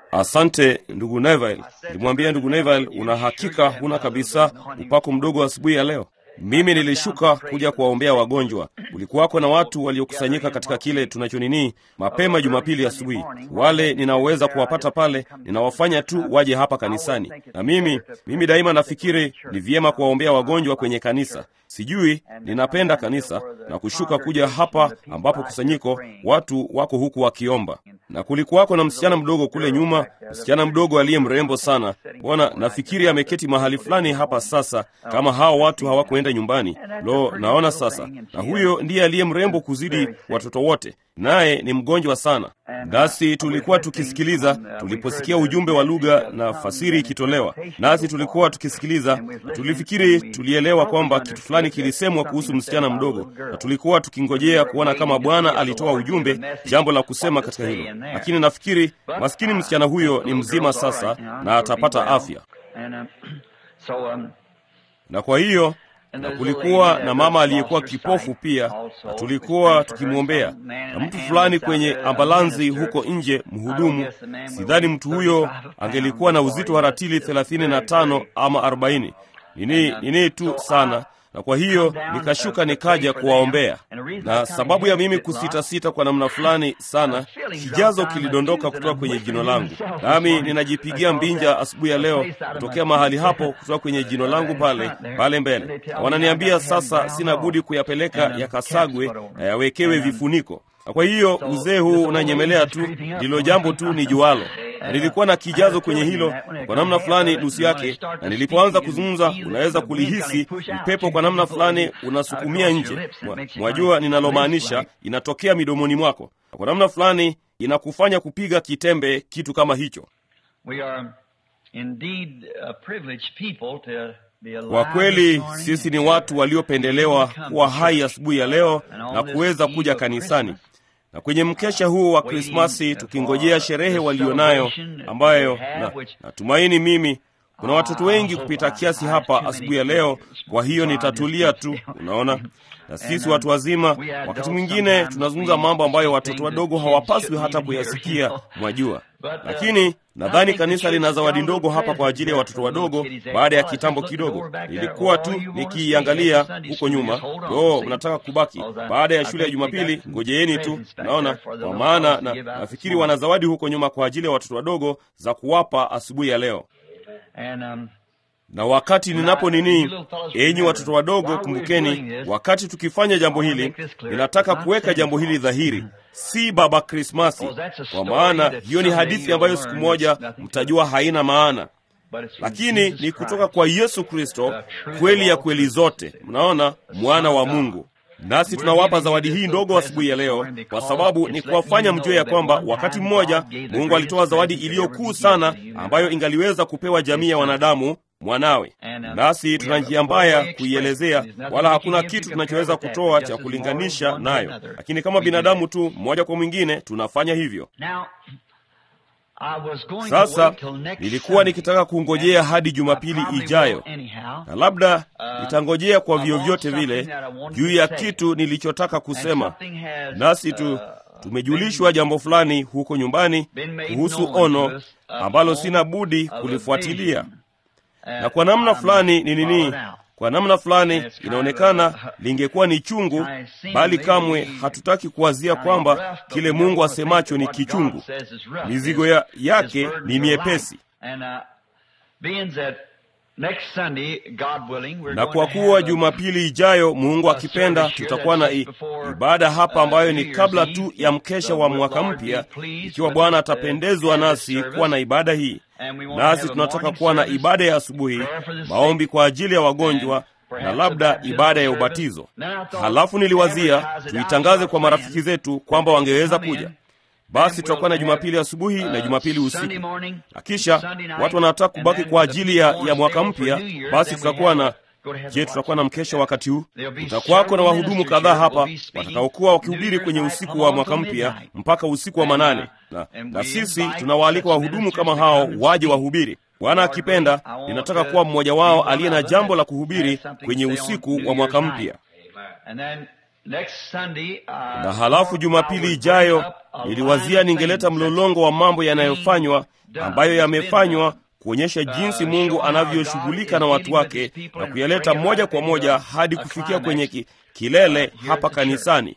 Asante ndugu Neville. Nilimwambia ndugu Neville, una hakika huna kabisa upako mdogo asubuhi ya leo? Mimi nilishuka kuja kuwaombea wagonjwa. Kulikuwako na watu waliokusanyika katika kile tunachonini mapema Jumapili asubuhi. Wale ninaoweza kuwapata pale, ninawafanya tu waje hapa kanisani, na mimi mimi daima nafikiri ni vyema kuwaombea wagonjwa kwenye kanisa. Sijui, ninapenda kanisa na kushuka kuja hapa ambapo kusanyiko watu wako huku wakiomba. Na kulikuwako na msichana mdogo kule nyuma, msichana mdogo aliye mrembo sana. Bwana, nafikiri ameketi mahali fulani hapa sasa, kama hao watu hawakuenda nyumbani. Lo, naona sasa. Na huyo ndiye aliye mrembo kuzidi watoto wote, naye ni mgonjwa sana. Nasi tulikuwa tukisikiliza tuliposikia ujumbe wa lugha na fasiri ikitolewa, nasi tulikuwa tukisikiliza. Tulifikiri tulielewa kwamba kitu fulani kilisemwa kuhusu msichana mdogo, na tulikuwa tukingojea kuona kama Bwana alitoa ujumbe, jambo la kusema katika hilo. Lakini nafikiri maskini msichana huyo ni mzima sasa na atapata afya, na kwa hiyo na kulikuwa na mama aliyekuwa kipofu pia, na tulikuwa tukimwombea, na mtu fulani kwenye ambulansi huko nje, mhudumu. Sidhani mtu huyo angelikuwa na uzito wa ratili thelathini na tano ama arobaini nini nini tu sana na kwa hiyo nikashuka nikaja kuwaombea, na sababu ya mimi kusitasita kwa namna fulani sana, kijazo kilidondoka kutoka kwenye jino langu, nami ninajipigia mbinja asubuhi ya leo kutokea mahali hapo, kutoka kwenye jino langu pale pale mbele. Wananiambia sasa sina budi kuyapeleka yakasagwe na yawekewe vifuniko, na kwa hiyo uzee huu unanyemelea tu, ndilo jambo tu ni jualo na nilikuwa na kijazo kwenye hilo kwa namna fulani nusu yake, na nilipoanza kuzungumza, unaweza kulihisi upepo kwa namna fulani unasukumia nje. Mwajua ninalomaanisha, inatokea midomoni mwako, na kwa namna fulani inakufanya kupiga kitembe, kitu kama hicho. Kwa kweli sisi ni watu waliopendelewa kuwa hai asubuhi ya leo na kuweza kuja kanisani na kwenye mkesha huu wa Krismasi tukingojea sherehe walionayo, ambayo na natumaini mimi kuna watoto wengi kupita kiasi hapa asubuhi ya leo. Kwa hiyo nitatulia tu, unaona. Na sisi watu wazima, wakati mwingine tunazungumza mambo ambayo watoto wadogo hawapaswi hata kuyasikia, mwajua. Lakini nadhani kanisa lina zawadi ndogo hapa kwa ajili ya watoto wadogo. Baada ya kitambo kidogo, nilikuwa tu nikiiangalia huko nyuma. Oh, mnataka kubaki baada ya shule ya Jumapili? Ngojeeni tu, naona kwa maana na nafikiri wana zawadi huko nyuma kwa ajili ya watoto wadogo za kuwapa asubuhi ya leo na wakati ninapo nini, enyi watoto wadogo, kumbukeni, wakati tukifanya jambo hili, ninataka kuweka jambo hili dhahiri, si Baba Krismasi, kwa maana hiyo ni hadithi ambayo siku moja mtajua haina maana, lakini ni kutoka kwa Yesu Kristo, kweli ya kweli zote. Mnaona, mwana wa Mungu. Nasi tunawapa zawadi hii ndogo asubuhi ya leo kwa sababu ni kuwafanya mjue ya kwamba wakati mmoja Mungu alitoa zawadi iliyokuu sana ambayo ingaliweza kupewa jamii ya wanadamu mwanawe. Nasi tuna njia mbaya kuielezea, wala hakuna kitu tunachoweza kutoa cha kulinganisha nayo, lakini kama binadamu tu mmoja kwa mwingine tunafanya hivyo. Sasa nilikuwa nikitaka kungojea hadi Jumapili ijayo, na labda nitangojea kwa vyovyote vile juu ya kitu nilichotaka kusema. Nasi tu tumejulishwa jambo fulani huko nyumbani kuhusu ono ambalo sina budi kulifuatilia, na kwa namna fulani ni nini kwa namna fulani inaonekana lingekuwa ni chungu, bali kamwe hatutaki kuwazia kwamba kile Mungu asemacho ni kichungu. Mizigo ya yake ni miepesi. Na kwa kuwa Jumapili ijayo, Mungu akipenda, tutakuwa na ibada hapa ambayo ni kabla tu ya mkesha wa mwaka mpya, ikiwa Bwana atapendezwa nasi kuwa na ibada hii nasi tunataka kuwa na ibada ya asubuhi, maombi kwa ajili ya wagonjwa na labda ibada ya ubatizo. Halafu niliwazia tuitangaze kwa marafiki zetu kwamba wangeweza kuja. Basi tutakuwa na Jumapili asubuhi na Jumapili usiku, na kisha watu wanataka kubaki kwa ajili ya, ya mwaka mpya. Basi tutakuwa na Je, tutakuwa na mkesha wakati huu? Kutakuwako na wahudumu kadhaa hapa watakaokuwa wakihubiri kwenye usiku wa mwaka mpya mpaka usiku wa manane, na, na sisi tunawaalika wahudumu kama hao waje wahubiri. Bwana akipenda, ninataka kuwa mmoja wao aliye na jambo la kuhubiri kwenye usiku wa mwaka mpya. na halafu Jumapili ijayo niliwazia ningeleta mlolongo wa mambo yanayofanywa ambayo yamefanywa kuonyesha jinsi Mungu anavyoshughulika na watu wake na kuyaleta moja kwa moja hadi kufikia kwenye ki, kilele hapa kanisani.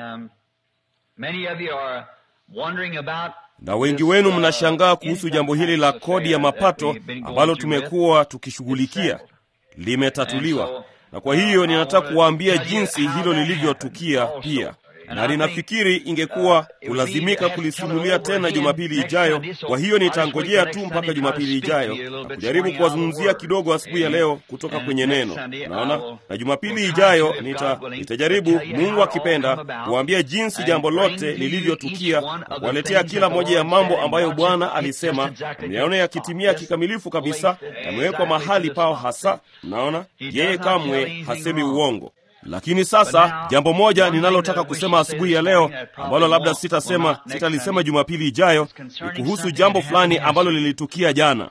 Na wengi wenu mnashangaa kuhusu jambo hili la kodi ya mapato ambalo tumekuwa tukishughulikia. Limetatuliwa, na kwa hiyo ninataka kuwaambia jinsi hilo lilivyotukia pia na ninafikiri ingekuwa kulazimika kulisimulia tena Jumapili ijayo. Kwa hiyo nitangojea tu mpaka Jumapili ijayo na kujaribu kuwazungumzia kidogo asubuhi ya leo kutoka kwenye neno, naona. Na Jumapili ijayo nita, nitajaribu Mungu akipenda kuwaambia jinsi jambo lote lilivyotukia na kuwaletea kila moja ya mambo ambayo Bwana alisema mnayaona yakitimia kikamilifu kabisa, yamewekwa mahali pao hasa. Mnaona, yeye kamwe hasemi uongo. Lakini sasa jambo moja ninalotaka kusema asubuhi ya leo ambalo labda sitasema sitalisema Jumapili ijayo ni kuhusu jambo fulani ambalo lilitukia jana.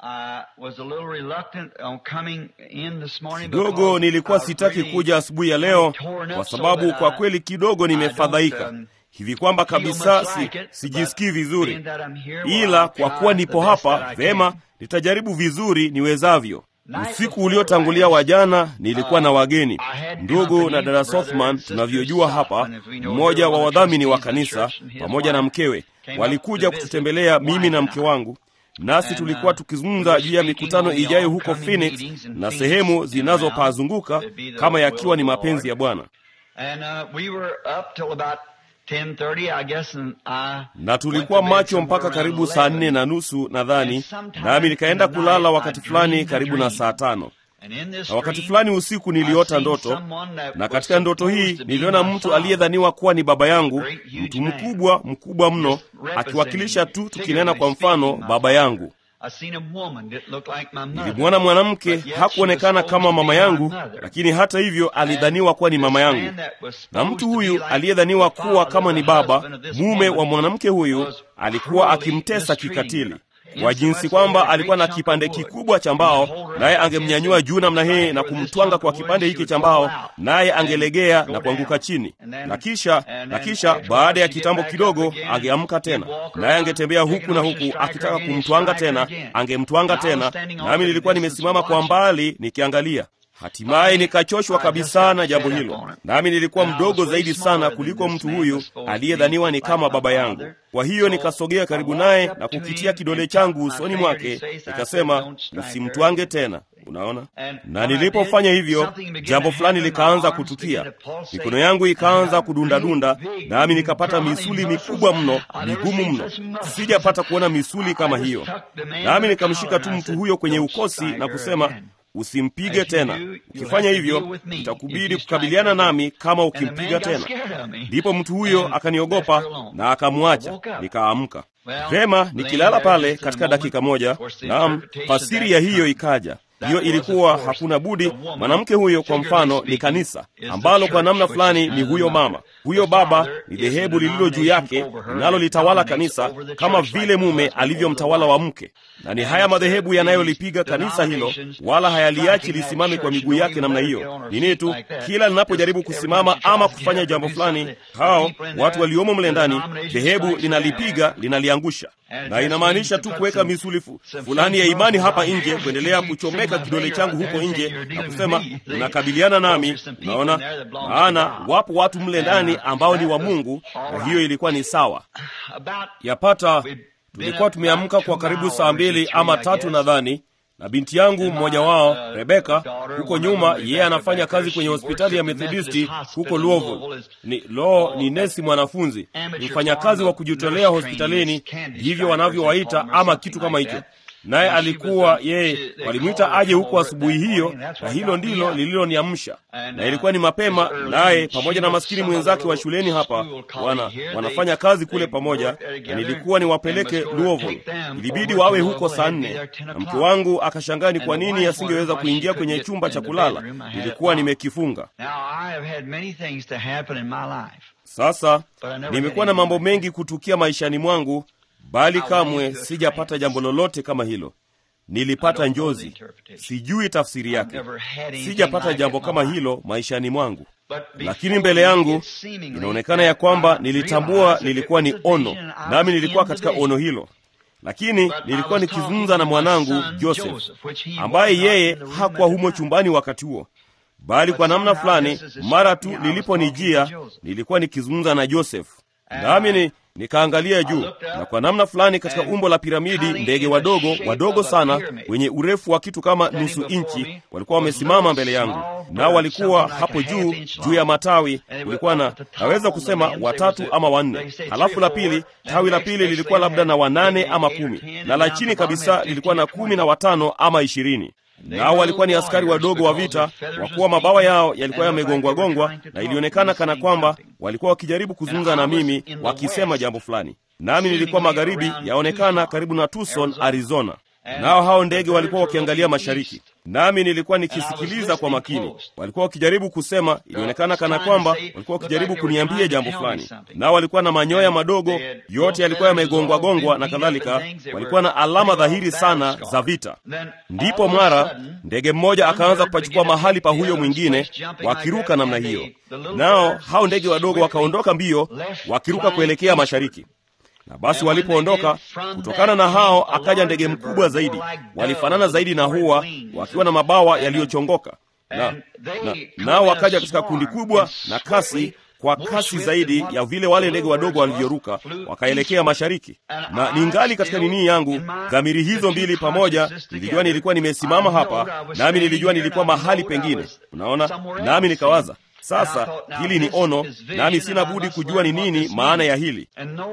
Kidogo nilikuwa sitaki kuja asubuhi ya leo kwa sababu kwa kweli kidogo nimefadhaika hivi kwamba kabisa si, sijisikii vizuri, ila kwa kuwa nipo hapa vema, nitajaribu vizuri niwezavyo. Usiku uliotangulia wa jana nilikuwa na wageni, ndugu na dada Sothman tunavyojua hapa, mmoja wa wadhamini wa kanisa pamoja na mkewe, walikuja kututembelea mimi na mke wangu, nasi tulikuwa tukizungumza juu ya mikutano ijayo huko Phoenix na sehemu zinazopazunguka kama yakiwa ni mapenzi ya Bwana na tulikuwa macho mpaka karibu saa nne na nusu nadhani, nami nikaenda kulala wakati fulani karibu na saa tano na wakati fulani usiku niliota ndoto, na katika ndoto hii niliona mtu aliyedhaniwa kuwa ni baba yangu, mtu mkubwa mkubwa mno, akiwakilisha tu, tukinena kwa mfano, baba yangu. Nilimwona mwanamke, hakuonekana kama mama yangu, lakini hata hivyo alidhaniwa kuwa ni mama yangu. Na mtu huyu aliyedhaniwa kuwa kama ni baba, mume wa mwanamke huyu, alikuwa akimtesa kikatili kwa jinsi kwamba alikuwa na kipande kikubwa cha mbao, naye angemnyanyua juu namna hii na kumtwanga kwa kipande hiki cha mbao, naye angelegea na kuanguka chini, na kisha na kisha baada ya kitambo kidogo angeamka tena, naye angetembea huku na huku akitaka kumtwanga tena, angemtwanga tena, nami nilikuwa nimesimama kwa mbali nikiangalia. Hatimaye nikachoshwa kabisa na jambo hilo, nami nilikuwa mdogo zaidi sana kuliko mtu huyu aliyedhaniwa ni kama baba yangu. Kwa hiyo nikasogea karibu naye na kukitia kidole changu usoni mwake, nikasema, usimtwange tena. Unaona, na nilipofanya hivyo, jambo fulani likaanza kutukia. Mikono yangu ikaanza kudundadunda, nami nikapata misuli mikubwa mno, migumu mno. Sijapata kuona misuli kama hiyo, nami nikamshika tu mtu huyo kwenye ukosi na kusema Usimpige tena. Ukifanya hivyo, itakubidi kukabiliana nami kama ukimpiga tena. Ndipo mtu huyo akaniogopa na akamwacha, nikaamka vema. Nikilala pale katika dakika moja, naam, fasiri ya hiyo ikaja. Hiyo ilikuwa hakuna budi. Mwanamke huyo kwa mfano ni kanisa ambalo kwa namna fulani ni huyo mama, huyo baba ni dhehebu lililo juu yake linalolitawala kanisa kama vile mume alivyomtawala wa mke, na ni haya madhehebu yanayolipiga kanisa hilo, wala hayaliachi lisimame kwa miguu yake namna hiyo. Nini tu, kila linapojaribu kusimama ama kufanya jambo fulani, hao watu waliomo mle ndani, dhehebu linalipiga, linaliangusha na inamaanisha tu kuweka misuli fulani ya imani hapa nje, kuendelea kuchomeka kidole changu huko nje na kusema unakabiliana nami. Unaona, maana wapo watu mle ndani ambao ni wa Mungu, na hiyo ilikuwa ni sawa. Yapata tulikuwa tumeamka kwa karibu saa mbili ama tatu nadhani na binti yangu mmoja wao Rebeka, huko nyuma, yeye anafanya kazi kwenye hospitali ya Methodisti huko Louisville. Ni lo, ni nesi mwanafunzi, ni mfanyakazi wa kujitolea hospitalini, ndivyo wanavyowaita ama kitu kama hicho. Naye alikuwa yeye, walimwita aje huko asubuhi hiyo, na hilo ndilo lililoniamsha, na ilikuwa ni mapema, naye pamoja na maskini mwenzake wa shuleni hapa wana, wanafanya kazi kule pamoja, na nilikuwa niwapeleke Louisville. Ilibidi wawe huko saa nne, na mke wangu akashangaa ni kwa nini asingeweza kuingia kwenye chumba cha kulala, nilikuwa nimekifunga. Sasa nimekuwa na mambo mengi kutukia maishani mwangu bali kamwe sijapata jambo lolote kama hilo. Nilipata njozi, sijui tafsiri yake. Sijapata jambo kama hilo maishani mwangu, lakini mbele yangu inaonekana ya kwamba nilitambua lilikuwa ni ono, nami nilikuwa katika ono hilo lakini nilikuwa nikizungumza na mwanangu Joseph ambaye yeye hakuwa humo chumbani wakati huo, bali kwa namna fulani, mara tu niliponijia nilikuwa nikizungumza na Joseph, nami ni nikaangalia juu, na kwa namna fulani, katika umbo la piramidi, ndege wadogo wadogo sana wenye urefu wa kitu kama nusu inchi walikuwa wamesimama mbele yangu, nao walikuwa hapo juu juu ya matawi. Kulikuwa na naweza kusema watatu ama wanne, halafu la pili, tawi la pili lilikuwa labda na wanane ama kumi, na la chini kabisa lilikuwa na kumi na watano ama ishirini nao walikuwa ni askari wadogo wa vita, kwa kuwa mabawa yao yalikuwa yamegongwagongwa, na ilionekana kana kwamba walikuwa wakijaribu kuzungumza na mimi, wakisema jambo fulani. Nami nilikuwa magharibi, yaonekana karibu na Tucson, Arizona. Nao hao ndege walikuwa wakiangalia mashariki, nami nilikuwa nikisikiliza kwa makini. Walikuwa wakijaribu kusema, ilionekana kana kwamba walikuwa wakijaribu kuniambia jambo fulani. Nao walikuwa na manyoya madogo, yote yalikuwa yamegongwagongwa na kadhalika. Walikuwa na alama dhahiri sana za vita. Ndipo mara ndege mmoja akaanza kupachukua mahali pa huyo mwingine, wakiruka namna hiyo. Nao hao ndege wadogo wakaondoka mbio, wakiruka kuelekea mashariki na basi walipoondoka kutokana na hao, akaja ndege mkubwa zaidi, walifanana zaidi na hua, wakiwa na mabawa yaliyochongoka, na, na nao wakaja katika kundi kubwa na kasi, kwa kasi zaidi ya vile wale ndege wadogo walivyoruka, wakaelekea mashariki. Na ningali katika nini yangu, dhamiri hizo mbili pamoja, nilijua nilikuwa nimesimama hapa, nami nilijua nilikuwa mahali pengine, unaona, nami nikawaza sasa hili ni ono, nami sina budi kujua ni nini maana ya hili.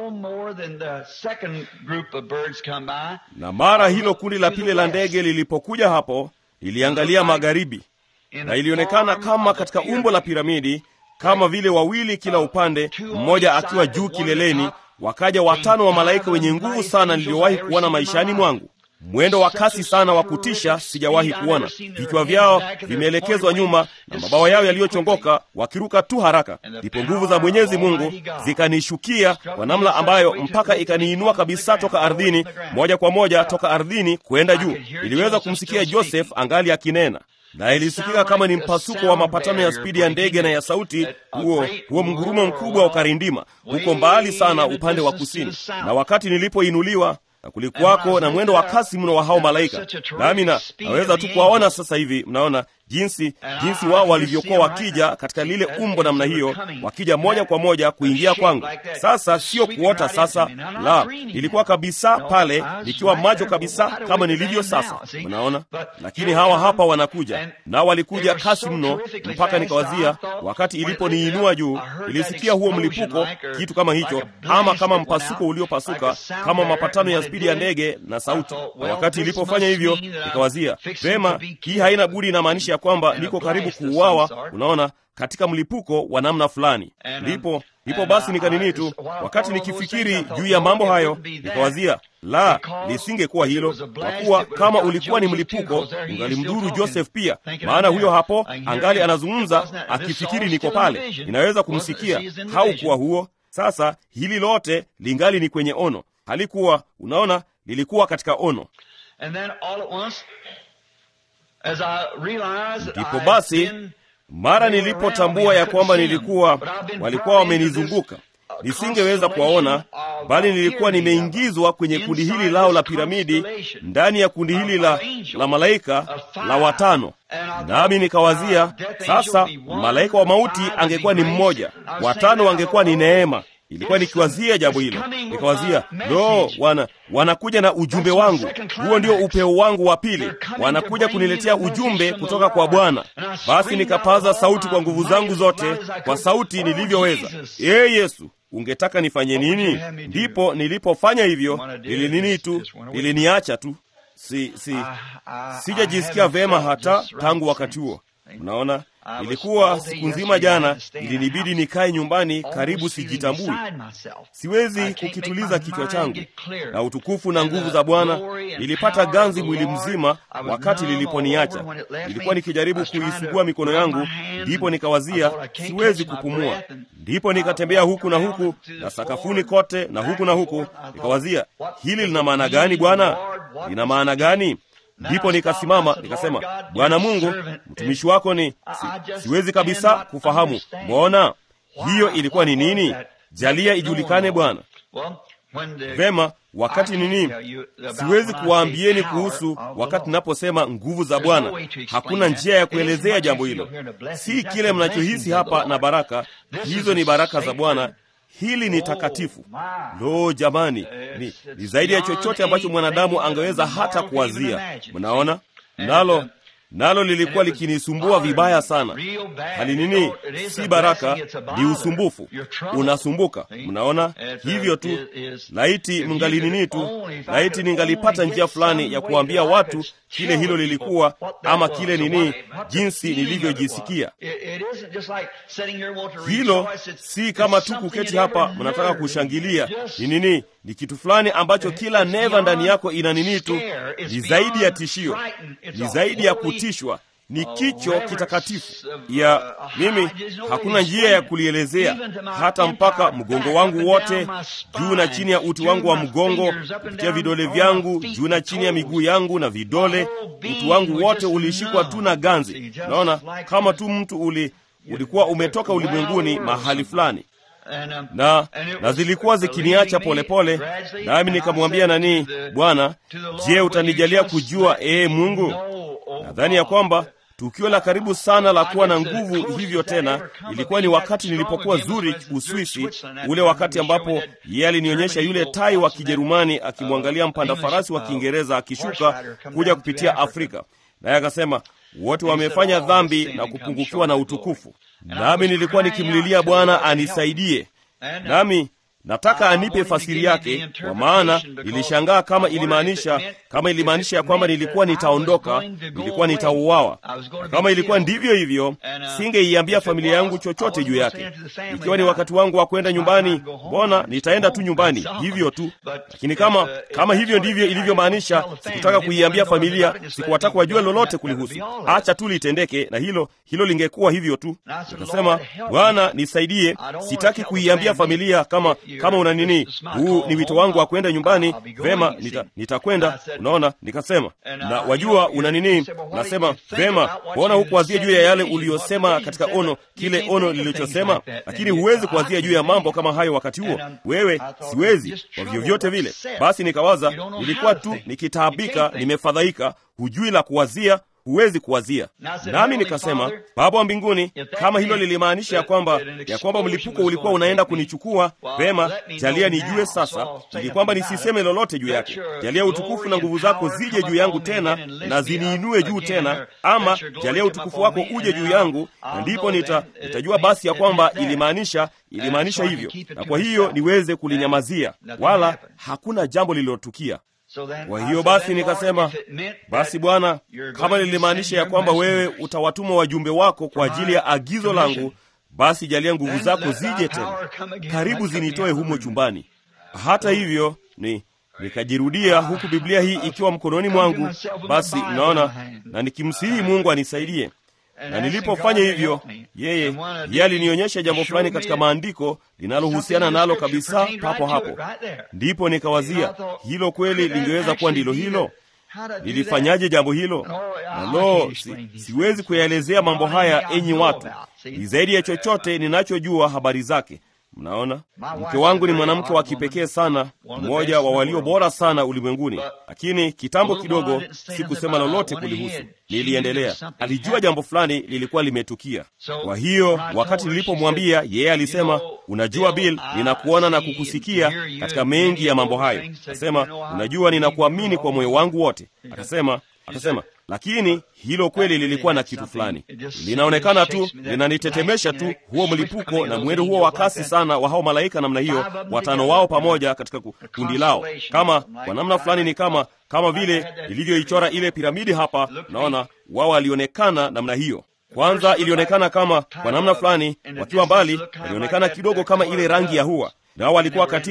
Na mara hilo kundi la pili la ndege lilipokuja hapo, liliangalia magharibi, na ilionekana kama katika umbo la piramidi, kama vile wawili kila upande, mmoja akiwa juu kileleni. Wakaja watano wa malaika wenye nguvu sana niliyowahi kuona maishani mwangu mwendo wa kasi sana wa kutisha sijawahi kuona. Vichwa vyao vimeelekezwa nyuma na mabawa yao yaliyochongoka, wakiruka tu haraka. Ndipo nguvu za Mwenyezi Mungu zikanishukia kwa namna ambayo mpaka ikaniinua kabisa toka ardhini, moja kwa moja toka ardhini kwenda juu. Iliweza kumsikia Joseph angali akinena na ilisikika kama ni mpasuko wa mapatano ya spidi ya ndege na ya sauti. Huo huo mgurumo mkubwa ukarindima huko mbali sana upande wa kusini, na wakati nilipoinuliwa na kulikuwako na mwendo wa kasi mno wa hao malaika, nami na naweza tu kuwaona sasa hivi. Mnaona jinsi jinsi wao walivyokuwa wakija katika lile umbo namna hiyo, wakija moja kwa moja kuingia kwangu. Sasa sio kuota sasa, la, nilikuwa kabisa pale nikiwa macho kabisa kama nilivyo sasa, unaona. Lakini hawa hapa wanakuja, nao walikuja kasi mno mpaka nikawazia, wakati iliponiinua juu, ilisikia huo mlipuko, kitu kama hicho, ama kama mpasuko uliopasuka, kama mapatano ya spidi ya ndege na sauti. Na wakati ilipofanya hivyo, nikawazia vema, hii haina budi inamaanisha kwamba niko karibu kuuawa, unaona, katika mlipuko wa namna fulani. Ndipo ndipo basi nikanini tu, wakati nikifikiri juu ya mambo hayo, nikawazia la, lisingekuwa hilo, kwa kuwa kama ulikuwa ni mlipuko ungalimdhuru Joseph pia, maana huyo hapo angali anazungumza akifikiri niko pale, inaweza kumsikia. Haukuwa huo. Sasa hili lote lingali ni kwenye ono, halikuwa, unaona, lilikuwa katika ono. Ndipo basi mara nilipotambua ya kwamba nilikuwa walikuwa wamenizunguka, nisingeweza kuwaona, bali nilikuwa nimeingizwa kwenye kundi hili lao la piramidi, ndani ya kundi hili la, la malaika la watano. Nami nikawazia sasa, malaika wa mauti angekuwa ni mmoja, watano wangekuwa ni neema. Ilikuwa nikiwazia jambo hilo, nikawazia lo, wana wanakuja na ujumbe wangu. Huo ndio upeo wangu wa pili, wanakuja kuniletea ujumbe kutoka kwa Bwana. Basi nikapaza sauti kwa nguvu zangu zote, kwa sauti nilivyoweza, ee Yesu, ungetaka nifanye nini? Ndipo nilipofanya hivyo, nilinini tu, niliniacha tu, si si sijajisikia vema hata tangu wakati huo. Unaona, ilikuwa siku nzima jana, ilinibidi nikae nyumbani, karibu sijitambui. Siwezi kukituliza kichwa changu, na utukufu na nguvu za Bwana nilipata ganzi mwili mzima wakati liliponiacha. Nilikuwa nikijaribu kuisugua mikono yangu, ndipo nikawazia siwezi kupumua. Ndipo nikatembea huku na huku na sakafuni kote na huku na huku, nikawazia hili lina maana gani Bwana? Lina maana gani? Ndipo nikasimama nikasema, Bwana Mungu, mtumishi wako ni si, siwezi kabisa kufahamu. Mbona hiyo ilikuwa ni nini? Jalia ijulikane Bwana. Vema, wakati nini, siwezi kuwaambieni kuhusu wakati ninaposema nguvu za Bwana. Hakuna njia ya kuelezea jambo hilo, si kile mnachohisi hapa na baraka. Hizo ni baraka za Bwana. Hili ni takatifu. Lo, jamani, ni, ni zaidi ya chochote ambacho mwanadamu angeweza hata kuwazia. Mnaona nalo nalo lilikuwa likinisumbua vibaya sana. Hali nini? Si baraka, ni usumbufu, unasumbuka. Mnaona hivyo tu. Laiti mngalinini tu, laiti ningalipata njia fulani ya kuambia watu kile hilo lilikuwa, ama kile nini, jinsi nilivyojisikia. Hilo si kama tu kuketi hapa mnataka kushangilia. Ni nini? Ni kitu fulani ambacho kila neva ndani yako ina nini tu, ni zaidi ya tishio, ni zaidi ya kutishwa, ni kicho kitakatifu ya mimi. Hakuna njia ya kulielezea, hata mpaka mgongo wangu wote, juu na chini ya uti wangu wa mgongo, kupitia vidole vyangu, juu na chini ya miguu yangu na vidole, uti wangu wote ulishikwa tu na ganzi. Naona kama tu mtu uli ulikuwa umetoka ulimwenguni mahali fulani na na zilikuwa zikiniacha polepole, nami nikamwambia nani, Bwana, je, utanijalia kujua ee Mungu? Nadhani ya kwamba tukio la karibu sana la kuwa na nguvu hivyo tena ilikuwa ni wakati nilipokuwa Zurich, Uswisi, ule wakati ambapo yeye alinionyesha yule tai wa Kijerumani akimwangalia mpanda farasi wa Kiingereza akishuka kuja kupitia Afrika, naye akasema wote wamefanya dhambi na kupungukiwa na utukufu. Nami nilikuwa nikimlilia Bwana anisaidie, nami nataka anipe fasiri yake, kwa maana nilishangaa kama ilimaanisha kama ilimaanisha ya kwamba nilikuwa nitaondoka, nilikuwa nitauawa. Na kama ilikuwa ndivyo hivyo, singeiambia familia yangu chochote juu yake. Ikiwa ni wakati wangu wa kwenda nyumbani, mbona nitaenda tu nyumbani hivyo tu. Lakini kama kama hivyo ndivyo ilivyomaanisha, sikutaka kuiambia familia, sikuwataka wajue lolote kulihusu. Acha tu litendeke, na hilo hilo lingekuwa hivyo tu. Nikasema, Bwana nisaidie, sitaki kuiambia familia kama kama una nini, huu ni wito wangu wa kwenda nyumbani. Vema, nitakwenda nita unaona. Nikasema, na wajua una nini? Nasema vema, mbona hukuwazia juu ya yale uliyosema katika ono, kile ono lilichosema? Lakini huwezi kuwazia juu ya mambo kama hayo wakati huo. Wewe siwezi kwa vyovyote vile. Basi nikawaza, nilikuwa tu nikitaabika, nimefadhaika, hujui la kuwazia huwezi kuwazia. Nami nikasema, Baba wa mbinguni, kama hilo lilimaanisha ya kwamba ya kwamba mlipuko ulikuwa unaenda kunichukua, vema, jalia nijue sasa, ili kwamba nisiseme lolote juu yake. Jalia utukufu na nguvu zako zije juu yangu tena na ziniinue juu tena, ama jalia utukufu wako uje juu yangu, na ndipo nita, nitajua basi ya kwamba ilimaanisha ilimaanisha hivyo, na kwa hiyo niweze kulinyamazia, wala hakuna jambo lililotukia. Kwa hiyo basi nikasema, basi Bwana, kama lilimaanisha ya kwamba wewe utawatuma wajumbe wako kwa ajili ya agizo langu, basi jalia nguvu zako zije tena, karibu zinitoe humo chumbani. Hata hivyo ni nikajirudia huku Biblia hii ikiwa mkononi mwangu, basi mnaona, na nikimsihi Mungu anisaidie na nilipofanya hivyo, yeye yeye alinionyesha jambo fulani katika maandiko linalohusiana nalo kabisa papo hapo. Ndipo nikawazia hilo kweli lingeweza kuwa ndilo hilo. Nilifanyaje jambo hilo? Na lo, si, siwezi kuyaelezea mambo haya, enyi watu. Ni zaidi ya chochote ninachojua habari zake. Mnaona, mke wangu ni mwanamke wa kipekee sana, mmoja wa walio bora sana ulimwenguni. Lakini kitambo kidogo sikusema lolote kulihusu, niliendelea. Alijua jambo fulani lilikuwa limetukia. Kwa hiyo wakati nilipomwambia, yeye alisema, unajua Bill, ninakuona na kukusikia katika mengi ya mambo hayo. Akasema, unajua, ninakuamini kwa moyo wangu wote. Akasema akasema lakini hilo kweli lilikuwa na kitu fulani, linaonekana tu, linanitetemesha tu, huo mlipuko na mwendo huo wa kasi sana wa hao malaika namna hiyo, watano wao pamoja katika kundi lao, kama kwa namna fulani ni kama kama vile ilivyoichora ile piramidi hapa. Naona wao walionekana namna hiyo. Kwanza ilionekana kama kwa namna fulani, wakiwa mbali, walionekana kidogo kama ile rangi ya hua nao walikuwa katika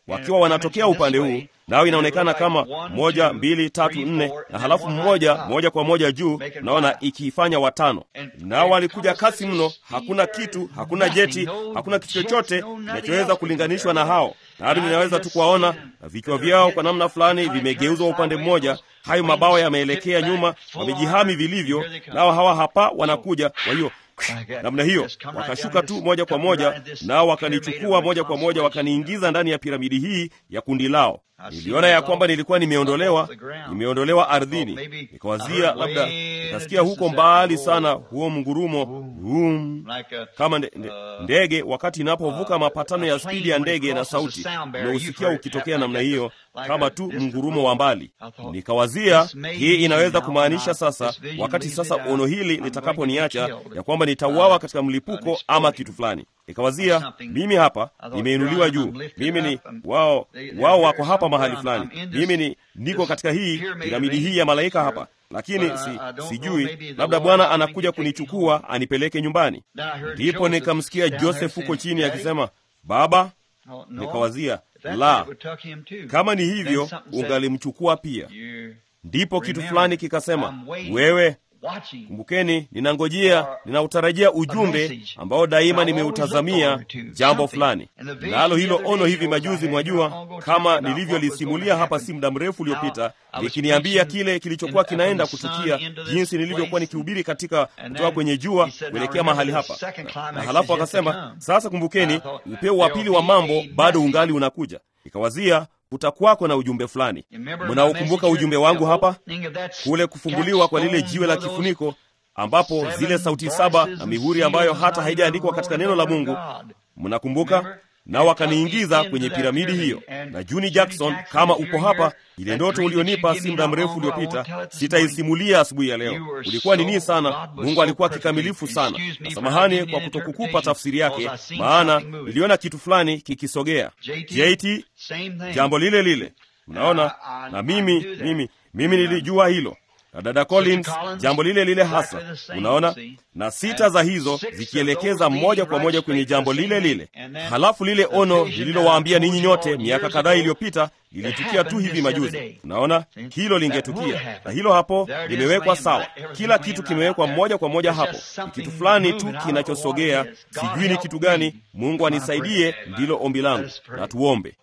wakiwa wanatokea upande huu, nao inaonekana kama moja, mbili, tatu, nne, na halafu mmoja moja kwa moja juu, naona ikiifanya watano. Nao walikuja kasi mno, hakuna kitu, hakuna jeti, hakuna kitu chochote kinachoweza kulinganishwa na hao, na hadi ninaweza tu kuwaona na vichwa vyao kwa namna fulani vimegeuzwa upande mmoja, hayo mabawa yameelekea nyuma, wamejihami vilivyo, nao hawa hapa wanakuja. Kwa hiyo namna hiyo wakashuka tu moja kwa moja, nao wakanichukua moja kwa moja, wakaniingiza ndani ya piramidi hii ya kundi lao. Niliona ya kwamba nilikuwa nimeondolewa, nimeondolewa ardhini. Nikawazia labda nikasikia huko mbali sana huo mngurumo hum, kama nde, nde, ndege wakati inapovuka mapatano ya spidi ya ndege, na sauti nimeusikia ukitokea namna hiyo, kama tu mngurumo wa mbali. Nikawazia hii inaweza kumaanisha sasa, wakati sasa ono hili litakaponiacha, ya kwamba nitauawa katika mlipuko ama kitu fulani. Nikawazia mimi hapa nimeinuliwa juu, mimi ni wao, wao wako hapa mahali fulani, mimi ni niko katika hii piramidi hii ya malaika hapa, lakini si, sijui labda Bwana anakuja kunichukua anipeleke nyumbani. Ndipo nikamsikia Joseph huko chini akisema, Baba. Nikawazia la, kama ni hivyo ungalimchukua pia. Ndipo kitu fulani kikasema, wewe Kumbukeni, ninangojea, ninautarajia ujumbe ambao daima nimeutazamia jambo fulani. Nalo hilo ono hivi majuzi, mwajua, kama nilivyolisimulia hapa si muda mrefu uliopita, likiniambia kile kilichokuwa kinaenda kutukia, jinsi nilivyokuwa nikihubiri katika kutoka kwenye jua kuelekea mahali hapa na, na halafu akasema, sasa kumbukeni, upeo wa pili wa mambo bado ungali unakuja. Ikawazia kutakwako na ujumbe fulani. Mnaukumbuka ujumbe wangu hapa, kule kufunguliwa kwa lile jiwe la kifuniko, ambapo zile sauti saba na mihuri ambayo hata haijaandikwa katika neno la Mungu, mnakumbuka? Nao wakaniingiza kwenye piramidi hiyo. Na Juni Jackson, kama uko hapa, ile ndoto ulionipa si muda mrefu uliopita, sitaisimulia asubuhi ya leo. Ulikuwa nini sana, Mungu alikuwa kikamilifu sana, na samahani kwa kutokukupa tafsiri yake, maana niliona kitu fulani kikisogea. JT, jambo lile lile, mnaona. Na mimi mimi mimi nilijua hilo na dada Collins jambo lile lile hasa, unaona, na sita za hizo zikielekeza moja kwa moja kwenye jambo lile lile. Halafu lile ono lililowaambia ninyi nyote miaka kadhaa iliyopita lilitukia tu hivi majuzi. Unaona, hilo lingetukia, na hilo hapo limewekwa sawa. Kila kitu kimewekwa moja kwa moja hapo. Ni kitu fulani tu kinachosogea, sijui ni kitu gani. Mungu anisaidie, ndilo ombi langu. Na tuombe.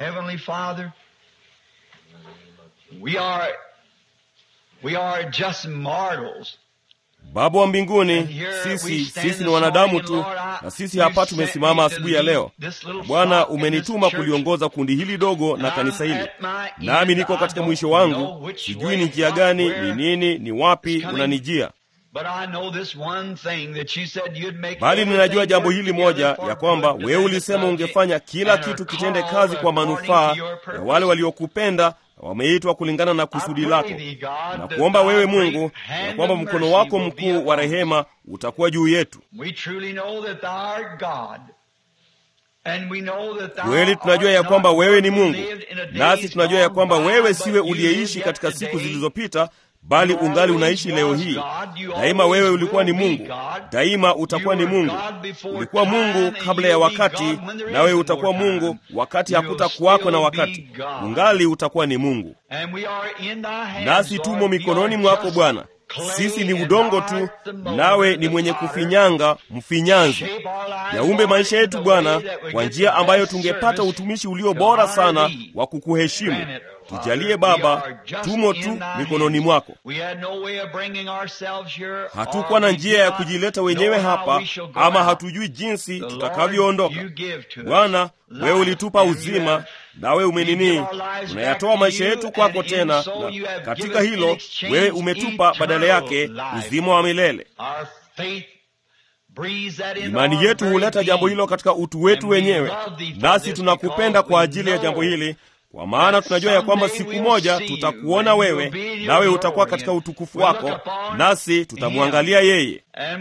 We are just mortals. Baba wa mbinguni, sisi sisi ni wanadamu tu, na sisi hapa tumesimama asubuhi ya leo. Bwana, umenituma kuliongoza kundi hili dogo na kanisa hili, nami niko katika mwisho wangu. Sijui ni njia gani, ni nini, ni wapi unanijia, bali ninajua jambo hili moja, ya kwamba wewe ulisema ungefanya kila kitu kitende kazi kwa manufaa ya wale waliokupenda wameitwa kulingana na kusudi lako, na kuomba wewe Mungu ya kwamba mkono wako mkuu wa rehema utakuwa juu yetu. Kweli tunajua ya kwamba wewe ni Mungu, nasi tunajua ya kwamba wewe siwe uliyeishi katika siku zilizopita bali ungali unaishi leo hii. Daima wewe ulikuwa ni Mungu, daima utakuwa ni Mungu. Ulikuwa Mungu kabla ya wakati, nawe utakuwa Mungu wakati hakutakuwako na wakati, ungali utakuwa ni Mungu. Nasi tumo mikononi mwako Bwana. Sisi ni udongo tu, nawe ni mwenye kufinyanga, mfinyanzi. Yaumbe maisha yetu Bwana kwa njia ambayo tungepata utumishi ulio bora sana wa kukuheshimu. Tujalie Baba, tumo tu mikononi mwako. Hatukuwa na njia ya kujileta wenyewe hapa, ama hatujui jinsi tutakavyoondoka. Bwana, wewe ulitupa uzima, nawe umenini, unayatoa maisha yetu kwako tena, na katika hilo wewe umetupa badala yake uzima wa milele. Imani yetu huleta jambo hilo katika utu wetu wenyewe, nasi tunakupenda kwa ajili ya jambo hili kwa maana tunajua ya kwamba siku moja tutakuona wewe, nawe utakuwa katika utukufu wako, nasi tutamwangalia yeye.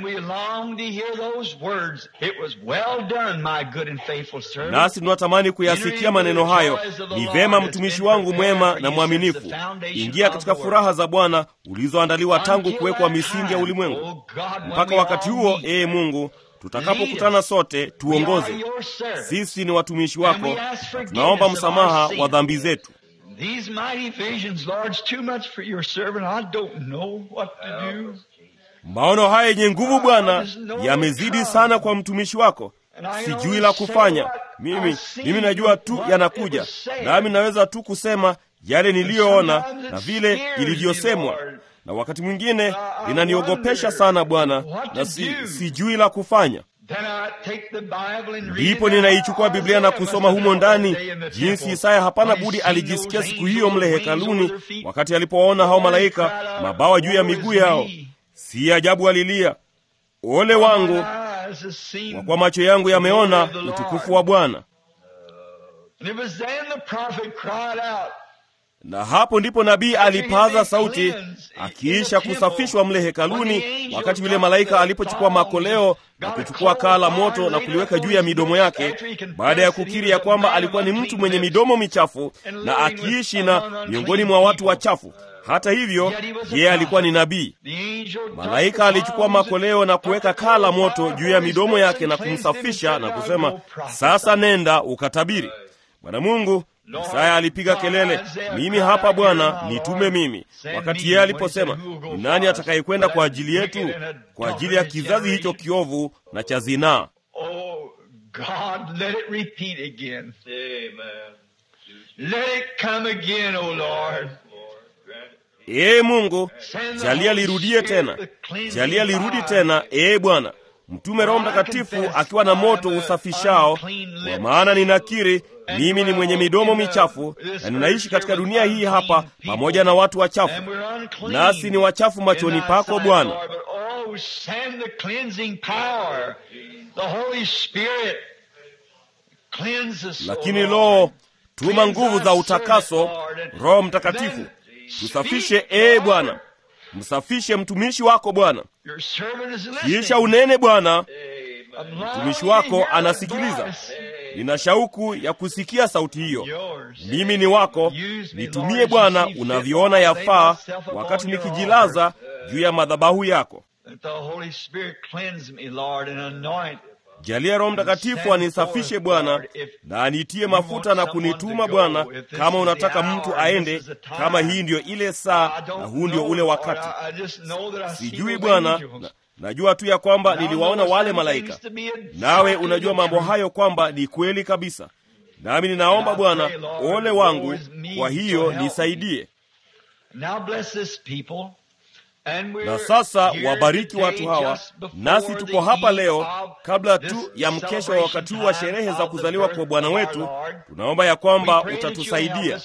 Nasi tunatamani kuyasikia maneno hayo, ni vema mtumishi wangu mwema na mwaminifu. Ingia katika furaha za Bwana ulizoandaliwa tangu kuwekwa misingi ya ulimwengu. Mpaka wakati huo, ee Mungu, tutakapokutana sote tuongoze. Sisi ni watumishi wako, na tunaomba msamaha wa dhambi zetu. These mighty visions, Lord, it's too much for your servant. I don't know what to do. Maono haya yenye nguvu Bwana yamezidi sana kwa mtumishi wako, sijui la kufanya. Mimi mimi najua tu yanakuja, nami naweza tu kusema yale niliyoona na vile ilivyosemwa, na wakati mwingine linaniogopesha sana Bwana, na si, sijui la kufanya. Ndipo ninaichukua Biblia na kusoma humo ndani jinsi Isaya hapana budi alijisikia siku hiyo mle hekaluni, wakati alipowaona hao malaika mabawa juu ya miguu yao. Si ajabu alilia, ole wangu, kwa kuwa macho yangu yameona utukufu wa Bwana. Na hapo ndipo nabii alipaza sauti akiisha kusafishwa mle hekaluni, wakati yule malaika alipochukua makoleo na kuchukua kaa la moto na kuliweka juu ya midomo yake, baada ya kukiri ya kwamba alikuwa ni mtu mwenye midomo michafu na akiishi na miongoni mwa watu wachafu. Hata hivyo, yeye alikuwa ni nabii. Malaika alichukua makoleo na kuweka kaa la moto juu ya midomo yake na kumsafisha na kusema, sasa nenda ukatabiri. Bwana Mungu Isaya alipiga kelele, mimi hapa Bwana, nitume mimi. Wakati yeye aliposema, ni nani atakayekwenda kwa ajili yetu, kwa ajili ya kizazi hicho kiovu na cha zinaa? Oh God, let it repeat again. Amen. Let it come again, O Lord. Ee Mungu, jalia lirudie tena, jalia lirudi tena. Ee Bwana, mtume Roho Mtakatifu akiwa na moto usafishao, kwa maana ninakiri mimi ni mwenye midomo michafu na ninaishi katika dunia hii hapa pamoja na watu wachafu, nasi ni wachafu machoni pako Bwana. Lakini loo, tuma nguvu za utakaso, Roho Mtakatifu tusafishe. Ee Bwana, msafishe mtumishi wako Bwana. Kisha unene Bwana, mtumishi wako anasikiliza. Nina shauku ya kusikia sauti hiyo. Mimi ni wako, nitumie Bwana unavyoona yafaa, wakati nikijilaza juu ya madhabahu yako. Jalia Roho Mtakatifu anisafishe Bwana, na anitie mafuta na kunituma Bwana, kama unataka mtu aende, kama hii ndiyo ile saa na huu ndio ule wakati. Sijui Bwana, na, najua tu ya kwamba niliwaona wale malaika, nawe unajua mambo hayo kwamba ni kweli kabisa. Nami ninaomba Bwana, ole wangu, kwa hiyo nisaidie. Na sasa wabariki watu hawa, nasi tuko hapa leo kabla tu ya mkesha wa wakati huu wa sherehe za kuzaliwa kwa Bwana wetu. Tunaomba ya kwamba utatusaidia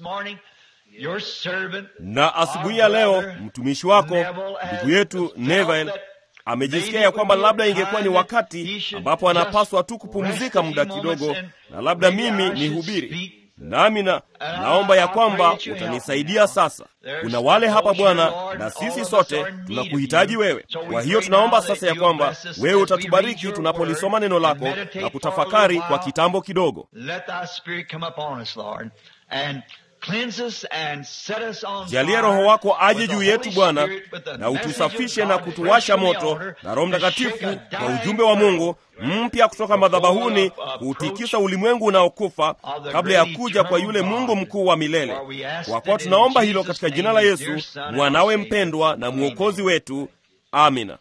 na asubuhi ya leo mtumishi wako ndugu yetu Neville amejisikia ya kwamba labda ingekuwa ni wakati ambapo anapaswa tu kupumzika muda kidogo, na labda mimi nihubiri nami na naomba ya kwamba utanisaidia sasa. Kuna wale hapa Bwana, na sisi sote tunakuhitaji wewe. Kwa hiyo tunaomba sasa ya kwamba wewe utatubariki tunapolisoma neno lako na kutafakari kwa kitambo kidogo. Jalia Roho wako aje juu yetu Bwana, na utusafishe na kutuwasha moto na Roho Mtakatifu kwa ujumbe wa Mungu mpya kutoka madhabahuni kuutikisa ulimwengu unaokufa kabla ya kuja kwa yule Mungu mkuu wa milele. Kwa kuwa tunaomba hilo katika jina la Yesu mwanawe mpendwa na mwokozi wetu, amina.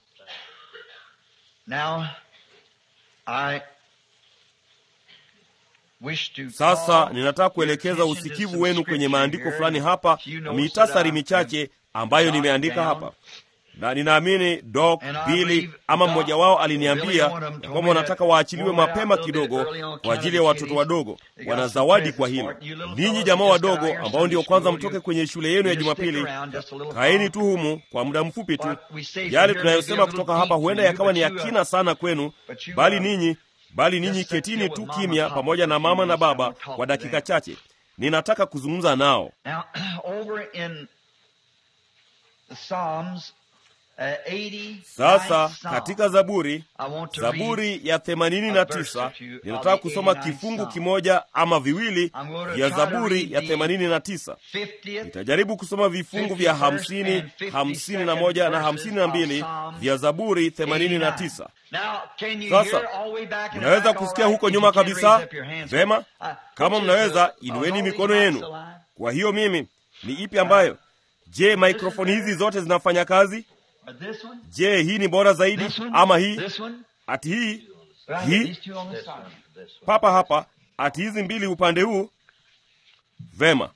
Sasa ninataka kuelekeza usikivu wenu kwenye maandiko fulani hapa na mitasari michache ambayo nimeandika hapa, na ninaamini Dok Bili ama mmoja wao aliniambia ya kwamba wanataka waachiliwe mapema kidogo kwa ajili ya watoto wadogo. Wana zawadi kwa hilo. Ninyi jamaa wadogo ambao ndio kwanza mtoke kwenye shule yenu ya Jumapili, kaeni tu humu kwa muda mfupi tu. Yale tunayosema kutoka hapa huenda yakawa ni yakina sana kwenu, bali ninyi bali ninyi ketini tu kimya pamoja na mama na baba kwa dakika chache. Ninataka kuzungumza nao. Sasa katika Zaburi, Zaburi ya themanini na tisa, ninataka kusoma kifungu kimoja ama viwili vya Zaburi ya themanini na tisa. Nitajaribu kusoma vifungu vya hamsini, hamsini na moja na hamsini na mbili vya Zaburi themanini na tisa. Sasa mnaweza kusikia huko nyuma kabisa? Vema, kama mnaweza, inueni mikono yenu. Kwa hiyo mimi ni ipi ambayo? Je, maikrofoni hizi zote zinafanya kazi? Je, hii ni bora zaidi ama hii? Ati hii hii papa hapa, ati hizi mbili upande huu. Vema.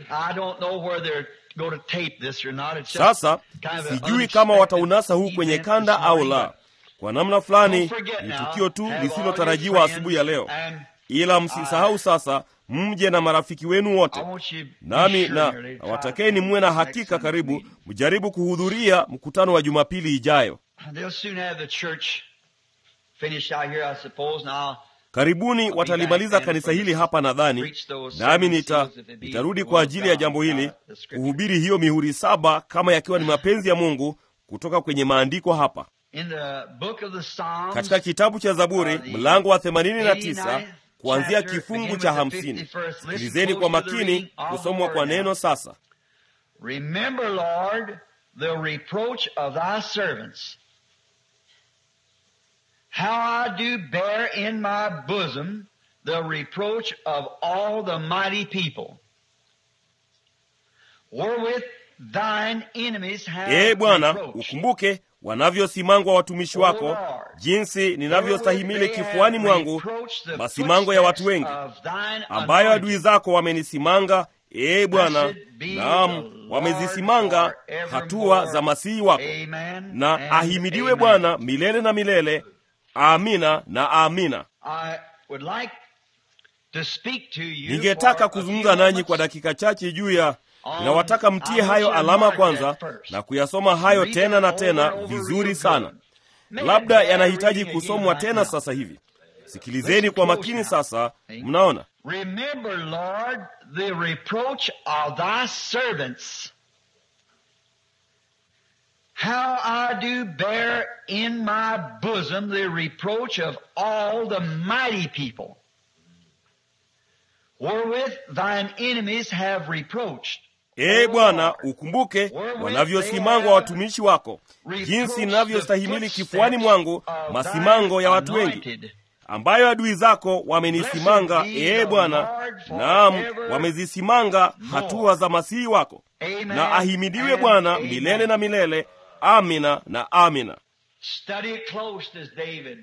Sasa sijui kama wataunasa huu kwenye kanda au la. Kwa namna fulani ni tukio tu lisilotarajiwa asubuhi ya leo, ila msisahau sasa mje na marafiki wenu wote, nami na nawatakeni muwe na hakika karibu mjaribu kuhudhuria mkutano wa Jumapili ijayo. Karibuni watalimaliza kanisa hili hapa nadhani, nami nita nitarudi kwa ajili ya jambo hili kuhubiri hiyo mihuri saba kama yakiwa ni mapenzi ya Mungu kutoka kwenye maandiko hapa katika kitabu cha Zaburi mlango wa 89 kuanzia kifungu cha hamsini. Sikilizeni kwa makini kusomwa kwa neno sasa. Remember, Lord, the reproach of thy servants, how I do bear in my bosom the reproach of all the mighty people, wherewith thine enemies have Ee Bwana, reproached. ukumbuke wanavyosimangwa watumishi wako, jinsi ninavyostahimili kifuani mwangu masimango ya watu wengi, ambayo adui zako wamenisimanga. Ee Bwana, naam, wamezisimanga hatua za masihi wako. Na ahimidiwe Bwana milele na milele. Amina na amina. Ningetaka kuzungumza nanyi kwa dakika chache juu ya ninawataka mtie hayo alama kwanza na kuyasoma hayo tena na tena vizuri sana. Labda yanahitaji kusomwa tena sasa hivi. Sikilizeni kwa makini sasa. Mnaona, Remember, Lord, the reproach of thy servants. How I do bear in my bosom the reproach of all the mighty people, wherewith thine enemies have reproached. ee Bwana, ukumbuke wanavyosimangwa watumishi wako, jinsi ninavyostahimili kifuani mwangu masimango ya watu wengi ambayo adui zako wamenisimanga. Ee Bwana, naam, wamezisimanga hatua za masihi wako. Na ahimidiwe Bwana milele na milele. Amina na amina. Study it close as David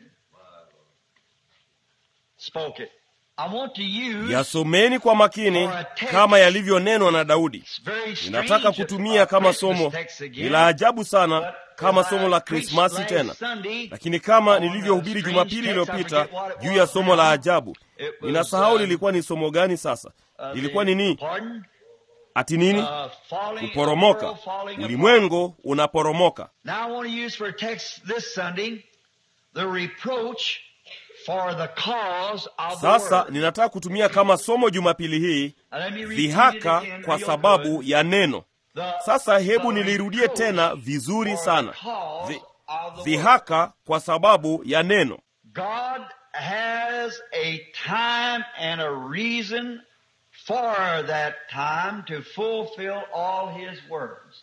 spoke it. I want to use Yasomeni kwa makini kama yalivyonenwa na Daudi. It's very strange Ninataka kutumia kama somo, ni la ajabu sana kama somo la Krismasi tena, lakini kama nilivyohubiri Jumapili iliyopita juu ya somo la ajabu, ninasahau lilikuwa ni somo gani sasa. Lilikuwa ni nini? Ati nini? Kuporomoka. Ulimwengu unaporomoka. Now I want to use for a text this Sunday the reproach for the cause of the Sasa world. ninataka kutumia kama somo Jumapili hii Now let me repeat it dhihaka again kwa real sababu good. ya neno. The- Sasa hebu the nilirudie reproach tena vizuri for the sana. cause Dhi- of the world. Dhihaka kwa sababu ya neno. God has a time and a reason for that time to fulfill all his words.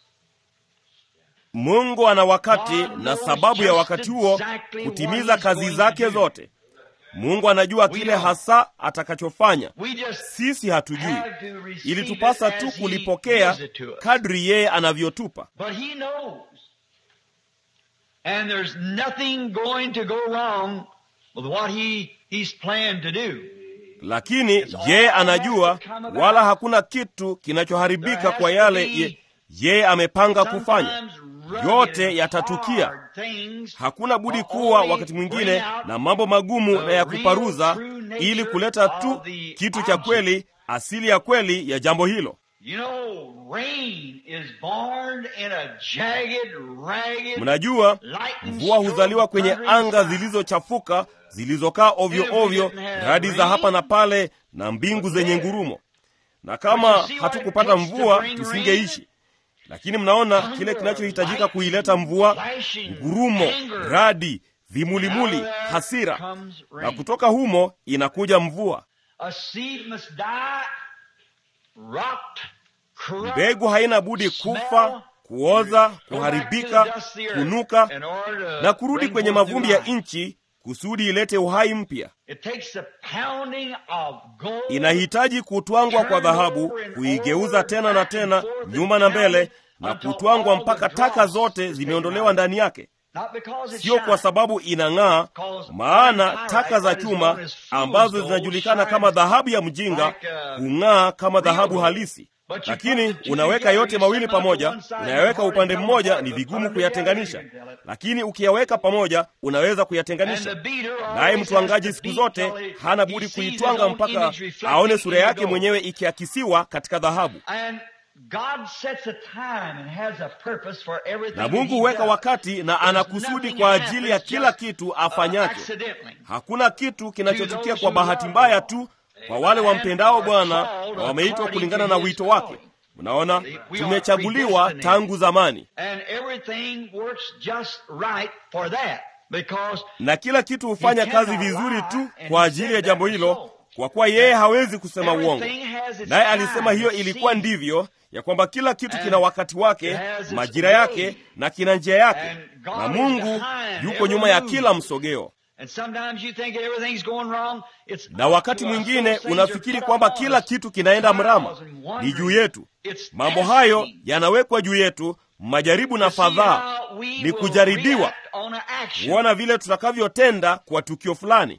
Mungu ana wakati na sababu ya wakati huo kutimiza kazi zake zote. Mungu anajua kile hasa atakachofanya. We just Sisi hatujui, have to receive ilitupasa it tu as he kulipokea gives it to us. kadri yeye anavyotupa. But he knows. And there's nothing going to go wrong with what he, he's planned to do. Lakini yeye anajua, wala hakuna kitu kinachoharibika kwa yale ye- yeye amepanga kufanya. Sometimes Yote rugged, yatatukia. hard things Hakuna budi will kuwa only wakati mwingine bring out na mambo magumu the na ya real kuparuza, true nature ili kuleta tu of the kitu cha object. kweli, asili ya kweli ya jambo hilo. You know, rain is born in a jagged, ragged, Mnajua, lightning mvua huzaliwa kwenye thundering anga sky. zilizochafuka zilizokaa ovyo ovyo, radi za hapa na pale na mbingu zenye ngurumo. Na kama hatukupata mvua tusingeishi. lakini mnaona kile kinachohitajika kuileta mvua ngurumo radi vimulimuli hasira na kutoka humo inakuja mvua mbegu haina budi kufa kuoza kuharibika kunuka na kurudi kwenye mavumbi ya nchi kusudi ilete uhai mpya inahitaji kutwangwa kwa dhahabu kuigeuza tena na tena nyuma na mbele na kutwangwa mpaka taka zote zimeondolewa ndani yake sio kwa sababu inang'aa maana taka za chuma ambazo zinajulikana kama dhahabu ya mjinga hung'aa kama dhahabu halisi lakini unaweka yote mawili pamoja unayaweka upande mmoja ni vigumu kuyatenganisha lakini ukiyaweka pamoja unaweza kuyatenganisha naye mtwangaji siku zote hana budi kuitwanga mpaka aone sura yake mwenyewe ikiakisiwa katika dhahabu na mungu huweka wakati na ana kusudi kwa ajili ya kila kitu afanyacho hakuna kitu kinachotukia kwa bahati mbaya tu kwa wale wampendao bwana na wameitwa kulingana na wito wake mnaona tumechaguliwa tangu zamani na kila kitu hufanya kazi vizuri tu kwa ajili ya jambo hilo kwa kuwa yeye hawezi kusema uongo naye alisema hiyo ilikuwa ndivyo ya kwamba kila kitu kina wakati wake majira yake na kina njia yake na mungu yuko nyuma ya kila msogeo na wakati mwingine unafikiri kwamba kila kitu kinaenda mrama ni juu yetu mambo hayo yanawekwa juu yetu majaribu na fadhaa ni kujaribiwa kuona vile tutakavyotenda kwa tukio fulani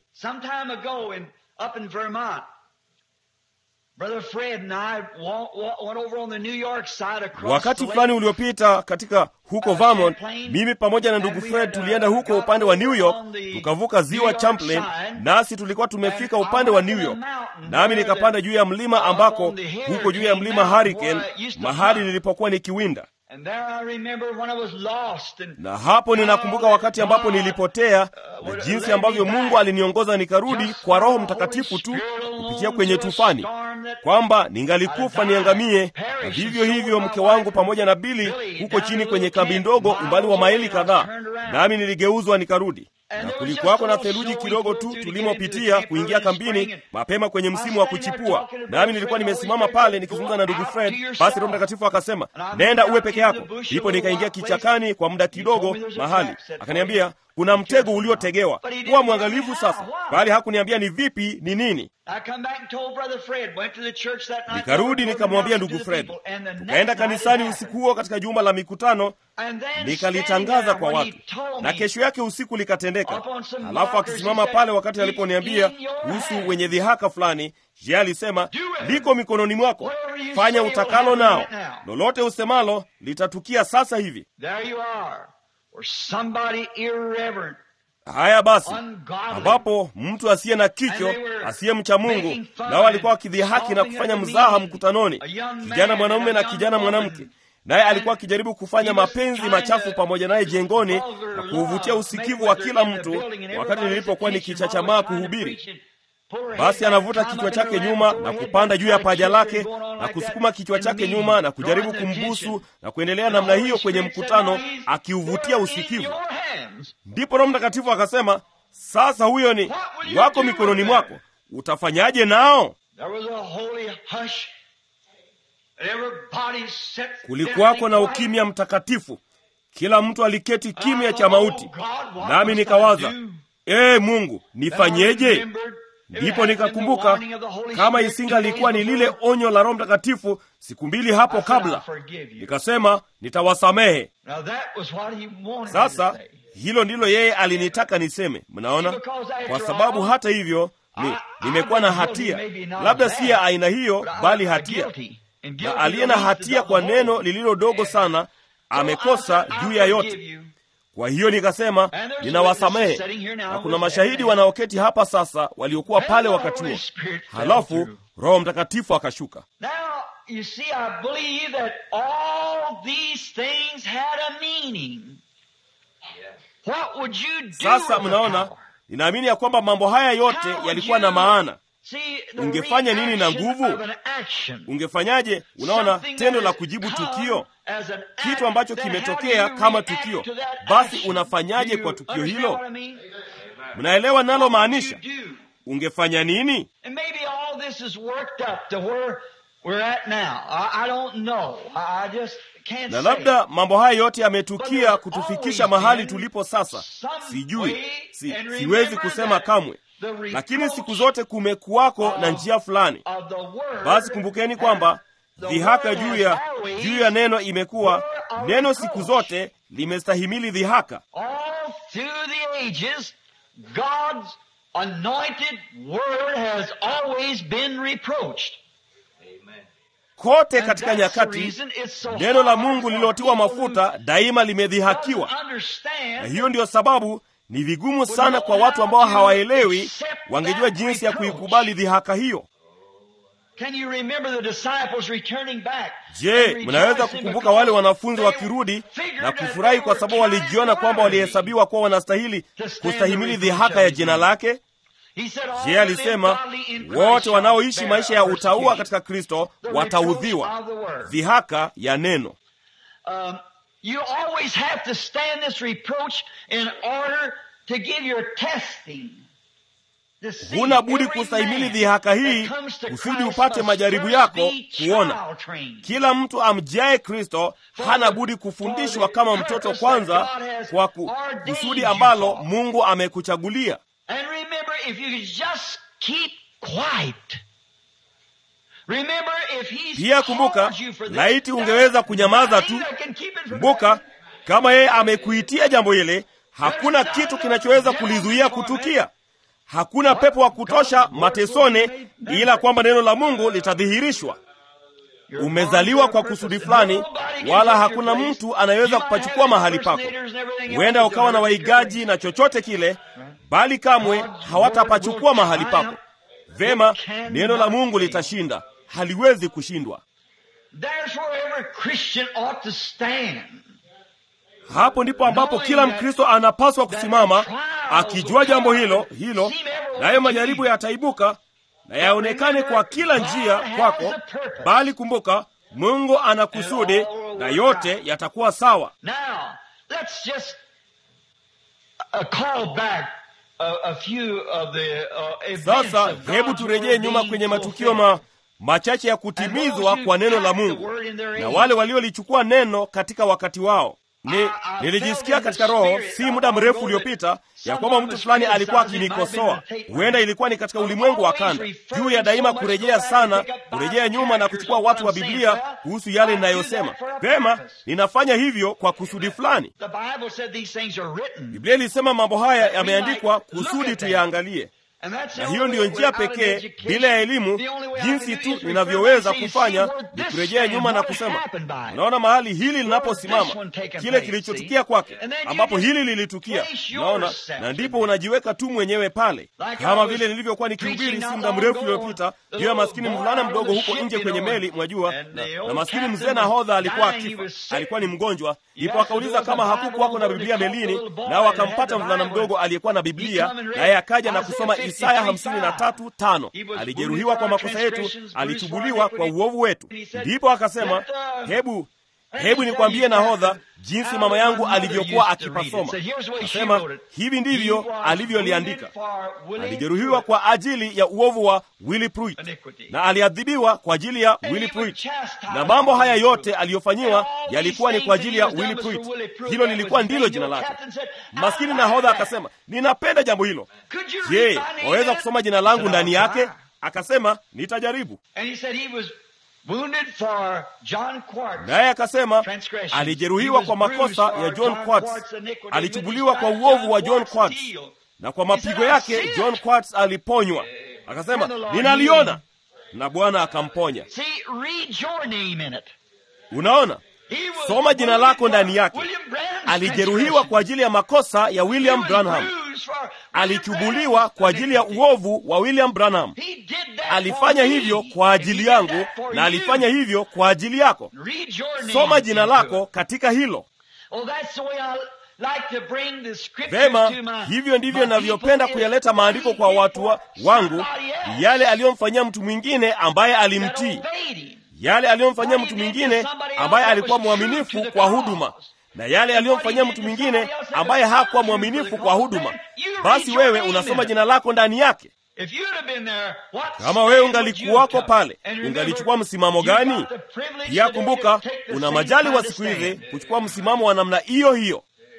wakati fulani uliopita katika huko Vermont, mimi pamoja na ndugu Fred tulienda huko upande wa New York, tukavuka ziwa Champlain, nasi tulikuwa tumefika upande wa New York, nami nikapanda juu ya mlima ambako huko juu ya mlima Hurricane, mahali nilipokuwa nikiwinda na hapo ninakumbuka wakati ambapo nilipotea na jinsi ambavyo Mungu aliniongoza nikarudi kwa Roho Mtakatifu tu kupitia kwenye tufani, kwamba ningalikufa niangamie. Na vivyo hivyo mke wangu pamoja na Bili huko chini kwenye kambi ndogo, umbali wa maili kadhaa, nami niligeuzwa nikarudi na kulikuwako na theluji kidogo tu tulimopitia kuingia kambini mapema kwenye msimu wa kuchipua, nami nilikuwa nimesimama pale nikizungumza na ndugu Fred. Basi Roho Mtakatifu akasema, nenda uwe peke yako. Ndipo nikaingia kichakani kwa muda kidogo mahali, akaniambia kuna mtego uliotegewa, kuwa mwangalifu sasa. Bali hakuniambia ni vipi, ni nini. Nikarudi nikamwambia ndugu Fred, tukaenda kanisani usiku huo katika jumba la mikutano, nikalitangaza kwa watu, na kesho yake usiku likatendeka. Halafu akisimama pale wakati aliponiambia kuhusu wenye dhihaka fulani, je, alisema liko mikononi mwako, fanya utakalo nao, lolote usemalo litatukia sasa hivi. Haya basi, ambapo mtu asiye na kicho, asiye mcha Mungu, nao alikuwa wakidhihaki na kufanya mzaha mkutanoni, kijana mwanamume na kijana mwanamke, naye alikuwa akijaribu kufanya mapenzi machafu pamoja naye jengoni na kuuvutia usikivu wa kila mtu, wakati nilipokuwa nikichachamaa kuhubiri. Basi anavuta kichwa chake nyuma na kupanda juu ya paja lake na kusukuma kichwa chake nyuma na kujaribu kumbusu na kuendelea namna hiyo kwenye mkutano, akiuvutia usikivu. Ndipo Roho Mtakatifu akasema, sasa huyo ni wako mikononi mwako, utafanyaje nao? Kulikuwako na ukimya mtakatifu, kila mtu aliketi kimya cha mauti, nami nikawaza, ee Mungu, nifanyeje? Ndipo nikakumbuka kama isingalikuwa ni lile onyo la Roho Mtakatifu siku mbili hapo kabla, nikasema nitawasamehe. Sasa hilo ndilo yeye alinitaka niseme. Mnaona, kwa sababu hata hivyo ni, nimekuwa na hatia, labda si ya aina hiyo, bali hatia, na aliye na hatia kwa neno lililo dogo sana amekosa juu ya yote. Kwa hiyo nikasema ninawasamehe, na kuna mashahidi wanaoketi hapa sasa waliokuwa pale wakati huo. Halafu Roho Mtakatifu akashuka. Sasa mnaona, ninaamini ya kwamba mambo haya yote yalikuwa na maana. ungefanya nini na nguvu? Ungefanyaje? Unaona, tendo la kujibu tukio, kitu ambacho kimetokea kama tukio, basi unafanyaje kwa tukio hilo? Mnaelewa nalo maanisha? Ungefanya nini? Na labda mambo haya yote yametukia kutufikisha mahali tulipo sasa. Sijui, si, siwezi kusema kamwe, lakini siku zote kumekuwako na njia fulani. Basi kumbukeni kwamba dhihaka juu ya juu ya neno imekuwa neno, siku zote limestahimili dhihaka. Kote katika nyakati neno la Mungu lililotiwa mafuta daima limedhihakiwa, na hiyo ndiyo sababu ni vigumu sana kwa watu ambao hawaelewi, wangejua jinsi ya kuikubali dhihaka hiyo. Je, mnaweza kukumbuka wale wanafunzi wakirudi na kufurahi kwa sababu walijiona kwamba walihesabiwa kuwa wanastahili kustahimili dhihaka ya jina lake? Je, alisema wote wanaoishi maisha ya utauwa katika Kristo wataudhiwa dhihaka ya neno. Um, you always have to stand this reproach in order to give your testing. Huna budi kustahimili dhihaka hii kusudi upate majaribu yako kuona. Kila mtu amjaye Kristo hana budi kufundishwa kama mtoto kwanza, kwa kusudi ambalo Mungu amekuchagulia. Pia kumbuka, laiti ungeweza kunyamaza tu. Kumbuka, kama yeye amekuitia jambo hili, hakuna kitu kinachoweza kulizuia kutukia. Hakuna pepo wa kutosha matesone, ila kwamba neno la Mungu litadhihirishwa. Umezaliwa kwa kusudi fulani, wala hakuna mtu anayeweza kupachukua mahali pako. Huenda ukawa na waigaji na chochote kile, bali kamwe hawatapachukua mahali pako. Vema, neno la Mungu litashinda, haliwezi kushindwa. Hapo ndipo ambapo kila Mkristo anapaswa kusimama akijua jambo hilo hilo, nayo majaribu yataibuka na yaonekane kwa kila njia kwako, bali kumbuka, Mungu ana kusudi na yote yatakuwa sawa. Sasa hebu turejee nyuma kwenye matukio ma machache ya kutimizwa kwa neno la Mungu na wale waliolichukua neno katika wakati wao. Ni, nilijisikia katika roho si muda mrefu uliopita ya kwamba mtu fulani alikuwa akinikosoa. Huenda ilikuwa ni katika ulimwengu wa kanda, juu ya daima kurejea sana, kurejea nyuma na kuchukua watu wa Biblia kuhusu yale ninayosema. Pema, ninafanya hivyo kwa kusudi fulani. Biblia ilisema mambo haya yameandikwa kusudi tuyaangalie na hiyo ndiyo njia pekee, bila ya elimu, jinsi tu ninavyoweza kufanya ni kurejea nyuma na kusema, unaona mahali hili linaposimama, kile kilichotukia kwake, ambapo hili lilitukia, unaona, na ndipo unajiweka tu mwenyewe pale, kama vile nilivyokuwa nikihubiri si muda mrefu uliopita juu ya maskini mvulana mdogo huko nje kwenye meli, mwajua, na, na maskini mzee nahodha alikuwa akifa, alikuwa ni mgonjwa. Ndipo akauliza kama hakukuwako na Biblia melini, nao akampata mvulana mdogo aliyekuwa na Biblia, naye akaja na kusoma Isaya hamsini na tatu tano alijeruhiwa kwa makosa yetu, alichubuliwa kwa uovu wetu. Ndipo akasema, hebu hebu nikwambie nahodha, jinsi mama yangu alivyokuwa akipasoma. Akasema hivi ndivyo alivyoliandika: alijeruhiwa kwa ajili ya uovu wa Willy Pruitt na aliadhibiwa kwa ajili ya Willy Pruitt, na mambo haya yote aliyofanyiwa yalikuwa ni kwa ajili ya Willy Pruitt. Hilo lilikuwa ndilo jina lake. Maskini nahodha akasema, ninapenda jambo hilo. Je, waweza kusoma jina langu ndani yake? Akasema, nitajaribu. Naye akasema alijeruhiwa kwa makosa ya John Quartz, alichubuliwa kwa uovu wa John Quartz, na kwa mapigo yake John Quartz aliponywa. Akasema ninaliona, na Bwana akamponya. Unaona, soma jina lako ndani yake. Alijeruhiwa kwa ajili ya makosa ya William Branham, alichubuliwa kwa ajili ya uovu wa William Branham. Alifanya hivyo kwa ajili yangu na alifanya hivyo kwa ajili yako. Soma jina lako katika hilo. Vema, hivyo ndivyo navyopenda kuyaleta maandiko kwa watu wa, wangu, yale aliyomfanyia mtu mwingine ambaye alimtii, yale aliyomfanyia mtu mwingine ambaye alikuwa mwaminifu kwa huduma, na yale aliyomfanyia mtu mwingine ambaye hakuwa mwaminifu kwa huduma. Basi wewe unasoma jina lako ndani yake. Kama wewe ungalikuwako pale, ungalichukua msimamo gani? Pia kumbuka, una majali wa siku hizi kuchukua msimamo wa namna hiyo hiyo.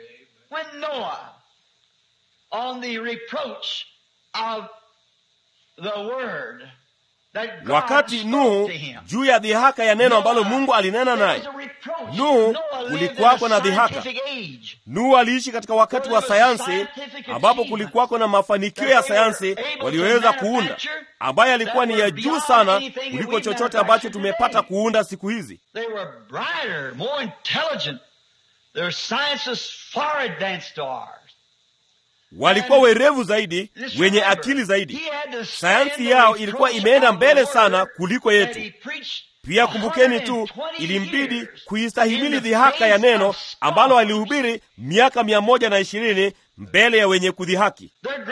Wakati Nuhu juu ya dhihaka ya neno ambalo Mungu alinena naye, Nuhu kulikuwako na dhihaka. Nuhu aliishi katika wakati wa sayansi, ambapo kulikuwako na mafanikio ya sayansi walioweza kuunda, ambaye alikuwa ni ya juu sana kuliko chochote ambacho tumepata kuunda siku hizi. Walikuwa werevu zaidi, wenye akili zaidi. Sayansi yao ilikuwa imeenda mbele sana kuliko yetu. Pia kumbukeni tu, ilimbidi kuistahimili dhihaka ya neno ambalo alihubiri miaka mia moja na ishirini mbele ya wenye kudhihaki.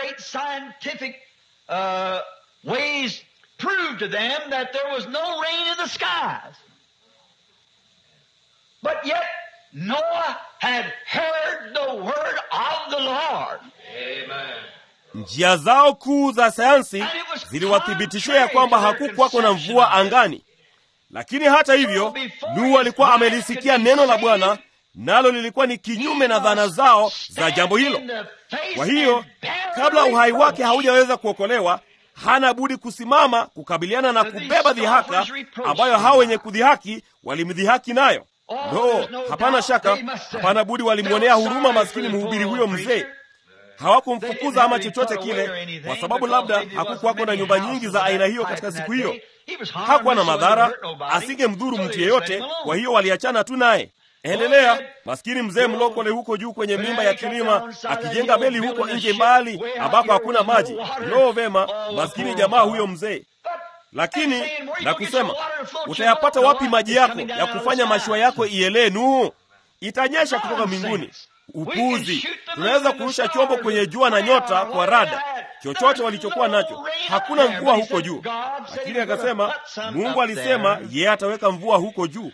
Noah had heard the word of the Lord. Njia zao kuu za sayansi ziliwathibitishia ya kwamba hakukwako na mvua angani, lakini hata hivyo Nuhu alikuwa amelisikia neno la Bwana, nalo lilikuwa ni kinyume na dhana zao za jambo hilo. Kwa hiyo kabla uhai wake haujaweza kuokolewa, hana budi kusimama kukabiliana na kubeba dhihaka ambayo hao wenye kudhihaki walimdhihaki nayo. No, hapana shaka, hapana budi walimwonea huruma maskini mhubiri huyo mzee. Hawakumfukuza ama chochote kile, kwa sababu labda hakukuwako na nyumba nyingi za aina hiyo katika siku hiyo. Hakuwa na madhara, asingemdhuru mtu yeyote. Kwa hiyo waliachana tu naye. Endelea. Maskini mzee mlokole huko juu kwenye mimba ya kilima, akijenga meli huko nje mbali ambako hakuna maji. Lo, vema, maskini jamaa huyo mzee lakini na kusema, utayapata wapi maji yako ya kufanya mashua yako ielee? Nuhu, itanyesha kutoka mbinguni. Upuzi! Tunaweza kurusha chombo kwenye jua na nyota kwa rada, chochote walichokuwa nacho. Hakuna mvua huko juu. Lakini akasema, Mungu alisema yeye ataweka mvua huko juu.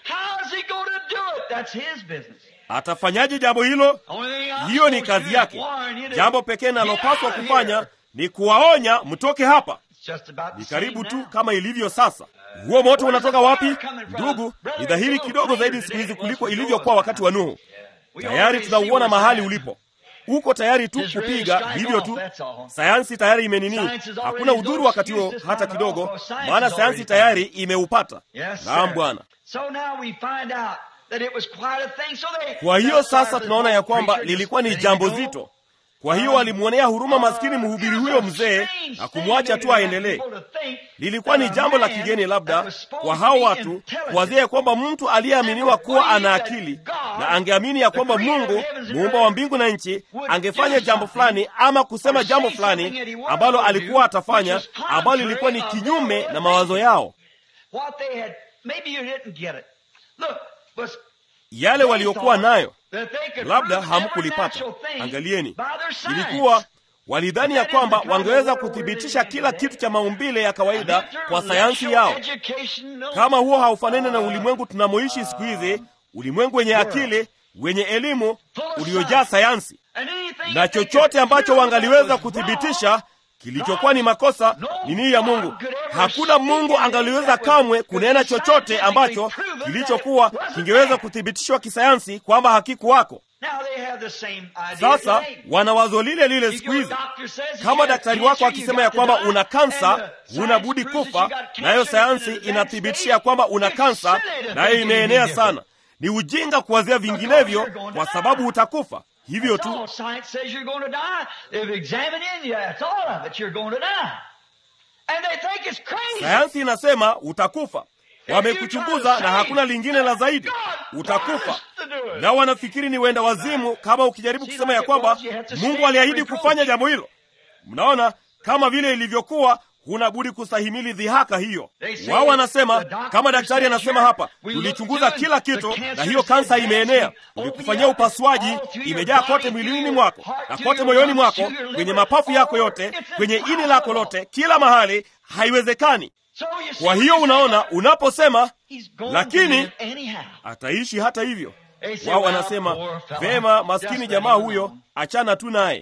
Atafanyaje jambo hilo? Hiyo ni kazi yake. Jambo pekee nalopaswa kufanya ni kuwaonya mtoke hapa. Ni karibu tu kama ilivyo sasa. Huo moto unatoka wapi, ndugu? Ni dhahiri kidogo zaidi siku hizi kuliko ilivyokuwa wakati wa Nuhu. Tayari tunauona mahali ulipo, uko tayari tu kupiga hivyo tu. Sayansi tayari imenini, hakuna udhuru wakati huo hata kidogo, maana sayansi tayari imeupata. Naam Bwana. Kwa hiyo sasa tunaona ya kwamba lilikuwa ni jambo zito. Kwa hiyo walimwonea huruma maskini mhubiri huyo mzee na kumwacha tu aendelee. Lilikuwa ni jambo la kigeni labda kwa hao watu kuwazia ya kwamba mtu aliyeaminiwa kuwa ana akili na angeamini ya kwamba Mungu muumba wa mbingu na nchi angefanya jambo fulani ama kusema jambo fulani ambalo alikuwa atafanya, ambalo lilikuwa ni kinyume na mawazo yao yale waliokuwa nayo labda hamkulipata. Angalieni, ilikuwa walidhani ya kwamba wangeweza kuthibitisha kila kitu cha maumbile ya kawaida kwa sayansi yao. Kama huo haufanani na ulimwengu tunamoishi siku hizi, ulimwengu wenye akili, wenye elimu, uliojaa sayansi, na chochote ambacho wangaliweza kuthibitisha kilichokuwa ni makosa ni nia ya Mungu. Hakuna Mungu angaliweza kamwe kunena chochote ambacho kilichokuwa kingeweza kuthibitishwa kisayansi kwamba hakikuwako. Sasa wana wazo lile lile siku hizi. Kama daktari wako akisema ya kwamba una kansa, huna budi kufa, nayo sayansi inathibitisha ya kwamba una kansa, nayo imeenea sana. Ni ujinga kuwazia vinginevyo, kwa sababu utakufa hivyo tu. Sayansi inasema utakufa. Wamekuchunguza na hakuna lingine la zaidi, utakufa. Na wanafikiri ni wenda wazimu kama ukijaribu kusema ya kwamba Mungu aliahidi kufanya jambo hilo. Mnaona, kama vile ilivyokuwa huna budi kustahimili dhihaka hiyo. Wao wanasema kama daktari anasema hapa, tulichunguza kila kitu na hiyo kansa imeenea, ulikufanyia upasuaji, imejaa kote mwilini mwako na kote moyoni mwako, kwenye mapafu yako yote, kwenye ini lako lote, kila mahali, haiwezekani. Kwa hiyo unaona, unaposema lakini ataishi hata hivyo, wao wanasema vema, maskini jamaa huyo, achana tu naye.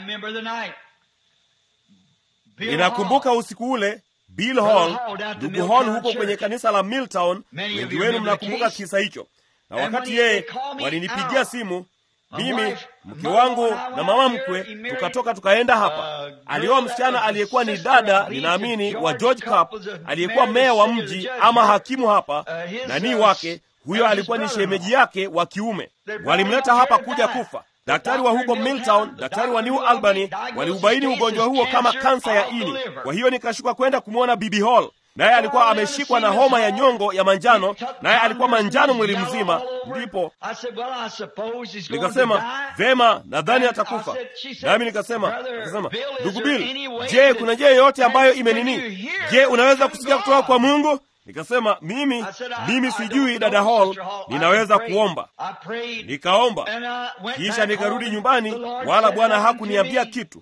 Ninakumbuka usiku ule Bill Hall, ndugu Hall huko kwenye kanisa la Milltown. Wengi wenu mnakumbuka kisa hicho, na wakati yeye walinipigia simu mimi mke wangu na mama mkwe, tukatoka tukaenda hapa. Alioa msichana aliyekuwa ni dada, ninaamini wa George Cup, aliyekuwa meya wa mji ama hakimu hapa, nanii wake huyo alikuwa ni shemeji yake wa kiume. Walimleta hapa kuja kufa. Daktari wa huko Milltown, daktari wa New Albany waliubaini ugonjwa huo kama kansa ya ini. Kwa hiyo nikashuka kwenda kumwona Bibi Hall, naye alikuwa ameshikwa na homa ya nyongo ya manjano, naye alikuwa manjano mwili mzima. Ndipo nikasema vema, nadhani atakufa. Nami nikasema nikasema, ndugu Bill, je, kuna njia yoyote ambayo imenini? Je, unaweza kusikia kutoka kwa Mungu? Nikasema mimi mimi sijui, dada Hall, ninaweza kuomba. Nikaomba kisha nikarudi nyumbani, wala Bwana hakuniambia kitu.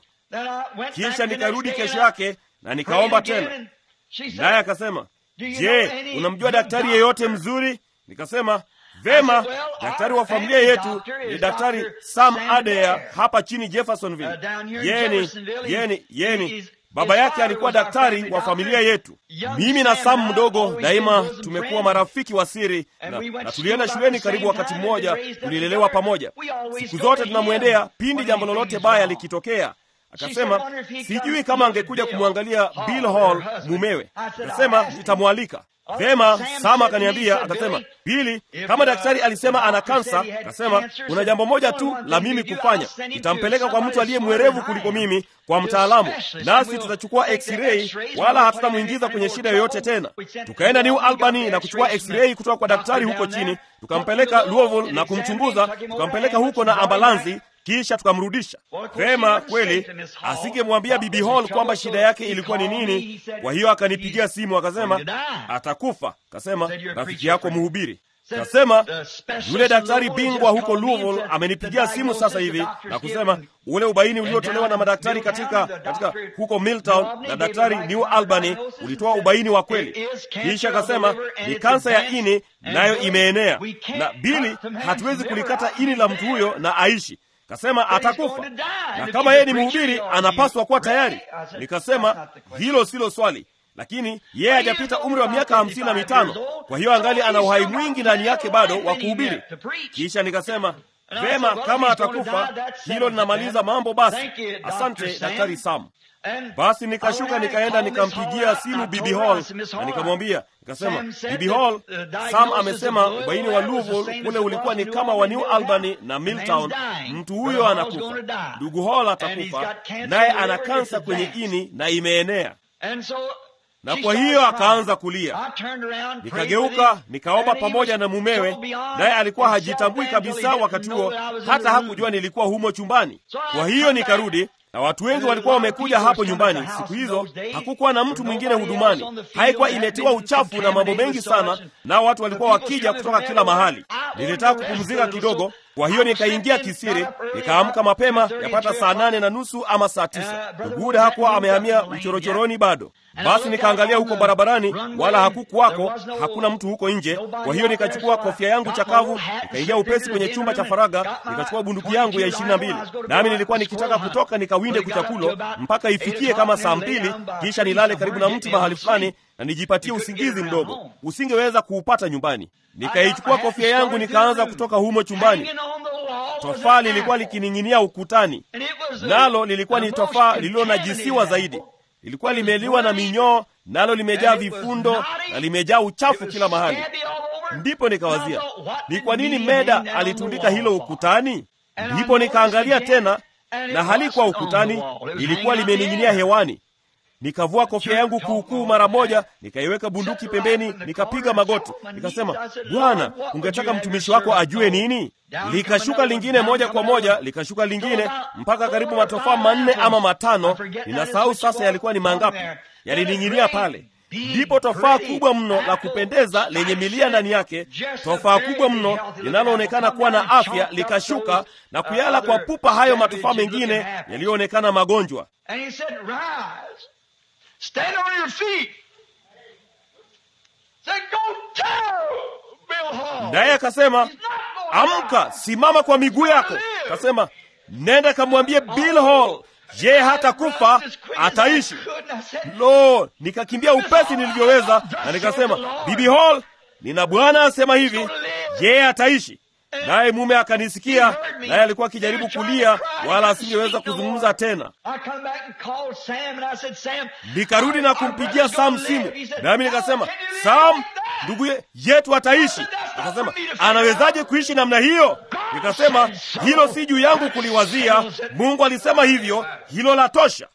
Kisha nikarudi kesho yake na nikaomba tena, naye akasema, je, unamjua daktari yeyote mzuri? Nikasema vema, daktari wa familia yetu ni daktari Sam Adair hapa chini Jeffersonville. Yeni yeni yeni baba yake alikuwa daktari wa familia yetu. Mimi na Sam mdogo daima tumekuwa marafiki wa siri na, na tulienda shuleni karibu wakati mmoja, tulilelewa pamoja. Siku zote tunamwendea pindi jambo lolote baya likitokea. Akasema sijui kama angekuja kumwangalia Bill Hall mumewe. Akasema nitamwalika. Vema, Sama akaniambia, akasema Bili, kama daktari alisema ana kansa, akasema kuna jambo moja tu la mimi kufanya, nitampeleka kwa mtu aliye mwerevu kuliko mimi, kwa mtaalamu, nasi tutachukua x-ray, wala hatutamwingiza kwenye shida yoyote tena. Tukaenda New Albany na kuchukua x-ray kutoka kwa daktari huko chini, tukampeleka Louisville na kumchunguza, tukampeleka huko na ambulansi kisha tukamrudisha. Vema, kweli asingemwambia Bibi Hall kwamba shida yake ilikuwa ni nini. Kwa hiyo akanipigia simu akasema atakufa. Kasema rafiki yako mhubiri Kasema yule daktari bingwa huko Louisville amenipigia simu sasa hivi na kusema ule ubaini uliotolewa na madaktari katika, katika huko Milltown na daktari New Albany ulitoa ubaini wa kweli. Kisha akasema ni kansa ya ini, nayo imeenea, na Bili, hatuwezi kulikata ini la mtu huyo na aishi Kasema atakufa na kama yeye ni mhubiri anapaswa kuwa tayari. Nikasema hilo silo swali, lakini yeye hajapita umri wa miaka hamsini na mitano, kwa hiyo angali ana uhai mwingi ndani yake bado wa kuhubiri. Kisha nikasema vema, kama atakufa hilo linamaliza mambo. Basi asante Daktari Sam. Basi nikashuka nikaenda nikampigia simu Bibi Hall na nikamwambia, nikasema, Bibi Hall, Sam amesema ubaini wa Louisville kule ulikuwa ni kama wa New Albany na Milltown. Mtu huyo anakufa, ndugu Hall atakufa, naye ana kansa kwenye ini na imeenea na kwa hiyo akaanza kulia. Nikageuka nikaomba pamoja na mumewe, naye alikuwa hajitambui kabisa wakati huo, hata hakujua nilikuwa humo chumbani. Kwa hiyo nikarudi na watu wengi walikuwa wamekuja hapo nyumbani. Siku hizo hakukuwa na mtu mwingine hudumani, haikuwa imetiwa uchafu na mambo mengi sana, nao watu walikuwa wakija kutoka kila mahali. Nilitaka kupumzika kidogo, kwa hiyo nikaingia kisiri, nikaamka mapema yapata saa nane na nusu ama saa tisa. Nduguda hakuwa amehamia uchorochoroni bado. Basi nikaangalia huko barabarani, wala hakukuwako, hakuna mtu huko nje. Kwa hiyo nikachukua kofia yangu chakavu, nikaingia upesi kwenye chumba cha faraga, nikachukua bunduki yangu ya ishirini na mbili, nami nilikuwa nikitaka kutoka nikawinde kuchakulo mpaka ifikie kama saa mbili, kisha nilale karibu na mti mahali fulani na nijipatie usingizi mdogo. Usingeweza kuupata nyumbani. Nikaichukua kofia yangu nikaanza kutoka humo chumbani. Tofaa lilikuwa likining'inia ukutani, nalo lilikuwa ni tofaa lililonajisiwa zaidi lilikuwa limeliwa na minyoo, nalo limejaa vifundo na limejaa uchafu kila mahali. Ndipo nikawazia ni kwa nini Meda alitundika hilo ukutani. Ndipo nikaangalia tena, na halikuwa ukutani, lilikuwa limening'inia hewani. Nikavua kofia yangu kuukuu mara moja, nikaiweka bunduki pembeni, nikapiga magoti, nikasema, Bwana, ungetaka mtumishi wako ajue nini? Likashuka lingine moja kwa moja, likashuka lingine mpaka karibu matofaa manne ama matano, ninasahau sasa yalikuwa ni mangapi. yalining'inia pale. Ndipo tofaa kubwa mno la kupendeza lenye milia ndani yake, tofaa kubwa mno linaloonekana kuwa na afya likashuka na kuyala kwa pupa hayo matofaa mengine yaliyoonekana magonjwa. Naye akasema, amka, simama kwa miguu yako. Akasema, nenda kamwambie Bill Hall je, hata kufa ataishi. Lo, nikakimbia upesi nilivyoweza, na nikasema, Bibi Hall, nina bwana asema hivi, je, ataishi? Naye mume akanisikia, naye alikuwa akijaribu kulia, wala asingeweza kuzungumza tena. Nikarudi na kumpigia Sam simu, nami nikasema, Sam, ndugu yetu ataishi. Akasema, anawezaje kuishi namna hiyo? Nikasema, hilo si juu yangu kuliwazia, Mungu alisema hivyo, hilo la tosha.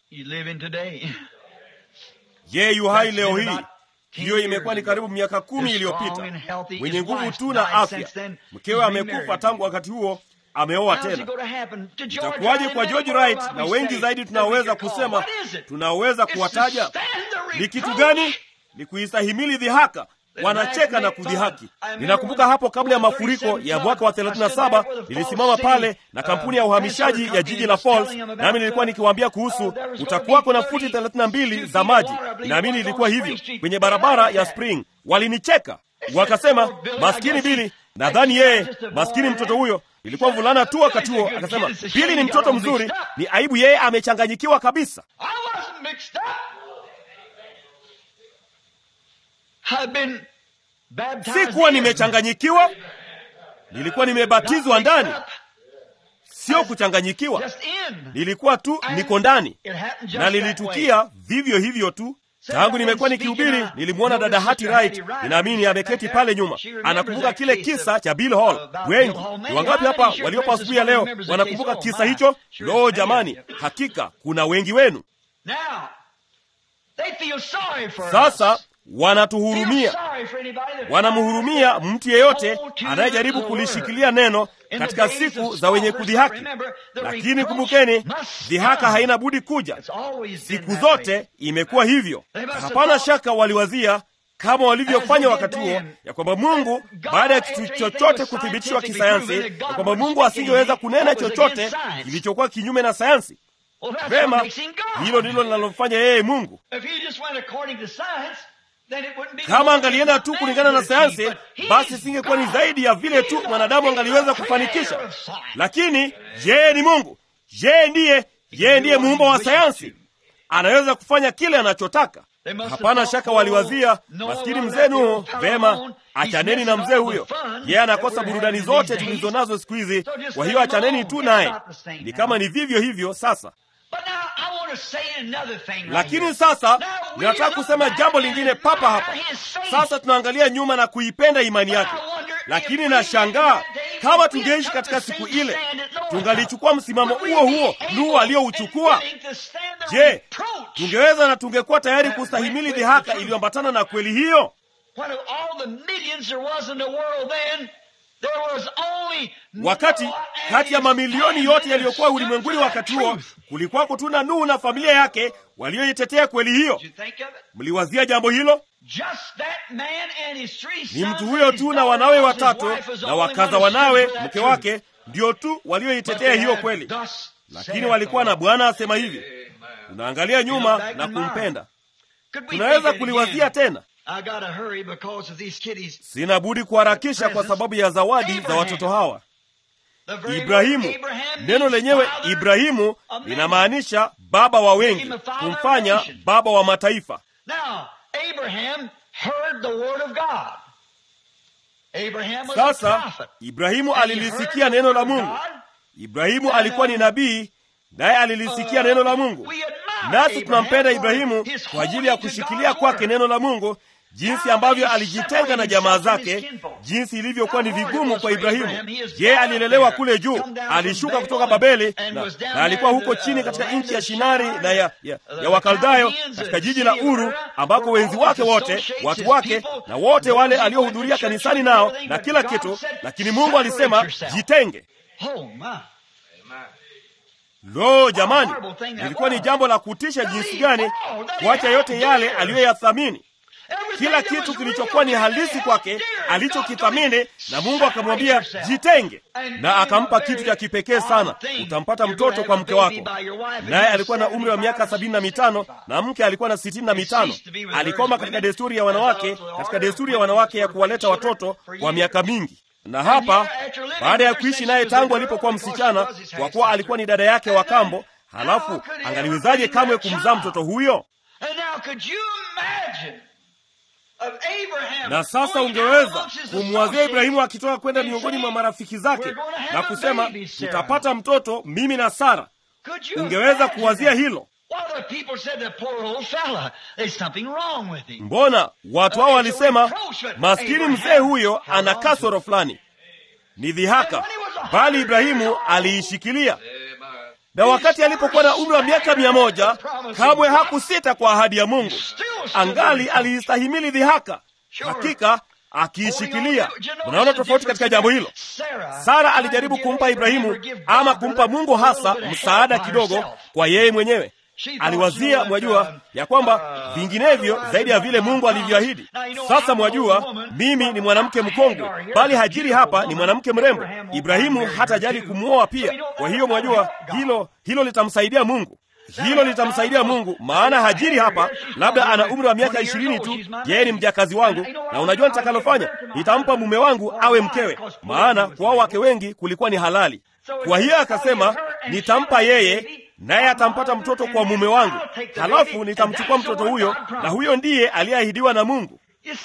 Ye yu hai leo hii. Hiyo imekuwa ni karibu miaka kumi iliyopita, mwenye nguvu tu na afya. Mkewe amekufa tangu wakati huo, ameoa tena. Itakuwaje kwa George Wright na wengi zaidi tunaoweza kusema, tunaweza kuwataja? Ni kitu gani? Ni kuistahimili dhihaka wanacheka na kudhihaki. Ninakumbuka hapo kabla ya mafuriko ya mwaka wa 37 nilisimama pale na kampuni ya uhamishaji ya jiji la Falls, nami nilikuwa nikiwaambia kuhusu utakuwako na futi 32 za maji. Naamini ilikuwa hivyo kwenye barabara ya Spring. Walinicheka wakasema, maskini Bili. Nadhani yeye maskini mtoto huyo ilikuwa mvulana tu wakati huo. Akasema Bili ni mtoto mzuri, ni aibu yeye amechanganyikiwa kabisa. Sikuwa nimechanganyikiwa, nilikuwa nimebatizwa ndani, sio kuchanganyikiwa. Nilikuwa tu niko ndani, na lilitukia vivyo hivyo tu. Tangu nimekuwa nikihubiri, nilimwona dada Hattie Wright, ninaamini ameketi pale nyuma, anakumbuka kile kisa cha Bill Hall. Wengi ni wangapi hapa waliopo asubuhi ya leo wanakumbuka kisa hicho? Lo, jamani, hakika kuna wengi wenu sasa wanatuhurumia, wanamhurumia mtu yeyote anayejaribu kulishikilia neno katika siku za wenye kudhihaki. Lakini kumbukeni, dhihaka haina budi kuja, siku zote imekuwa hivyo. Hapana shaka waliwazia kama walivyofanya wakati huo, ya kwamba Mungu baada ya kitu chochote kuthibitishwa kisayansi, ya kwamba Mungu asingeweza kunena chochote kilichokuwa kinyume na sayansi. Vema, hilo ndilo linalomfanya yeye Mungu. Kama angalienda tu kulingana na sayansi, basi singekuwa ni zaidi ya vile tu mwanadamu angaliweza kufanikisha. Lakini yeye ni Mungu, yeye ndiye yeye ndiye muumba wa sayansi, anaweza kufanya kile anachotaka. Hapana shaka waliwazia, maskini mzee Nuhu. Vema, achaneni na mzee huyo, yeye anakosa burudani zote tulizo nazo siku hizi, kwa hiyo achaneni tu naye. Ni kama ni vivyo hivyo sasa. Lakini sasa ninataka kusema jambo lingine papa hapa. Sasa tunaangalia nyuma na kuipenda imani yake, lakini nashangaa kama tungeishi katika siku ile, tungalichukua msimamo huo huo Nuhu aliyouchukua. Je, tungeweza na tungekuwa tayari kustahimili dhihaka iliyoambatana na kweli hiyo? Wakati kati ya mamilioni yote yaliyokuwa ulimwenguni wakati huo kulikuwako tu na Nuhu na familia yake walioitetea kweli hiyo. Mliwazia jambo hilo? Ni mtu huyo tu na wanawe watatu na wakaza wanawe mke wake ndio tu walioitetea hiyo kweli, lakini walikuwa na Bwana asema hivi. Tunaangalia nyuma na kumpenda. Tunaweza kuliwazia tena Sina budi kuharakisha kwa sababu ya zawadi za watoto hawa. Ibrahimu, neno lenyewe Ibrahimu linamaanisha baba wa wengi, kumfanya baba wa mataifa. Sasa Ibrahimu alilisikia neno la Mungu. Ibrahimu alikuwa ni nabii, naye alilisikia neno la Mungu. Nasi tunampenda Ibrahimu kwa ajili ya kushikilia kwake neno la Mungu, jinsi ambavyo alijitenga na jamaa zake, jinsi ilivyokuwa ni vigumu kwa Ibrahimu. Je, alilelewa kule juu, alishuka kutoka Babeli na, na alikuwa huko chini katika nchi ya Shinari na ya, ya, ya Wakaldayo katika jiji la Uru, ambako wenzi wake wote, watu wake na wote wale aliohudhuria kanisani nao na kila kitu, lakini Mungu alisema jitenge. Lo, jamani, lilikuwa ni jambo la kutisha jinsi gani kuacha yote yale aliyoyathamini kila kitu kilichokuwa ni halisi kwake alichokithamini, na Mungu akamwambia jitenge, na akampa kitu cha kipekee sana, utampata mtoto kwa mke wako. Naye alikuwa na umri wa miaka sabini na mitano na mke alikuwa na sitini na mitano. Alikoma katika desturi ya wanawake, katika desturi ya wanawake ya kuwaleta watoto kwa miaka mingi na hapa baada ya kuishi naye tangu alipokuwa msichana, kwa kuwa alikuwa ni dada yake wa kambo, halafu angaliwezaje kamwe kumzaa mtoto huyo? Na sasa ungeweza kumwazia Ibrahimu akitoka kwenda miongoni mwa marafiki zake na kusema tutapata mtoto mimi na Sara. Ungeweza kuwazia hilo? Mbona watu hao walisema maskini mzee huyo ana kasoro fulani, ni dhihaka, bali Ibrahimu aliishikilia na wakati alipokuwa na umri wa miaka mia moja kamwe hakusita kwa ahadi ya Mungu. Angali aliistahimili dhihaka, hakika akiishikilia. Unaona tofauti katika jambo hilo. Sara alijaribu kumpa Ibrahimu ama kumpa Mungu hasa msaada kidogo kwa yeye mwenyewe. Aliwazia, mwajua, ya kwamba vinginevyo zaidi ya vile Mungu alivyoahidi. Sasa mwajua, mimi ni mwanamke mkongwe, bali Hajiri hapa ni mwanamke mrembo. Ibrahimu hatajali kumwoa pia. Kwa hiyo mwajua, hilo hilo litamsaidia Mungu, hilo litamsaidia Mungu, maana Hajiri hapa labda ana umri wa miaka ishirini tu, yeye ni mjakazi wangu, na unajua nitakalofanya, nitampa mume wangu awe mkewe, maana kwa wake wengi kulikuwa ni halali. Kwa hiyo akasema, nitampa yeye naye atampata mtoto kwa mume wangu, halafu nitamchukua mtoto huyo, na huyo ndiye aliyeahidiwa na Mungu.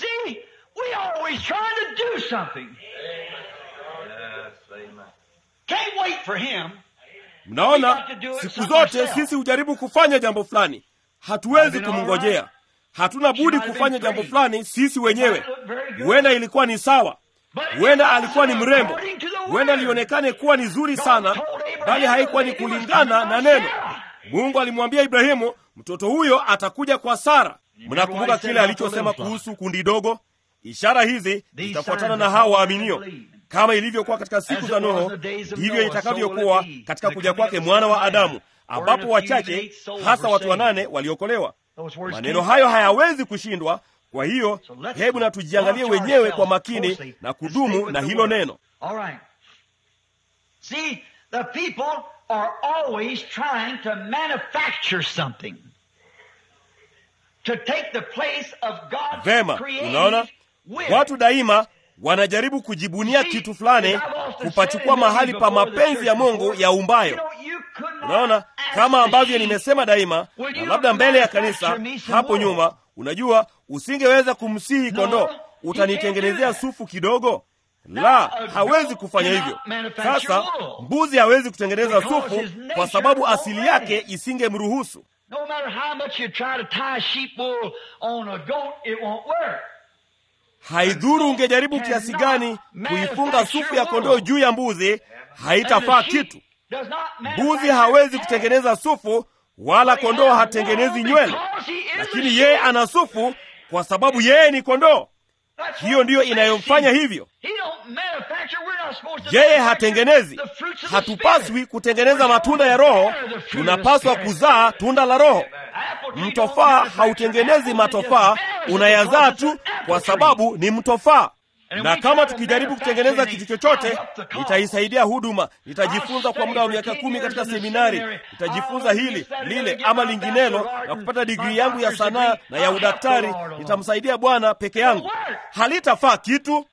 Mnaona, siku zote sisi hujaribu kufanya jambo fulani, hatuwezi kumngojea. Hatuna budi kufanya jambo fulani sisi wenyewe. Huenda ilikuwa ni sawa, huenda alikuwa ni mrembo, huenda lionekane kuwa ni zuri sana, bali haikuwa ni kulingana na neno. Mungu alimwambia Ibrahimu mtoto huyo atakuja kwa Sara. Mnakumbuka kile alichosema kuhusu kundi dogo? Ishara hizi zitafuatana na hao waaminio. Kama ilivyokuwa katika siku za Nuhu, ndivyo itakavyokuwa katika kuja kwake mwana wa Adamu, ambapo wachache, hasa watu wanane, waliokolewa. Maneno hayo hayawezi kushindwa. Kwa hiyo hebu na tujiangalie wenyewe kwa makini na kudumu na hilo neno. are always trying to manufacture something to take the place of God's Vema, unaona, watu daima wanajaribu kujibunia kitu fulani, kupachukua mahali pa mapenzi ya Mungu ya umbayo. Unaona, kama ambavyo nimesema daima, na labda mbele ya kanisa hapo nyuma, unajua, usingeweza kumsihi kondoo, utanitengenezea sufu kidogo la, hawezi kufanya hivyo. Sasa mbuzi hawezi kutengeneza sufu kwa sababu asili yake isingemruhusu. Haidhuru ungejaribu kiasi gani kuifunga sufu ya kondoo juu ya mbuzi, haitafaa kitu. Mbuzi hawezi kutengeneza sufu, wala kondoo hatengenezi nywele, lakini yeye ana sufu kwa sababu yeye ni kondoo. Hiyo ndiyo inayomfanya hivyo. Yeye hatengenezi. Hatupaswi kutengeneza matunda ya Roho, tunapaswa kuzaa tunda la Roho. Mtofaa hautengenezi matofaa, unayazaa tu kwa sababu ni mtofaa. Na kama tukijaribu kutengeneza kitu chochote, nitaisaidia huduma, nitajifunza kwa muda wa miaka kumi katika seminari, nitajifunza hili lile ama linginelo na kupata digrii yangu ya sanaa na ya udaktari, nitamsaidia Bwana peke yangu, halitafaa kitu.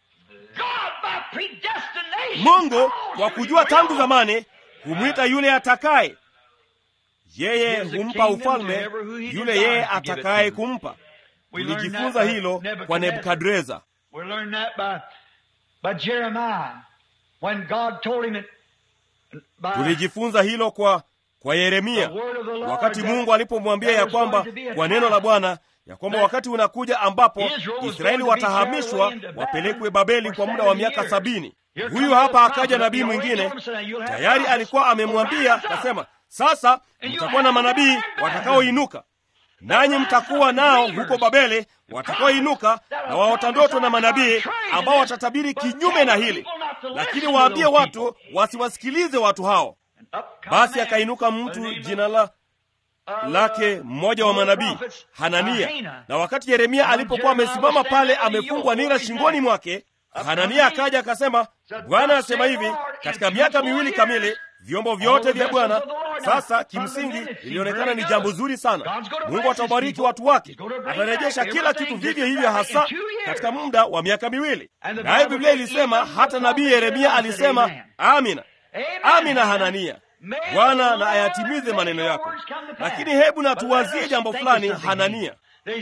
Mungu kwa kujua tangu zamani humwita yule atakaye. Yeye humpa ufalme yule yeye atakaye kumpa. Tulijifunza hilo kwa Nebukadreza. We learned that by, by Jeremiah when God told him it, by Tulijifunza hilo kwa kwa Yeremia the word of the Lord wakati that Mungu alipomwambia there ya was going kwamba to be a kwa neno la time Bwana ya kwamba that wakati unakuja ambapo Israel was Israeli going to be watahamishwa carried away into wapelekwe Babylon Babeli for kwa muda wa 70 miaka years. sabini. Here Huyu comes hapa the akaja prophet. nabii He already mwingine told him, said, "You'll have tayari prophets alikuwa who amemwambia, rise up." akasema sasa And you mtakuwa na have manabii them in watakaoinuka nanyi mtakuwa nao huko Babeli watakaoinuka na waota ndoto na manabii ambao watatabiri kinyume na hili, lakini waambie watu wasiwasikilize watu hao. Basi akainuka mtu jina la lake mmoja wa manabii Hanania. Na wakati Yeremia alipokuwa amesimama pale amefungwa nira shingoni mwake, Hanania akaja akasema, Bwana asema hivi, katika miaka miwili kamili vyombo vyote vya Bwana. Sasa kimsingi ilionekana ni jambo zuri sana. Mungu atabariki watu wake, atarejesha kila kitu vivyo hivyo, hasa katika muda wa miaka miwili. Naye Biblia ilisema, hata nabii Yeremia alisema, amina, amina Hanania, Bwana na ayatimize maneno yako. Lakini hebu na tuwazie jambo fulani, Hanania.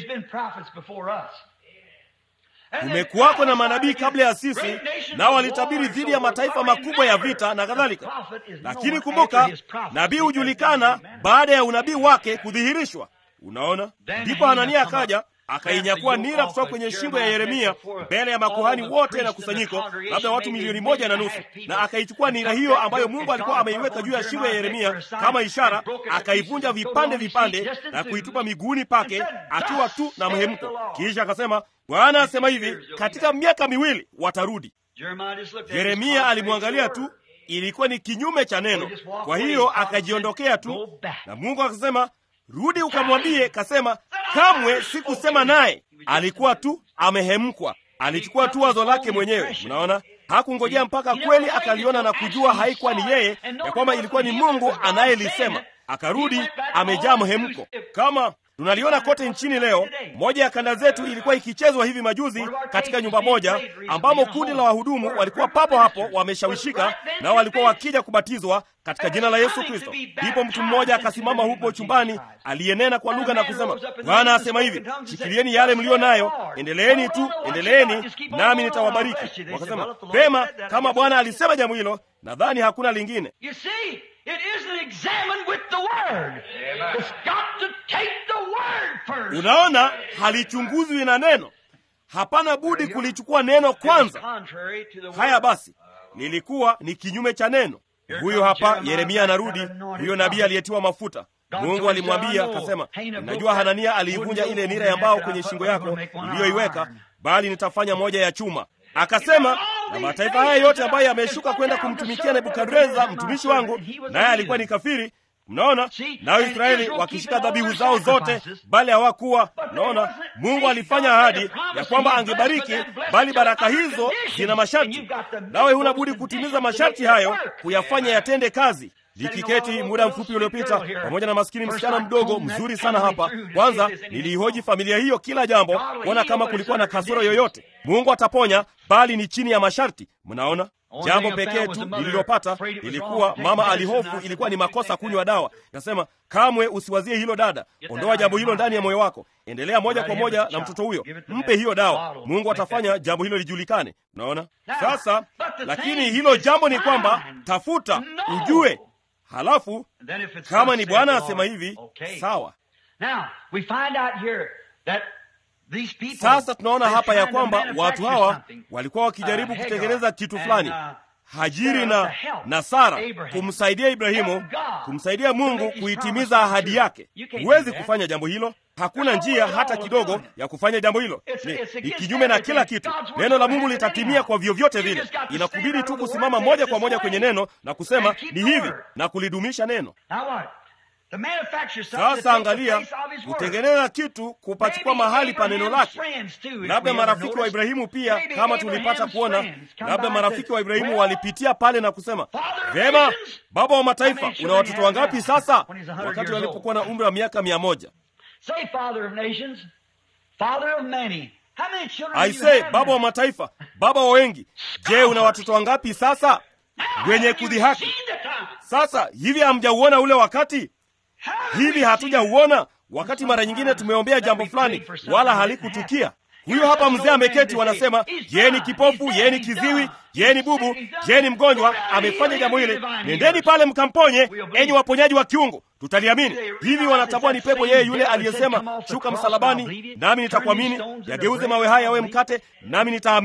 Kumekuwako na manabii kabla ya sisi, nao walitabiri dhidi ya mataifa makubwa ya vita na kadhalika. Lakini kumbuka, nabii hujulikana baada ya unabii wake kudhihirishwa. Unaona, ndipo Hanania akaja akainyakua nira kutoka kwenye shingo ya Yeremia mbele ya makuhani wote na kusanyiko, labda watu milioni moja na nusu, na akaichukua nira hiyo ambayo Mungu alikuwa ameiweka juu ya shingo ya Yeremia kama ishara, akaivunja vipande vipande na kuitupa miguuni pake akiwa tu na mhemko. Kisha akasema, Bwana asema hivi, katika miaka miwili watarudi. Yeremia alimwangalia tu, ilikuwa ni kinyume cha neno, kwa hiyo akajiondokea tu, na Mungu akasema Rudi ukamwambie, kasema kamwe sikusema naye. Alikuwa tu amehemkwa, alichukua tu wazo lake mwenyewe. Mnaona, hakungojea mpaka kweli akaliona na kujua haikuwa ni yeye, ya kwamba ilikuwa ni Mungu anayelisema. Akarudi amejaa mhemko, kama tunaliona kote nchini leo. Moja ya kanda zetu ilikuwa ikichezwa hivi majuzi katika nyumba moja, ambamo kundi la wahudumu walikuwa papo hapo wameshawishika, nao walikuwa wakija kubatizwa katika jina la Yesu Kristo. Ndipo mtu mmoja akasimama hupo chumbani aliyenena kwa lugha na kusema, Bwana asema hivi, shikilieni yale mliyo nayo, endeleeni tu, endeleeni, nami nitawabariki. Wakasema, pema, kama Bwana alisema jambo hilo, nadhani hakuna lingine. Unaona, halichunguzwi na neno, hapana budi kulichukua neno kwanza. Haya basi, lilikuwa ni kinyume cha neno. Huyo hapa Yeremia anarudi, huyo nabii aliyetiwa mafuta. Mungu alimwambia akasema, najua Hanania aliivunja ile nira ya mbao kwenye shingo yako iliyoiweka, bali nitafanya moja ya chuma. Akasema, na mataifa haya yote ambayo yameshuka kwenda kumtumikia Nebukadreza mtumishi wangu, naye alikuwa ni kafiri. Mnaona, nao Israeli wakishika dhabihu zao zote, bali hawakuwa. Mnaona, Mungu alifanya ahadi ya kwamba angebariki, bali baraka hizo zina masharti, nawe huna budi kutimiza masharti hayo, kuyafanya yatende kazi. Likiketi muda mfupi uliopita pamoja na maskini msichana mdogo mzuri sana hapa. Kwanza niliihoji familia hiyo kila jambo, kuona kama kulikuwa na kasoro yoyote. Mungu ataponya, bali ni chini ya masharti. Mnaona, jambo pekee tu lililopata ilikuwa mama alihofu ilikuwa ni makosa kunywa dawa. Nasema kamwe usiwazie hilo dada, ondoa jambo hilo ndani ya moyo wako, endelea moja kwa moja na mtoto huyo, mpe hiyo dawa. Mungu atafanya jambo hilo lijulikane. Unaona sasa, lakini hilo jambo ni kwamba tafuta ujue Halafu kama ni Bwana asema hivi, sawa. Sasa tunaona hapa ya kwamba watu hawa walikuwa wakijaribu kutengeneza kitu fulani, Hajiri na, na Sara kumsaidia Ibrahimu, kumsaidia Mungu kuitimiza ahadi yake. Huwezi kufanya jambo hilo, hakuna njia hata kidogo ya kufanya jambo hilo. Ni, ni kinyume na kila kitu. Neno la Mungu litatimia kwa vyovyote vile. Inakubidi tu kusimama moja kwa moja kwenye neno na kusema ni hivi na kulidumisha neno. Sasa angalia, kutengeneza kitu kupachukua mahali pa neno lake. Labda marafiki wa Ibrahimu pia, kama tulipata kuona, labda marafiki wa Ibrahimu walipitia pale na kusema, vema, baba wa mataifa, una watoto wangapi sasa? Wakati walipokuwa na umri wa miaka mia moja. Aisee, baba wa mataifa, baba wa wengi, je, una watoto wangapi sasa? Wenye kudhihaki. Sasa hivi hamjauona ule wakati hivi hatujauona wakati? Mara nyingine tumeombea jambo fulani wala halikutukia. Huyo hapa mzee ameketi, wanasema yeye ni kipofu, yeye ni kiziwi, yeye ni bubu, yeye ni mgonjwa, amefanya jambo hili, nendeni pale mkamponye, enyi waponyaji wa kiungu, tutaliamini. Hivi wanatambua ni pepo yeye yule aliyesema, shuka msalabani nami nitakuamini, yageuze mawe haya yawe mkate nami nitaamini.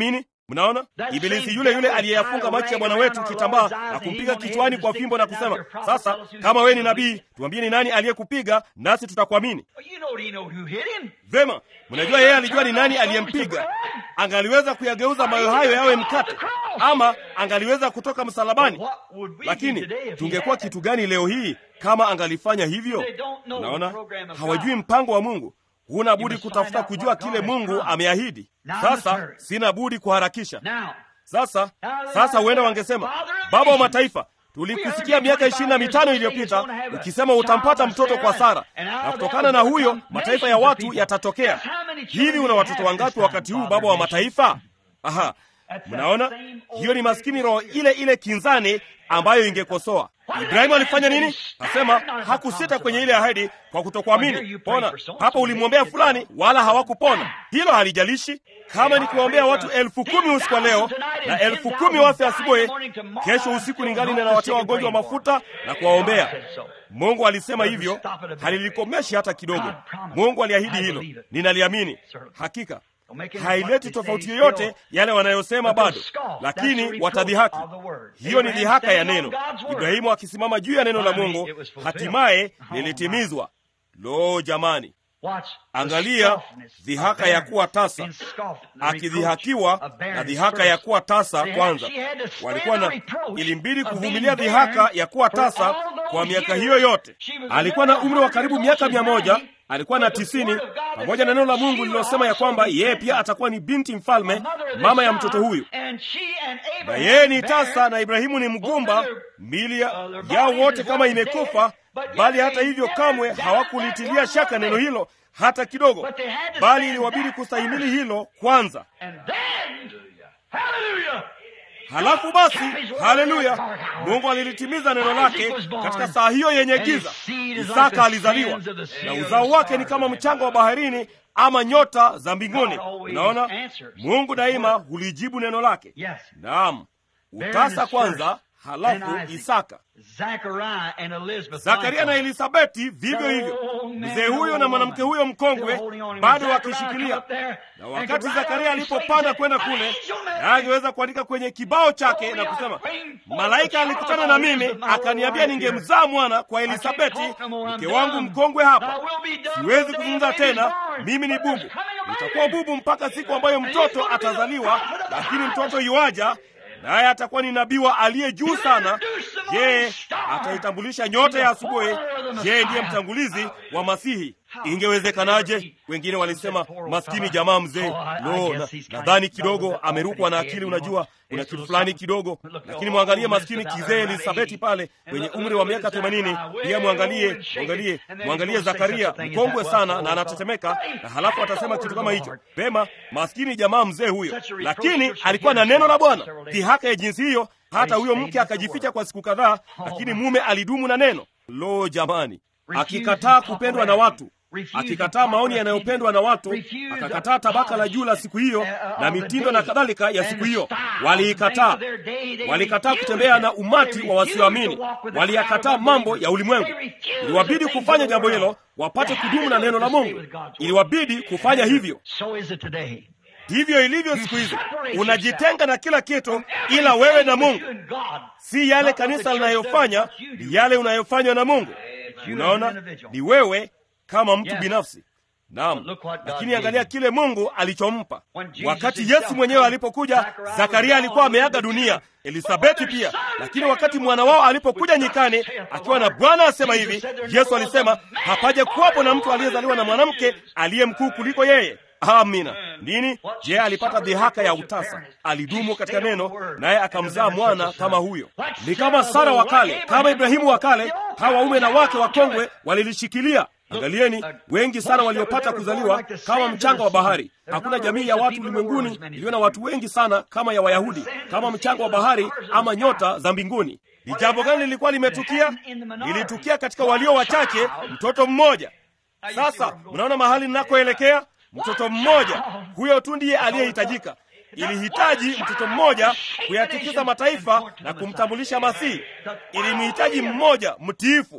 Mnaona, ibilisi yule yule aliyeyafunga macho ya Bwana wetu kitambaa na kumpiga kichwani kwa fimbo na kusema, sasa kama wewe ni nabii, tuambie ni nani aliyekupiga, nasi tutakuamini. Vema, mnajua yeye alijua ni nani aliyempiga. Angaliweza kuyageuza mawe hayo yawe mkate, ama angaliweza kutoka msalabani. Lakini tungekuwa kitu gani leo hii kama angalifanya hivyo? Naona hawajui mpango wa Mungu. Huna budi kutafuta kujua kile Mungu ameahidi. Sasa sina budi kuharakisha. Sasa sasa, huenda wangesema, baba wa mataifa, tulikusikia miaka ishirini na mitano iliyopita ukisema utampata mtoto kwa Sara, na kutokana na huyo mataifa ya watu yatatokea. Hivi una watoto wangapi wakati huu, baba wa mataifa? Aha, mnaona, hiyo ni maskini roho ile ile kinzani ambayo ingekosoa Ibrahimu alifanya nini? Asema hakusita kwenye ile ahadi kwa kutokuamini. Pona hapa, ulimwombea fulani, wala hawakupona. Hilo halijalishi. Kama nikiwaombea watu elfu kumi usiku wa leo na elfu kumi wafe asubuhi, kesho usiku ningali ninawatia wagonjwa mafuta na kuwaombea. Mungu alisema hivyo, halilikomeshi hata kidogo. Mungu aliahidi hilo, ninaliamini hakika haileti tofauti yoyote yale wanayosema bado, lakini watadhihaki. Hiyo ni dhihaka ya neno. Ibrahimu akisimama juu ya neno la Mungu, hatimaye lilitimizwa. Lo, jamani, angalia dhihaka ya kuwa tasa, akidhihakiwa na dhihaka ya kuwa tasa. Kwanza walikuwa na, ilimbidi kuvumilia dhihaka ya kuwa tasa kwa miaka hiyo yote. Alikuwa na umri wa karibu miaka mia moja alikuwa na tisini pamoja na neno la Mungu lililosema ya kwamba yeye pia atakuwa ni binti mfalme, mama ya mtoto huyu, na yeye ni tasa na Ibrahimu ni mgumba, mili yao wote kama imekufa. Bali hata hivyo kamwe hawakulitilia shaka neno hilo hata kidogo, bali iliwabidi kustahimili hilo kwanza. Halafu basi, haleluya, Mungu alilitimiza neno lake katika saa hiyo yenye giza. Isaka alizaliwa na uzao wake ni kama mchanga wa baharini ama nyota za mbinguni. Unaona, Mungu daima hulijibu neno lake. Naam, utasa kwanza, halafu Isaka. Zakaria na Elisabeti vivyo hivyo, mzee huyo na mwanamke huyo mkongwe bado wakishikilia. Na wakati Zakaria alipopanda kwenda kule, naye angeweza kuandika kwenye kibao chake na kusema, malaika alikutana na mimi akaniambia ningemzaa mwana kwa Elisabeti mke wangu mkongwe hapa. Siwezi kuzungumza tena, mimi ni bubu, nitakuwa bubu mpaka siku ambayo mtoto atazaliwa, lakini mtoto yuaja naye atakuwa ni nabii wa aliye juu sana. Yeye ataitambulisha nyota ya asubuhi. Yeye ndiye mtangulizi wa Masihi. Ingewezekanaje? Wengine walisema maskini jamaa mzee, no, nadhani na kidogo amerukwa na akili. Unajua, kuna kitu fulani kidogo, lakini mwangalie maskini kizee Elisabeti pale kwenye umri wa miaka themanini. Pia mwangalie, mwangalie, mwangalie Zakaria mkongwe sana na anatetemeka, na halafu atasema kitu kama hicho. Pema, maskini jamaa mzee huyo, lakini alikuwa na neno la Bwana. Dhihaka ya jinsi hiyo, hata huyo mke akajificha kwa siku kadhaa, lakini mume alidumu na neno. Lo, jamani, akikataa kupendwa na watu akikataa maoni yanayopendwa na watu, akakataa tabaka la juu la siku hiyo na mitindo na kadhalika ya siku hiyo. Waliikataa, walikataa kutembea na umati wa wasioamini, waliyakataa mambo ya ulimwengu. Iliwabidi kufanya jambo hilo wapate kudumu na neno la Mungu, iliwabidi kufanya hivyo. Ndivyo ilivyo siku hizi, unajitenga na kila kitu ila wewe na Mungu. Si yale kanisa linayofanya, ni yale unayofanywa na Mungu. Unaona, ni wewe kama mtu binafsi. Naam, lakini angalia kile Mungu alichompa. Wakati Yesu mwenyewe alipokuja, Zakaria alikuwa ameaga dunia, Elisabeti pia. Lakini wakati mwana wao alipokuja nyikani akiwa na Bwana asema hivi, Yesu alisema hapaja kuwapo na mtu aliyezaliwa na mwanamke aliye mkuu kuliko yeye. Amina. Nini? Je, alipata dhihaka ya utasa? Alidumu katika neno, naye akamzaa mwana kama huyo. Ni kama Sara wa kale, kama Ibrahimu wa kale. Hawa waume na wake wakongwe walilishikilia. Angalieni, wengi sana waliopata kuzaliwa kama mchanga wa bahari. Hakuna jamii ya watu ulimwenguni iliyo na watu wengi sana kama ya Wayahudi, kama mchanga wa bahari ama nyota za mbinguni. Ni jambo gani lilikuwa limetukia? Lilitukia katika walio wachache, mtoto mmoja. Sasa mnaona mahali ninakoelekea? Mtoto mmoja huyo tu ndiye aliyehitajika. Ilihitaji mtoto mmoja kuyatikisa mataifa na kumtambulisha Masihi. Ilimhitaji mmoja mtiifu,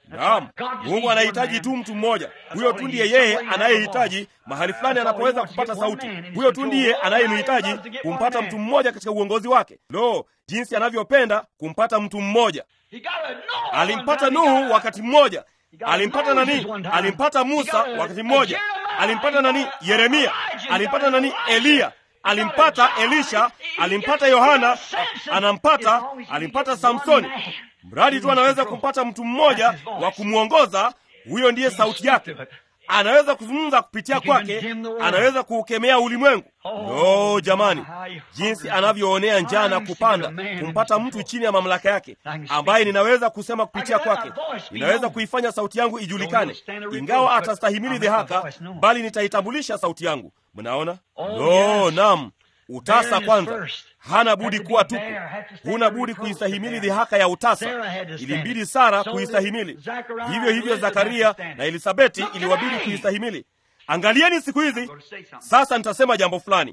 Naam, Mungu anahitaji tu mtu mmoja. Huyo tu ndiye yeye anayehitaji mahali fulani anapoweza kupata sauti. Huyo tu ndiye anayemhitaji kumpata mtu mmoja katika uongozi wake. Lo, jinsi anavyopenda kumpata mtu mmoja! Alimpata Nuhu wakati mmoja, alimpata nani? Alimpata Musa wakati mmoja, alimpata nani? Yeremia, alimpata nani? Eliya, alimpata Elisha, alimpata Yohana, anampata, alimpata Samsoni. Mradi tu anaweza kumpata mtu mmoja wa kumwongoza, huyo ndiye sauti yake. Anaweza kuzungumza kupitia kwake, anaweza kuukemea ulimwengu. No jamani, jinsi anavyoonea njaa na kupanda kumpata mtu chini ya mamlaka yake, ambaye ninaweza kusema kupitia kwake, ninaweza kuifanya sauti yangu ijulikane, ingawa atastahimili dhihaka, bali nitaitambulisha sauti yangu. Mnaona? No, nam utasa kwanza hana budi kuwa tupu, huna budi kuistahimili dhihaka ya utasa. Ilimbidi Sara kuistahimili, hivyo hivyo Zakaria na Elisabeti iliwabidi kuistahimili. Angalieni siku hizi sasa. Nitasema jambo fulani.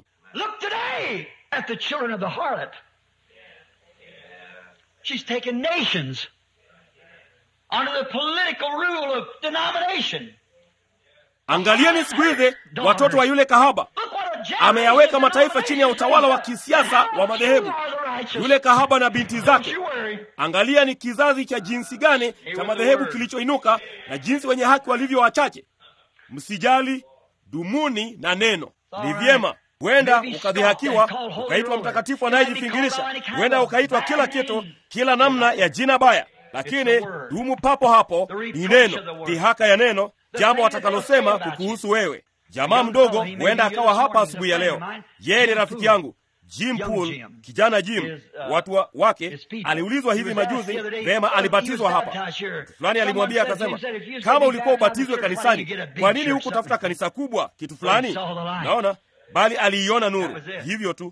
Angalieni siku hizi watoto wa yule kahaba ameyaweka mataifa chini ya utawala wa kisiasa wa madhehebu. Yule kahaba na binti zake, angalia ni kizazi cha jinsi gani cha madhehebu kilichoinuka na jinsi wenye haki walivyo wachache. Msijali, dumuni na neno. Ni vyema. Huenda ukadhihakiwa ukaitwa mtakatifu anayejifingirisha, huenda ukaitwa kila kitu, kila namna ya jina baya, lakini dumu papo hapo. Ni neno, dhihaka ya neno, jambo watakalosema kukuhusu wewe. Jamaa mdogo huenda akawa hapa asubuhi ya leo. Yeye ni rafiki yangu Jim Pool, kijana Jim. Watu wa wake aliulizwa hivi majuzi, vema, alibatizwa hapa. Fulani alimwambia akasema, kama ulikuwa ubatizwe kanisani, kwa nini hukutafuta kanisa kubwa, kitu fulani? Naona, bali aliiona nuru, hivyo tu.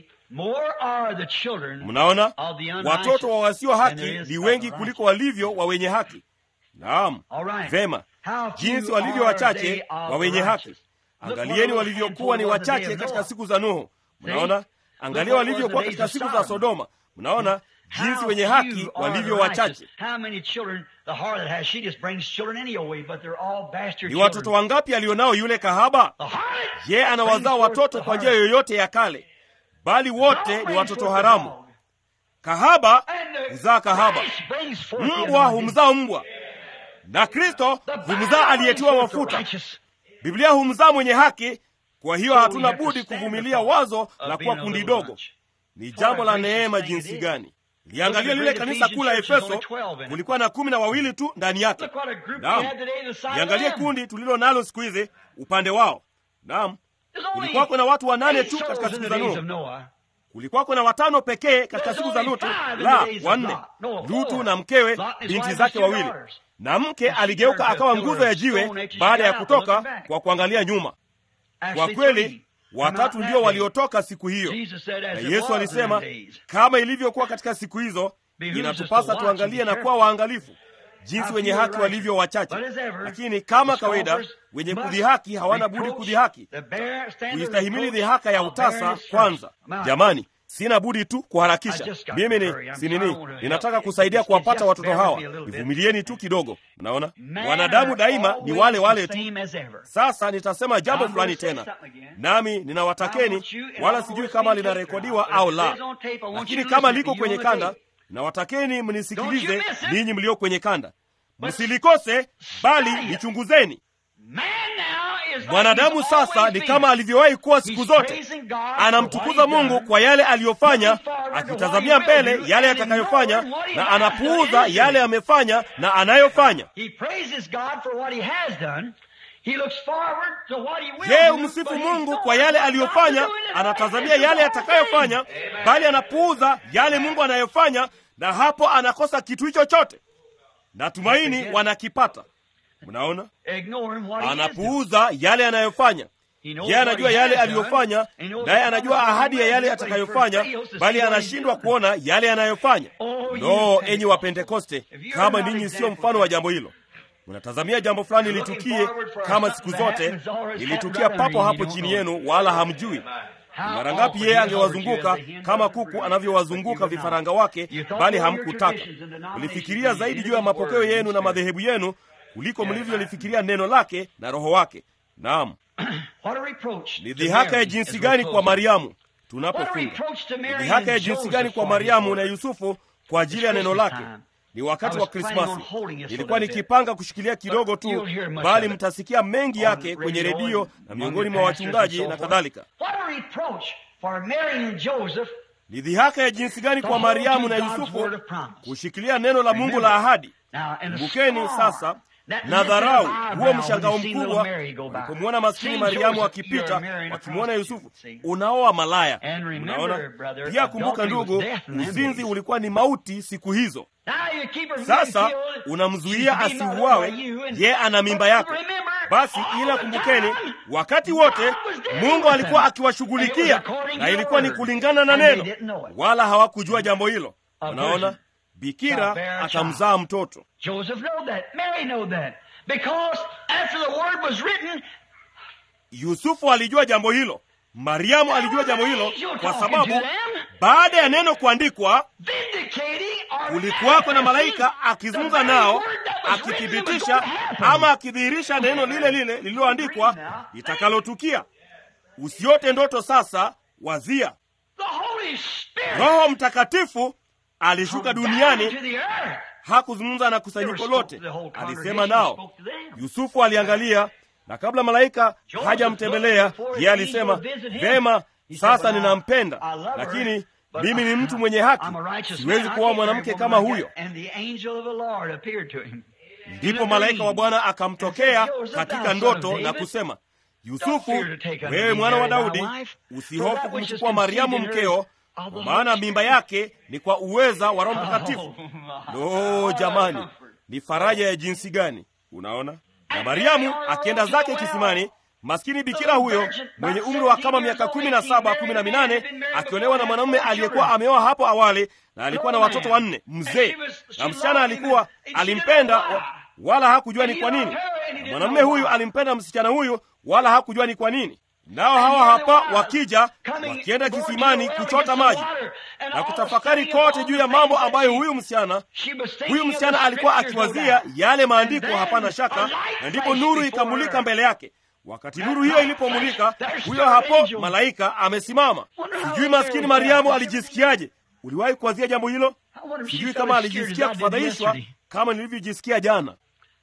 Mnaona, watoto wa wasio haki ni wengi kuliko walivyo wa wenye haki. Naam, vema jinsi walivyo wachache wa wenye haki. Angalieni walivyokuwa ni wachache katika siku za Nuhu. Mnaona, angalia walivyokuwa katika siku za Sodoma. Mnaona jinsi wenye haki walivyo wachache. Ni watoto wangapi alionao yule kahaba? Ye anawazaa watoto kwa njia yoyote ya kale, bali wote ni watoto haramu. Kahaba huzaa kahaba, mbwa humzaa mbwa na Kristo humzaa aliyetiwa mafuta. Biblia humzaa mwenye haki. Kwa hiyo hatuna budi kuvumilia wazo la kuwa kundi dogo. Ni jambo la neema jinsi gani! Liangalia lile kanisa kuu la Efeso, kulikuwa na kumi na wawili tu ndani yake. Naam, liangalie kundi tulilo nalo siku hizi upande wao. Naam, kulikuwako na watu wanane tu katika siku za Nuhu. Kulikuwako na watano pekee katika siku za Lutu, la wanne, Lutu na mkewe, binti zake wawili na mke aligeuka akawa nguzo ya jiwe baada ya kutoka kwa kuangalia nyuma. Kwa kweli watatu ndio waliotoka siku hiyo, na Yesu alisema kama ilivyokuwa katika siku hizo, inatupasa tuangalie na kuwa waangalifu jinsi wenye haki walivyo wachache. Lakini kama kawaida, wenye kudhihaki hawana budi kudhihaki, kuistahimili dhihaka ya utasa kwanza. Jamani, sina budi tu kuharakisha. Mimi ni si nini, ninataka kusaidia kuwapata watoto hawa. Nivumilieni tu kidogo. Mnaona, wanadamu daima ni wale wale tu. Sasa nitasema jambo fulani tena, nami ninawatakeni, wala sijui kama linarekodiwa au la, lakini kama liko kwenye kanda, nawatakeni mnisikilize, ninyi mlio kwenye kanda, msilikose, bali lichunguzeni. Mwanadamu sasa ni kama alivyowahi kuwa siku zote, anamtukuza Mungu kwa yale aliyofanya, akitazamia mbele yale yatakayofanya, na anapuuza yale amefanya na anayofanya. Je, umsifu Mungu kwa yale aliyofanya, anatazamia yale yatakayofanya, bali anapuuza yale Mungu anayofanya, na hapo anakosa kitu hicho chote. Natumaini wanakipata. Mnaona, anapuuza yale anayofanya. Yeye anajua yale aliyofanya, naye anajua ahadi ya yale atakayofanya, bali anashindwa kuona yale anayofanya. No, enyi wa Pentekoste, kama ninyi sio mfano wa jambo hilo. Unatazamia jambo fulani litukie, kama siku zote lilitukia papo hapo chini yenu, wala hamjui. mara ngapi yeye angewazunguka kama kuku anavyowazunguka vifaranga wake, bali hamkutaka. Mlifikiria zaidi juu ya mapokeo yenu na madhehebu yenu kuliko mlivyolifikiria neno lake na Roho wake. Naam, ni dhihaka ya jinsi gani kwa Mariamu tunapofunga! Ni dhihaka ya jinsi gani kwa Mariamu na Yusufu kwa ajili ya neno lake. Ni wakati wa Krismasi. Nilikuwa nikipanga kushikilia kidogo tu, bali mtasikia mengi yake kwenye redio na miongoni mwa wachungaji na kadhalika. Ni dhihaka ya jinsi gani kwa Mariamu na Yusufu kushikilia neno la Mungu la ahadi. Kumbukeni sasa na dharau huo mshangao mkubwa walipomwona maskini Mariamu akipita, wakimwona Yusufu. Unaoa malaya, unaona. Pia kumbuka ndugu, uzinzi ulikuwa ni mauti siku hizo. Sasa unamzuia asiuawe, ye ana mimba yako. Basi ila kumbukeni, wakati wote Mungu alikuwa akiwashughulikia, na ilikuwa ni kulingana na neno, wala hawakujua jambo hilo. Unaona, bikira akamzaa mtoto. Yusufu alijua jambo hilo, Mariamu alijua jambo hilo, kwa sababu baada ya neno kuandikwa, kulikuwako na malaika akizungumza nao, akithibitisha ama akidhihirisha neno lile lile lililoandikwa litakalotukia. Usiote ndoto sasa, wazia Roho Mtakatifu alishuka duniani. Hakuzungumza na kusanyiko lote, alisema nao. Yusufu aliangalia, na kabla malaika hajamtembelea yeye alisema, vema, sasa ninampenda, lakini mimi ni mtu mwenye haki, siwezi kuoa mwanamke kama huyo. Ndipo malaika wa Bwana akamtokea katika ndoto na kusema, Yusufu, wewe mwana wa Daudi, usihofu kumchukua Mariamu mkeo kwa maana mimba yake ni kwa uweza wa Roho Mtakatifu. Lo, jamani, ni faraja ya jinsi gani! Unaona, na Mariamu akienda zake kisimani, maskini bikira huyo mwenye umri wa kama miaka kumi na saba kumi na minane akiolewa na mwanamume aliyekuwa ameoa hapo awali na alikuwa na watoto wanne, mzee, na msichana alikuwa alimpenda, wala hakujua ni kwa nini. Na mwanamume huyu alimpenda msichana huyu, wala hakujua ni kwa nini nao hawa hapa wakija wakienda kisimani kuchota maji na kutafakari kote juu ya mambo ambayo huyu msichana huyu msichana alikuwa akiwazia yale maandiko, hapana shaka. Na ndipo nuru ikamulika mbele yake. Wakati nuru hiyo ilipomulika, huyo hapo malaika amesimama. Sijui maskini Mariamu alijisikiaje. Uliwahi kuwazia jambo hilo? Sijui kama alijisikia kufadhaishwa kama nilivyojisikia jana.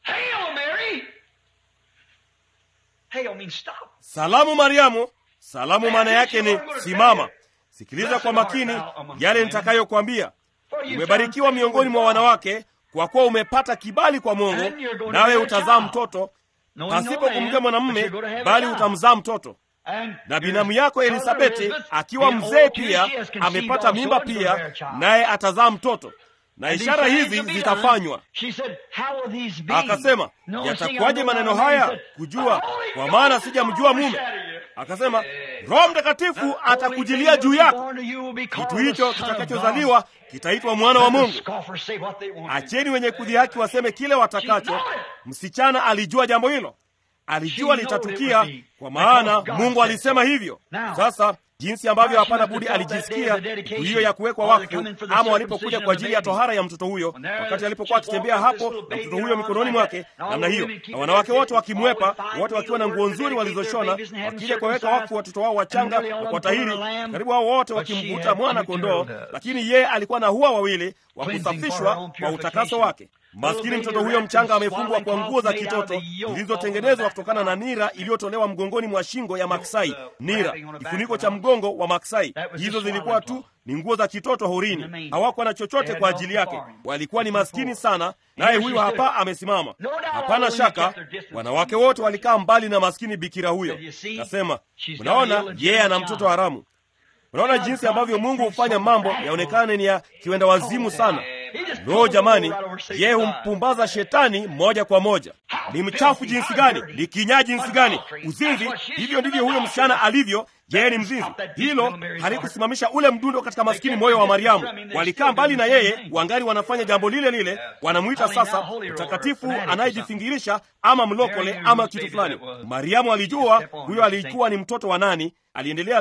Salamu Mariamu. Salamu maana yake ni simama. Sikiliza kwa makini yale nitakayokwambia. Umebarikiwa miongoni mwa wanawake, kwa kuwa umepata kibali kwa Mungu, nawe utazaa mtoto pasipo kumjua mwanamume, bali utamzaa mtoto. Na binamu yako Elisabeti akiwa mzee pia amepata mimba pia, naye atazaa mtoto na ishara hizi zitafanywa. Akasema, yatakuwaje maneno haya kujua, kwa maana sijamjua mume? Akasema, Roho Mtakatifu atakujilia juu yako, kitu hicho kitakachozaliwa kitaitwa mwana wa Mungu. Acheni wenye kudhihaki waseme kile watakacho. Msichana alijua jambo hilo, alijua litatukia, kwa maana Mungu alisema hivyo. Sasa jinsi ambavyo hapana budi alijisikia siku hiyo ya kuwekwa wakfu, ama walipokuja kwa ajili ya tohara ya mtoto huyo, wakati alipokuwa akitembea hapo na mtoto huyo mikononi mwake namna hiyo, na wanawake wote wakimwepa, wote wakiwa na nguo nzuri walizoshona, wakija kuwaweka wakfu watoto wao wachanga na kuwatahiri, karibu hao wote wakimvuta mwana kondoo, lakini yeye alikuwa na hua wawili wa kusafishwa kwa utakaso wake. Maskini mtoto huyo mchanga amefungwa kwa nguo za kitoto zilizotengenezwa kutokana na nira iliyotolewa mgongoni mwa shingo ya maksai. Nira, kifuniko cha mgongo wa maksai. Hizo zilikuwa tu ni nguo za kitoto horini, hawakuwa na chochote kwa ajili yake. Walikuwa ni maskini sana, naye huyu hapa amesimama. Hapana shaka wanawake wote walikaa mbali na maskini bikira huyo. Kasema, unaona, yeye ana mtoto haramu. Unaona jinsi ambavyo Mungu hufanya mambo yaonekane ni ya kiwenda wazimu sana. Lo, jamani, yeye humpumbaza shetani moja kwa moja. Ni mchafu jinsi gani! Ni kinyaa jinsi gani! Uzinzi! Hivyo ndivyo huyo msichana alivyo. Yeye ni mzinzi. Hilo halikusimamisha ule mdundo katika maskini moyo wa Mariamu. Walikaa mbali na yeye, wangali wanafanya jambo lile lile. Wanamwita sasa mtakatifu anayejifingirisha ama mlokole ama kitu fulani. Mariamu alijua huyo alikuwa ni mtoto wa nani. Aliendelea tu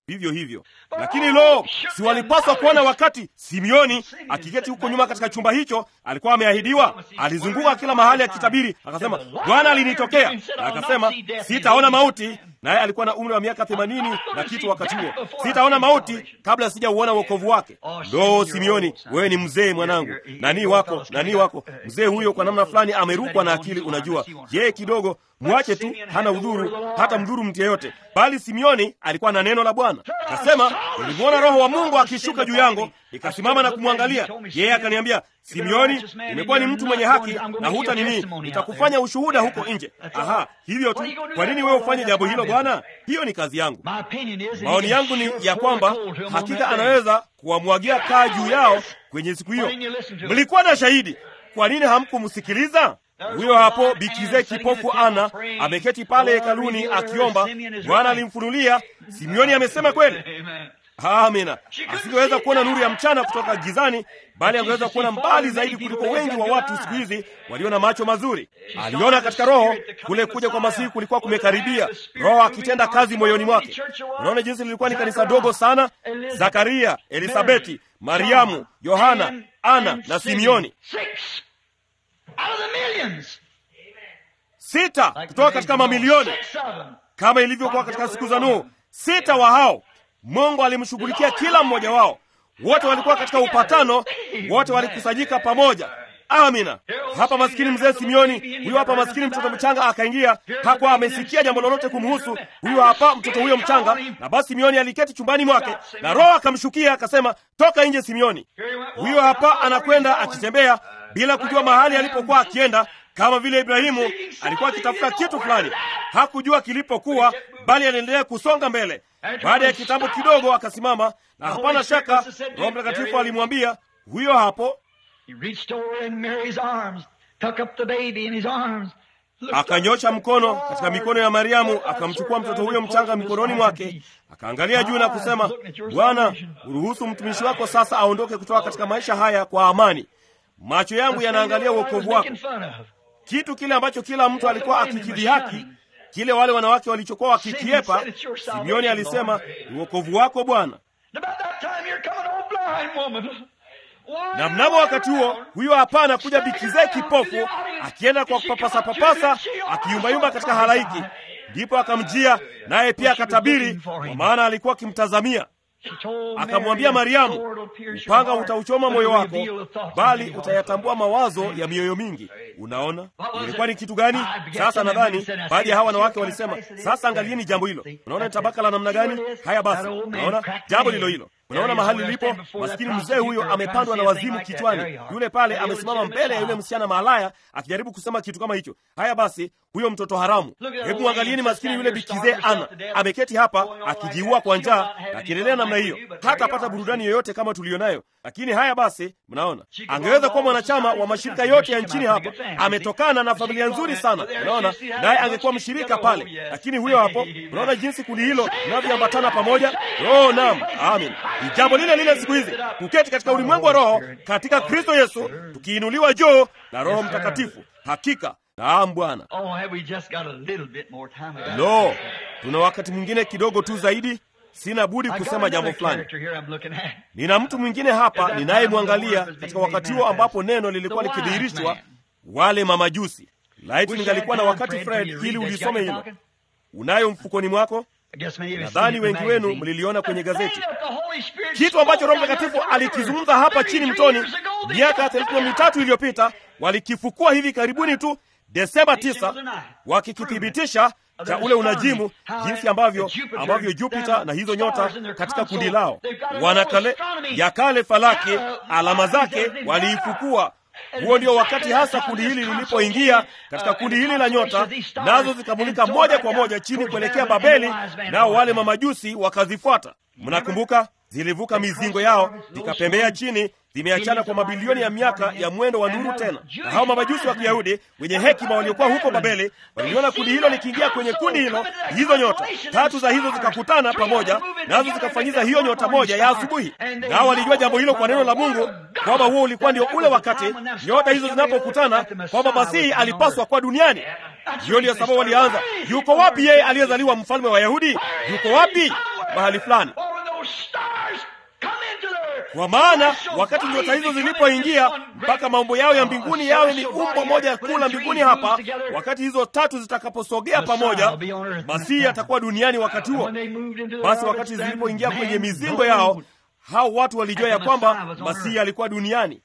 vivyo hivyo. Lakini lo, si walipaswa kuona wakati Simeoni akiketi huko nyuma katika chumba hicho, alikuwa ameahidiwa. Alizunguka kila mahali akitabiri, akasema Bwana alinitokea na akasema sitaona mauti, naye alikuwa na umri wa miaka themanini na kitu wakati huo. Sitaona mauti kabla sijauona wokovu wake. Lo, Simeoni, wewe ni mzee mwanangu, nani wako nani wako mzee huyo, kwa namna fulani amerukwa na akili. Unajua yeye kidogo mwache tu, hana udhuru hata mdhuru mtu yeyote. Bali Simeoni alikuwa na neno la Bwana, akasema nilimwona Roho wa Mungu akishuka juu yangu, nikasimama na kumwangalia yeye. Akaniambia, Simeoni, umekuwa ni mtu mwenye haki na huta nini, nitakufanya ushuhuda huko nje. Aha, hivyo tu. Kwa nini wewe ufanye jambo hilo Bwana? Hiyo ni kazi yangu. Maoni yangu ni ya kwamba hakika anaweza kuwamwagia kaa juu yao kwenye siku hiyo. Mlikuwa na shahidi, kwa nini hamkumsikiliza? Huyo hapo bikize kipofu Ana ameketi pale hekaluni akiomba. Bwana alimfunulia Simeoni amesema kweli. Amina. Asingeweza kuona nuru ya mchana kutoka gizani, bali angeweza kuona mbali zaidi kuliko wengi wa watu siku hizi walio na macho mazuri. Aliona katika Roho kule kuja kwa Masihi kulikuwa kumekaribia, Roho akitenda kazi moyoni mwake. Unaona jinsi lilikuwa ni kanisa dogo sana: Zakaria, Elisabeti, Mariamu, Yohana, Ana na Simeoni sita kutoka katika mamilioni, kama ilivyokuwa katika siku za Nuhu. Sita wa hao Mungu alimshughulikia kila mmoja wao. Wote walikuwa katika upatano, wote walikusanyika pamoja. Amina. Hapa maskini mzee Simeoni, huyu hapa maskini mtoto mchanga akaingia, hakuwa amesikia jambo lolote kumhusu huyu hapa mtoto huyo mchanga. Na basi Simeoni aliketi chumbani mwake, na Roho akamshukia akasema, toka nje Simeoni. Huyo hapa anakwenda akitembea bila kujua mahali alipokuwa akienda, kama vile Ibrahimu alikuwa akitafuta kitu fulani, hakujua kilipokuwa, bali aliendelea kusonga mbele. Baada ya kitambo kidogo akasimama, na hapana shaka Roho Mtakatifu alimwambia huyo hapo akanyosha mkono katika mikono ya Mariamu, akamchukua mtoto huyo mchanga mikononi mwake, akaangalia juu na kusema, Bwana, uruhusu mtumishi wako sasa aondoke kutoka katika maisha haya kwa amani. Macho yangu yanaangalia uokovu wako, kitu kile ambacho kila mtu alikuwa akikidhihaki, kile wale wanawake walichokuwa wakikiepa. Simeoni alisema, ni uokovu wako Bwana. Na mnamo wakati huo huyo hapa anakuja bikizee kipofu akienda kwa kupapasa papasa akiyumbayumba katika halaiki. Ndipo akamjia naye pia akatabiri, kwa maana alikuwa akimtazamia. Akamwambia Mariamu, upanga utauchoma moyo wako, bali utayatambua mawazo ya mioyo mingi. Unaona ilikuwa ni kitu gani? Sasa nadhani baadhi ya hawa wanawake walisema, sasa angalieni jambo hilo. Unaona ni tabaka la namna gani? Haya basi, unaona jambo lilo hilo Unaona mahali lilipo, maskini mzee huyo amepandwa na wazimu kichwani. Yule pale amesimama mbele ya yule msichana malaya akijaribu kusema kitu kama hicho. Haya basi, huyo mtoto haramu. Hebu mwangalieni maskini yule bikizee Ana ameketi hapa akijiua kwa njaa, akiendelea namna hiyo, hata apata burudani yoyote kama tuliyonayo. Lakini haya basi, mnaona angeweza kuwa mwanachama wa mashirika yote ya nchini hapa, ametokana na familia nzuri sana, unaona, naye angekuwa mshirika pale. Lakini huyo hapo, unaona jinsi kundi hilo linavyoambatana pamoja. Oh, naam, amin. Ni jambo lile lile siku hizi, kuketi katika ulimwengu wa roho katika Kristo Yesu, tukiinuliwa juu na Roho Mtakatifu. Hakika naam, Bwana. Lo, tuna wakati mwingine kidogo tu zaidi. Sina budi kusema jambo fulani. Nina mtu mwingine hapa ninayemwangalia katika wakati huo ambapo neno lilikuwa likidhihirishwa, wale mamajusi. Laiti ningalikuwa na wakati, Fred, ili ulisome hilo. Unayo mfukoni mwako? Nadhani wengi wenu mliliona kwenye gazeti kitu ambacho Roho Mtakatifu alikizungumza hapa chini mtoni miaka thelathini na mitatu iliyopita. Walikifukua hivi karibuni tu Desemba 9 wakikithibitisha cha ule unajimu, jinsi ambavyo ambavyo Jupiter na hizo nyota katika kundi lao wana kale ya kale falaki, alama zake waliifukua. Huo ndio wakati hasa kundi hili lilipoingia katika kundi hili la nyota, nazo zikamulika moja kwa moja chini kuelekea Babeli, nao wale mamajusi wakazifuata. Mnakumbuka, zilivuka mizingo yao zikapembea chini, zimeachana kwa mabilioni ya miaka ya mwendo wa nuru tena. Na hao mamajusi wa Kiyahudi wenye hekima waliokuwa huko Babeli waliliona kundi hilo likiingia kwenye kundi hilo, hizo nyota tatu za hizo zikakutana pamoja, nazo zikafanyiza hiyo nyota moja ya asubuhi. Nao walijua jambo hilo kwa neno la Mungu, kwamba huo ulikuwa ndio ule wakati nyota hizo zinapokutana, kwamba Masihi alipaswa kuwa duniani. Hiyo ndiyo sababu walianza, yuko wapi yeye aliyezaliwa mfalme wa Yahudi? Yuko wapi? mahali fulani. Kwa maana wakati nyota hizo zilipoingia mpaka mambo yao ya mbinguni yawe ni umbo moja kuu la mbinguni hapa, wakati hizo tatu zitakaposogea pamoja, Masihi atakuwa duniani wakati huo. Basi wakati zilipoingia kwenye mizingo yao, hao watu walijua ya kwamba Masihi alikuwa duniani.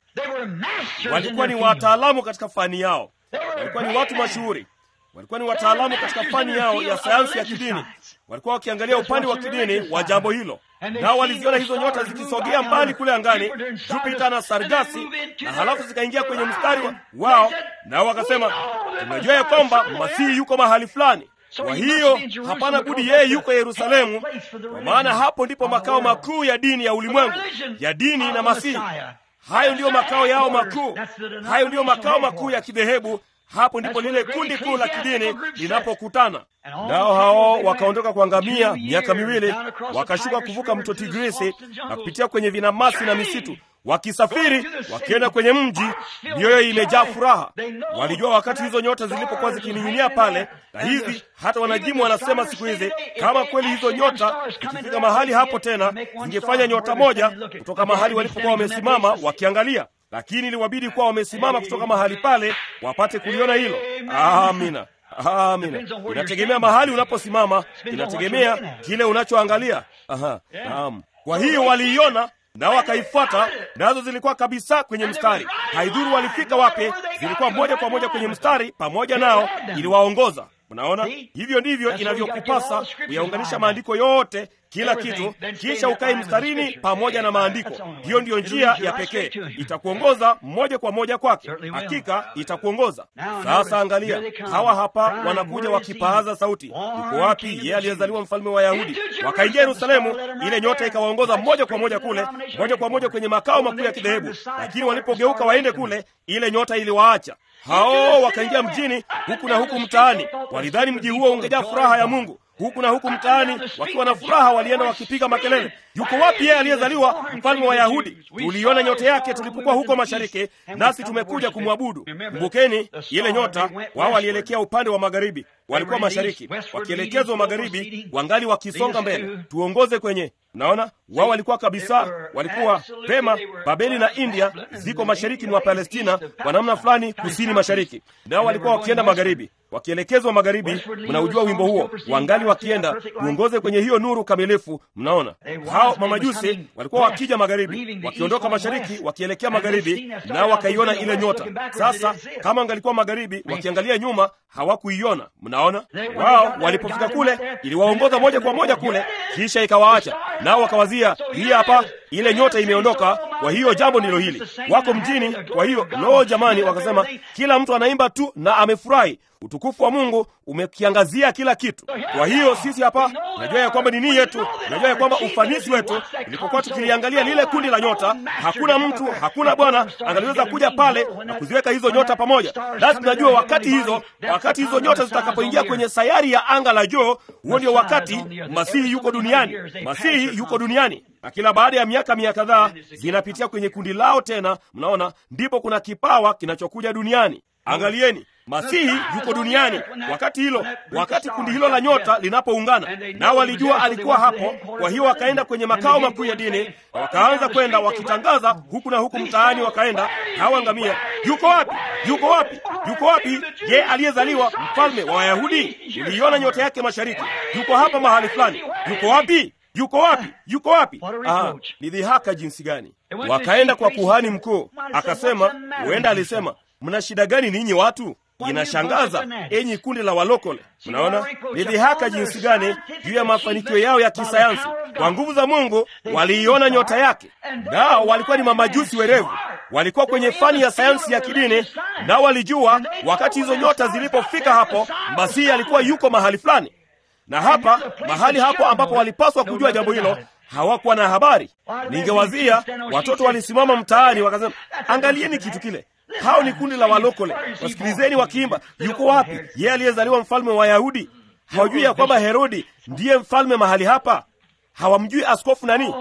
Walikuwa ni wataalamu katika fani yao, walikuwa ni watu mashuhuri, walikuwa ni wataalamu katika fani yao ya sayansi ya kidini. Walikuwa wakiangalia upande wa kidini wa jambo hilo, nao waliziona hizo nyota zikisogea mbali kule angani, Jupita na Sargasi, na halafu zikaingia kwenye mstari wao, nao wakasema, tunajua ya kwamba Masihi yuko mahali fulani. Kwa hiyo hapana budi yeye yuko Yerusalemu, kwa maana hapo ndipo makao makuu ya dini ya ulimwengu, ya dini na Masihi. Hayo ndiyo makao yao makuu, hayo ndiyo makao makuu ya kidhehebu. Hapo ndipo lile kundi kuu la kidini linapokutana. Nao hao wakaondoka kwa ngamia miaka miwili, wakashuka kuvuka mto Tigrisi na kupitia kwenye vinamasi na misitu, wakisafiri wakienda kwenye mji, mioyo imejaa furaha. Walijua wakati hizo nyota zilipokuwa zikining'inia pale, na hizi hata wanajimu wanasema siku hizi, kama kweli hizo nyota ikifika mahali hapo tena, zingefanya nyota moja kutoka mahali walipokuwa wamesimama wakiangalia lakini iliwabidi kuwa wamesimama kutoka mahali pale wapate kuliona hilo. Amina, amina. Inategemea mahali unaposimama, inategemea kile unachoangalia. Aha, naam. Kwa hiyo waliiona nao wakaifuata, nazo zilikuwa kabisa kwenye mstari. Haidhuru walifika wapi, zilikuwa moja kwa moja kwenye mstari pamoja nao, iliwaongoza. Unaona, hivyo ndivyo inavyokupasa kuyaunganisha maandiko yote, kila kitu, kisha ukae mstarini pamoja na maandiko. Hiyo ndiyo njia ya pekee, itakuongoza moja kwa moja kwake. Hakika itakuongoza. Sasa angalia, hawa hapa wanakuja wakipaaza sauti, uko wapi yeye aliyezaliwa mfalme wa Yahudi? Wakaingia Yerusalemu, ile nyota ikawaongoza moja kwa moja kule, moja kwa moja kwenye makao makuu ya kidhehebu. Lakini walipogeuka waende kule, ile nyota iliwaacha hao wakaingia mjini huku na huku mtaani. Walidhani mji huo ungejaa furaha ya Mungu. Huku na huku mtaani, wakiwa na furaha, walienda wakipiga makelele, yuko wapi yeye aliyezaliwa mfalme wa Yahudi? Tuliiona nyota yake tulipokuwa huko mashariki, nasi tumekuja kumwabudu. Kumbukeni ile nyota, wao walielekea upande wa magharibi, walikuwa mashariki, wakielekezwa magharibi, wangali wakisonga mbele. Tuongoze kwenye Naona wao walikuwa kabisa, walikuwa pema. Babeli na India ziko mashariki mwa Palestina kwa namna fulani, kusini mashariki, nao walikuwa wakienda magharibi, wakielekezwa magharibi. Mnaujua wimbo huo, wangali wakienda tuongoze kwenye hiyo nuru kamilifu. Mnaona hao mamajusi walikuwa wakija magharibi, wakiondoka mashariki, wakielekea magharibi, nao wakaiona ile nyota. Sasa kama wangalikuwa magharibi, wakiangalia nyuma, hawakuiona. Mnaona wao walipofika kule, iliwaongoza moja kwa moja kule, kisha ikawaacha nao wakawazia, hii hapa ile nyota imeondoka. Kwa hiyo jambo ndilo hili, wako mjini. Kwa hiyo loo, jamani, wakasema kila mtu anaimba tu na amefurahi. Utukufu wa Mungu umekiangazia kila kitu. Kwa hiyo sisi hapa tunajua ya kwamba nini yetu, tunajua ya kwamba ufanisi wetu, tulipokuwa tukiliangalia lile kundi la nyota, hakuna mtu, hakuna bwana angaliweza kuja pale na kuziweka hizo nyota pamoja. Basi tunajua wakati hizo, wakati hizo nyota zitakapoingia kwenye sayari ya anga la juu, huo ndio wakati Masihi yuko duniani. Masihi yuko duniani na kila baada ya miaka mia kadhaa zinapitia kwenye kundi lao tena. Mnaona, ndipo kuna kipawa kinachokuja duniani. Angalieni, Masihi yuko duniani wakati hilo, wakati kundi hilo la nyota linapoungana, nao walijua alikuwa hapo. Kwa hiyo wakaenda kwenye makao makuu ya dini na wakaanza kwenda wakitangaza huku na huku mtaani, wakaenda hawa ngamia, yuko wapi? Yuko wapi? Yuko wapi je aliyezaliwa mfalme wa Wayahudi? Tuliiona nyota yake mashariki, yuko hapa mahali fulani. Yuko wapi? Yuko wapi? Yuko wapi? Aha, ni dhihaka jinsi gani! Wakaenda kwa kuhani mkuu, akasema, huenda alisema, mna shida gani ninyi watu? Inashangaza enyi kundi la walokole. Mnaona ni dhihaka jinsi gani juu ya mafanikio yao ya kisayansi. Kwa nguvu za Mungu waliiona nyota yake, nao walikuwa ni mamajusi werevu, walikuwa kwenye fani ya sayansi ya kidini, nao walijua wakati hizo nyota zilipofika hapo, Masihi alikuwa yuko mahali fulani na hapa mahali hapo ambapo walipaswa kujua jambo hilo hawakuwa na habari. Ningewazia watoto walisimama mtaani wakasema, angalieni kitu kile, hao ni kundi la walokole, wasikilizeni wakiimba, yuko wapi yeye aliyezaliwa mfalme wa Wayahudi? Hawajui ya kwamba Herodi ndiye mfalme mahali hapa? Hawamjui askofu nani?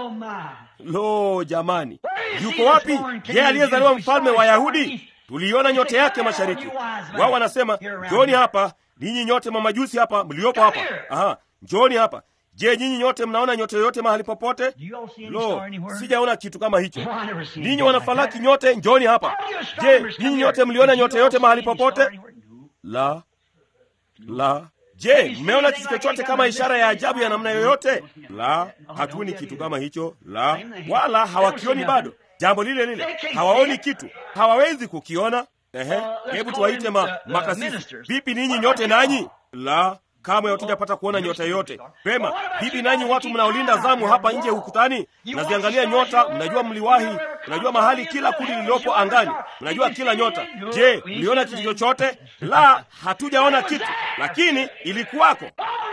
Lo, jamani, yuko wapi yeye aliyezaliwa mfalme wa Wayahudi? Tuliiona nyota yake mashariki. Wao wanasema njoni hapa ninyi nyote mamajusi hapa mliopo hapa, aha, njoni hapa. Je, nyinyi nyote mnaona nyota yoyote mahali popote? Do you all see any Lo, star anywhere? sijaona kitu kama hicho. Oh, I never seen Ninyi anything wanafalaki like nyote, njoni hapa. that. All you Je, astronomers come nyinyi here. nyote mliona Did you nyota all yote see mahali any star popote? anywhere? No. La, la. Je, mmeona kitu chochote kama ishara ya ajabu ya namna yoyote? La, hatuoni kitu kama hicho. La, wala hawakioni bado. Jambo lile lile, hawaoni kitu, hawawezi kukiona. Ehe, hebu tuwaite ma, makasisi. Vipi ninyi nyote nanyi? La, kamwe hatujapata kuona nyota yoyote. Pema, vipi nanyi watu mnaolinda zamu hapa nje ukutani? Mnaziangalia nyota, mnajua mliwahi, mnajua mahali kila kundi lililopo angani, mnajua kila nyota. Je, mliona kitu chochote? La, hatujaona kitu, lakini ilikuwako.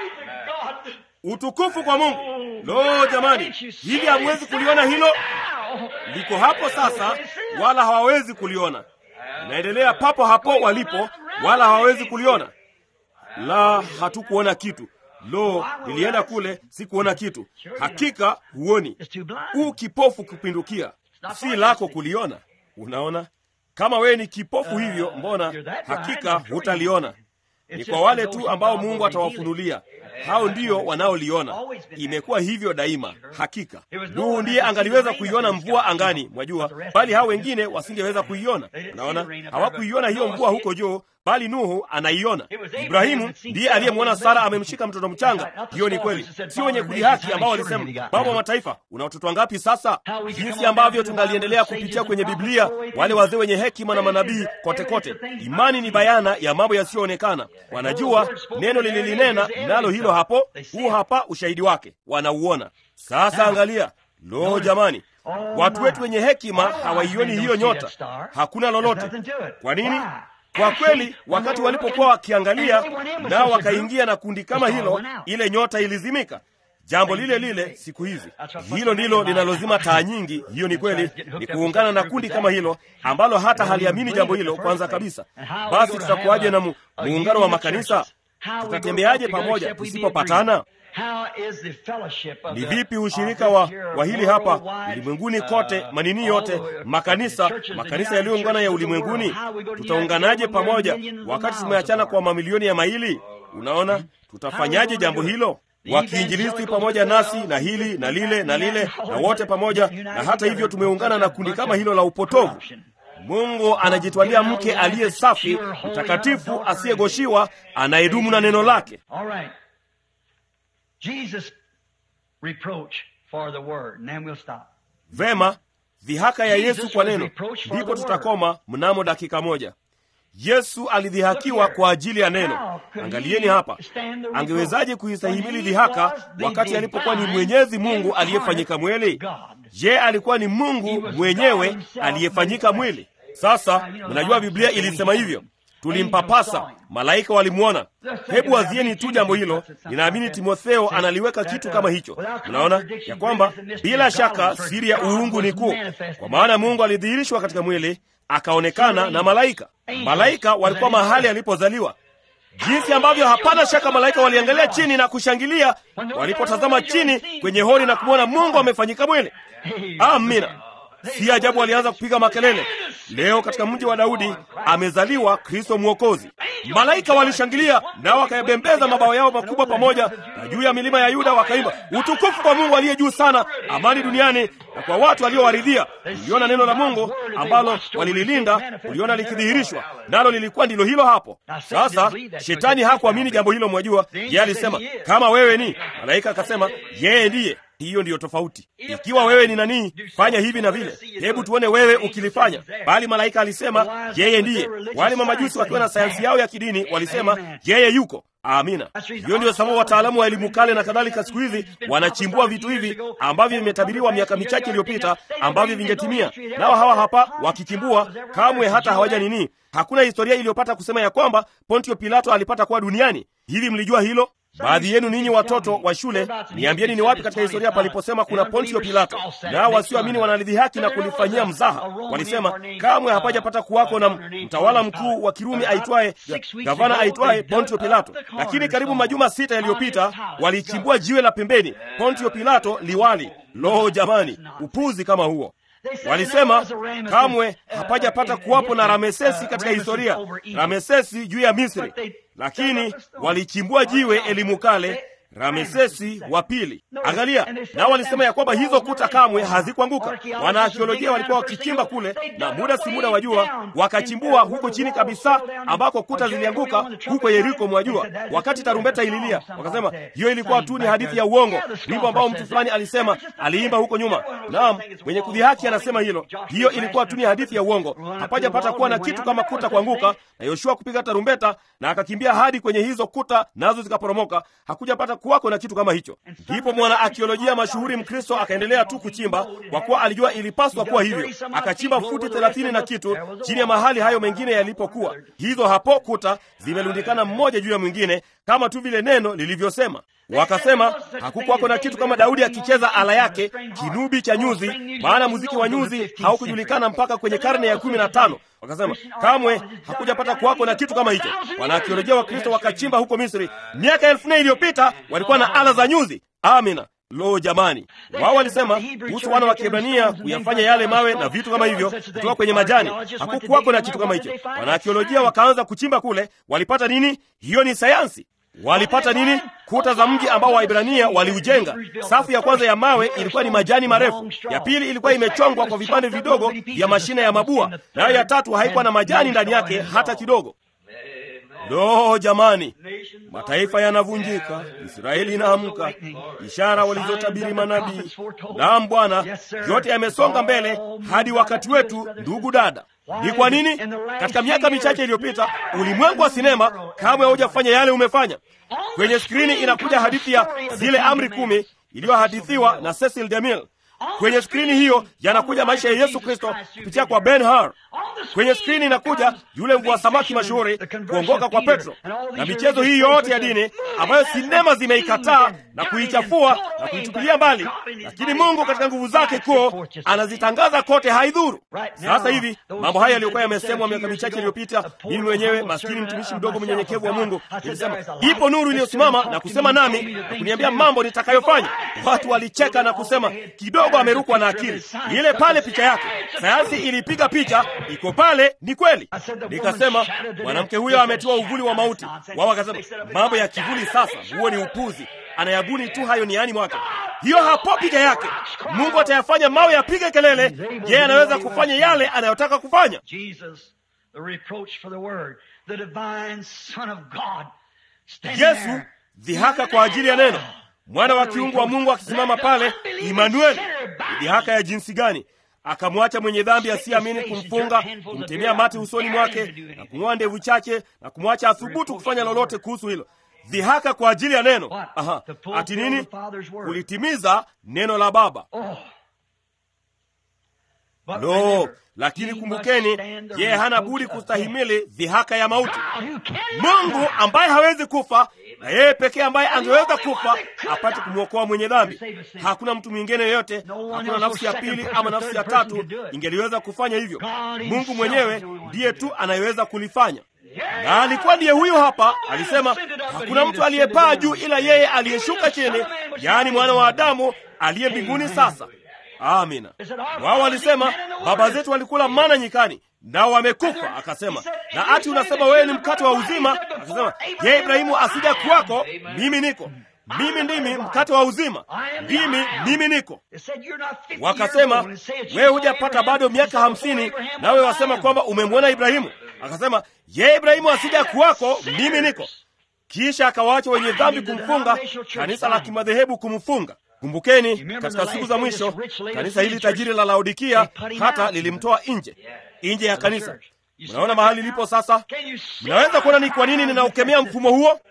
Utukufu kwa Mungu. Lo, jamani, hivi hamwezi kuliona hilo? Liko hapo sasa, wala hawawezi kuliona. Inaendelea papo hapo walipo, wala hawawezi kuliona. La, hatukuona kitu. Lo, nilienda kule, sikuona kitu. Hakika huoni, It's too blind. u kipofu kupindukia, si lako kuliona. Unaona, kama wewe ni kipofu hivyo, mbona hakika hutaliona. Ni kwa wale tu ambao Mungu atawafunulia, hao ndio wanaoliona. Imekuwa hivyo daima. Hakika Nuhu ndiye angaliweza kuiona mvua angani, mwajua, bali hao wengine wasingeweza kuiona. Unaona, hawakuiona hiyo mvua huko juu, bali Nuhu anaiona. Ibrahimu ndiye aliyemwona Sara amemshika mtoto mchanga. Hiyo ni kweli, sio wenye kudhihaki ambao walisema, baba wa mataifa, una watoto wangapi sasa? Jinsi ambavyo tungaliendelea kupitia kwenye Biblia, wale wazee wenye hekima na manabii kote kote. Imani ni bayana ya mambo yasiyoonekana. Wanajua neno lililinena, nalo hilo hapo, huu hapa ushahidi wake, wanauona. Sasa angalia, lo jamani, watu wetu wenye hekima hawaioni hiyo nyota, hakuna lolote. Kwa nini? Kwa kweli, wakati walipokuwa wakiangalia nao wakaingia na kundi kama hilo, ile nyota ilizimika. Jambo lile lile siku hizi, hilo ndilo linalozima taa nyingi. Hiyo ni kweli, ni kuungana na kundi kama hilo ambalo hata haliamini jambo hilo kwanza kabisa. Basi tutakuwaje na mu, muungano wa makanisa? Tutatembeaje pamoja tusipopatana? Ni vipi ushirika wa, wa hili hapa ulimwenguni kote, manini yote, makanisa makanisa yaliyoungana ya ulimwenguni, tutaunganaje pamoja wakati tumeachana kwa mamilioni ya maili? Unaona, tutafanyaje jambo hilo? Wakiinjilisti pamoja nasi na hili na lile na lile na wote pamoja, na hata hivyo tumeungana na kundi kama hilo la upotovu. Mungu anajitwalia mke aliye safi, mtakatifu, asiyegoshiwa, anayedumu na neno lake. Jesus reproach for the word, and then we'll stop. Vema, dhihaka ya Yesu kwa neno, ndipo tutakoma mnamo dakika moja. Yesu alidhihakiwa kwa ajili ya neno. Angalieni hapa, angewezaje kuistahimili dhihaka wakati alipokuwa ni Mwenyezi Mungu aliyefanyika mwili? Je, alikuwa ni Mungu mwenyewe aliyefanyika mwili? Sasa mnajua Biblia ilisema hivyo, tulimpapasa, malaika walimwona. Hebu wazieni tu jambo hilo. Ninaamini Timotheo analiweka kitu kama hicho. Mnaona ya kwamba bila shaka siri ya uungu ni kuu, kwa maana Mungu alidhihirishwa katika mwili akaonekana na malaika. Malaika walikuwa mahali alipozaliwa, jinsi ambavyo hapana shaka malaika waliangalia chini na kushangilia walipotazama chini kwenye hori na kumwona Mungu amefanyika mwili. Amina. Si ajabu walianza kupiga makelele, leo katika mji wa Daudi amezaliwa Kristo Mwokozi. Malaika walishangilia nao wakayabembeza mabawa yao makubwa pamoja, na juu ya milima ya Yuda wakaimba, utukufu kwa Mungu aliye juu sana, amani duniani na kwa watu waliowaridhia. Uliona neno la Mungu ambalo walililinda, uliona likidhihirishwa, nalo lilikuwa ndilo hilo hapo. Sasa shetani hakuamini jambo hilo, mwajua. Yeye alisema kama wewe ni malaika, akasema yeye ndiye hiyo ndiyo tofauti. Ikiwa wewe ni nani, fanya hivi na vile, hebu tuone wewe ukilifanya. Bali malaika alisema yeye ndiye. Wale mamajusi wakiwa na sayansi yao ya kidini walisema yeye yuko. Amina. Hiyo ndiyo sababu wataalamu wa elimu kale na kadhalika siku hizi wanachimbua vitu hivi ambavyo vimetabiriwa miaka michache iliyopita ambavyo vingetimia. Nao hawa hapa wakichimbua, kamwe hata hawaja nini. Hakuna historia iliyopata kusema ya kwamba Pontio Pilato alipata kuwa duniani. Hivi mlijua hilo? Baadhi yenu ninyi watoto wa shule, niambieni ni wapi katika historia paliposema kuna Pontio Pilato? Nao wasioamini wanalidhihaki na kulifanyia mzaha. Walisema kamwe hapajapata kuwako na mtawala mkuu wa Kirumi aitwaye gavana aitwaye Pontio Pilato. Lakini karibu majuma sita yaliyopita walichimbua jiwe la pembeni, Pontio Pilato liwali. Lo, jamani, upuzi kama huo! Walisema kamwe hapajapata kuwapo na Ramesesi katika historia, Ramesesi juu ya Misri, lakini walichimbua jiwe elimu kale Ramesesi wa pili. Angalia, nao walisema ya kwamba hizo kuta kamwe hazikuanguka. Wanaakiolojia walikuwa wakichimba kule, na muda si muda wajua, wakachimbua huko chini kabisa ambako kuta zilianguka huko Yeriko, mwajua, wakati tarumbeta ililia. Wakasema hiyo ilikuwa tu ni hadithi ya uongo, wimbo ambao mtu fulani alisema aliimba huko nyuma. Naam, mwenye kudhihaki anasema hilo, hiyo ilikuwa tu ni hadithi ya uongo. Hapajapata kuwa na kitu kama kuta kuanguka, na Yoshua kupiga tarumbeta na akakimbia hadi kwenye hizo kuta, nazo zikaporomoka. Hakujapata kuwako na kitu kama hicho. Ndipo mwana akiolojia mashuhuri Mkristo akaendelea tu kuchimba, kwa kuwa alijua ilipaswa kuwa hivyo. Akachimba futi thelathini na kitu chini ya mahali hayo mengine yalipokuwa. Hizo hapo kuta zimelundikana mmoja juu ya mwingine, kama tu vile neno lilivyosema. Wakasema hakukuwako na kitu kama Daudi akicheza ala yake kinubi cha nyuzi, maana muziki wa nyuzi haukujulikana mpaka kwenye karne ya kumi na tano. Wakasema kamwe hakujapata kuwako na kitu kama hicho. Wanaakiolojia wa Kristo wakachimba huko Misri miaka elfu nne iliyopita, walikuwa na ala za nyuzi. Amina. Lo, jamani, wao walisema kuhusu wana wa Kiebrania kuyafanya yale mawe na vitu kama hivyo kutoka kwenye majani. Hakukuwako na kitu kama hicho. Wanaakiolojia wakaanza kuchimba kule, walipata nini? Hiyo ni sayansi. Walipata nini? Kuta za mji ambao Waibrania waliujenga. Safu ya kwanza ya mawe ilikuwa ni majani marefu, ya pili ilikuwa imechongwa kwa vipande vidogo vya mashina ya mabua, nayo ya tatu haikuwa na majani ndani yake hata kidogo. Lo, jamani, mataifa yanavunjika, Israeli inaamka, ishara walizotabiri manabii. Naam Bwana, yote yamesonga mbele hadi wakati wetu. Ndugu dada, ni kwa nini katika miaka michache iliyopita ulimwengu wa sinema kamwe haujafanya yale umefanya? Kwenye skrini inakuja hadithi ya zile amri kumi iliyohadithiwa na Cecil DeMille. Kwenye skrini hiyo yanakuja maisha ya Yesu Kristo kupitia kwa Ben Hur. Kwenye skrini inakuja yule mvua samaki mashuhuri, kuongoka kwa Petro, na michezo hii yote ya dini ambayo sinema zimeikataa na kuichafua na kuitupilia mbali, lakini Mungu katika nguvu zake kuu anazitangaza kote, haidhuru. Sasa hivi mambo haya yaliyokuwa yamesemwa miaka michache iliyopita, mimi mwenyewe maskini mtumishi mdogo mnyenyekevu wa Mungu nilisema, ipo nuru iliyosimama na kusema nami na kuniambia mambo nitakayofanya. Watu walicheka na kusema kidogo amerukwa na akili. Ile pale picha yake, sayansi ilipiga picha, iko pale, ni kweli. Nikasema mwanamke huyo ametiwa uvuli wa mauti. Wao wakasema mambo ya kivuli, sasa huo ni upuzi, anayabuni tu hayo niani mwake. Hiyo hapo picha yake. Mungu atayafanya mawe yapige kelele, yeye anaweza kufanya yale anayotaka kufanya. Yesu dhihaka kwa ajili ya neno mwana wa kiungu wa Mungu akisimama pale, Imanueli. Dhihaka ya jinsi gani! Akamwacha mwenye dhambi asiyeamini kumfunga, kumtemea mate usoni mwake na kung'oa ndevu chake na kumwacha athubutu kufanya lolote kuhusu hilo. Dhihaka kwa ajili ya neno. Aha, ati nini? Kulitimiza neno la Baba. Lo, lakini kumbukeni, yeye hana budi kustahimili dhihaka ya mauti. Mungu ambaye hawezi kufa na yeye pekee ambaye angeweza kufa apate kumwokoa mwenye dhambi. Hakuna mtu mwingine yeyote, hakuna nafsi ya pili ama nafsi ya tatu ingeliweza kufanya hivyo. Mungu mwenyewe ndiye tu anayeweza kulifanya, na alikuwa ndiye huyo hapa. Alisema hakuna mtu aliyepaa juu ila yeye aliyeshuka chini, yaani mwana wa Adamu aliye mbinguni sasa. Amina. Wao walisema baba zetu walikula mana nyikani, nao wamekufa. Akasema, na ati unasema wewe ni mkate wa uzima? Akasema, ye Ibrahimu asija kuwako, mimi niko. Mimi ndimi mkate wa uzima, ndimi mimi niko. Wakasema, wewe hujapata bado miaka hamsini, nawe wasema kwamba umemwona Ibrahimu? Akasema, ye Ibrahimu asija kuwako, mimi niko. Kisha akawaacha wenye dhambi kumfunga, kanisa la kimadhehebu kumfunga. Kumbukeni, katika siku za mwisho kanisa hili tajiri la Laodikia hata lilimtoa nje nje ya kanisa. Mnaona mahali lipo sasa? Mnaweza kuona ni kwa nini ninaukemea mfumo huo?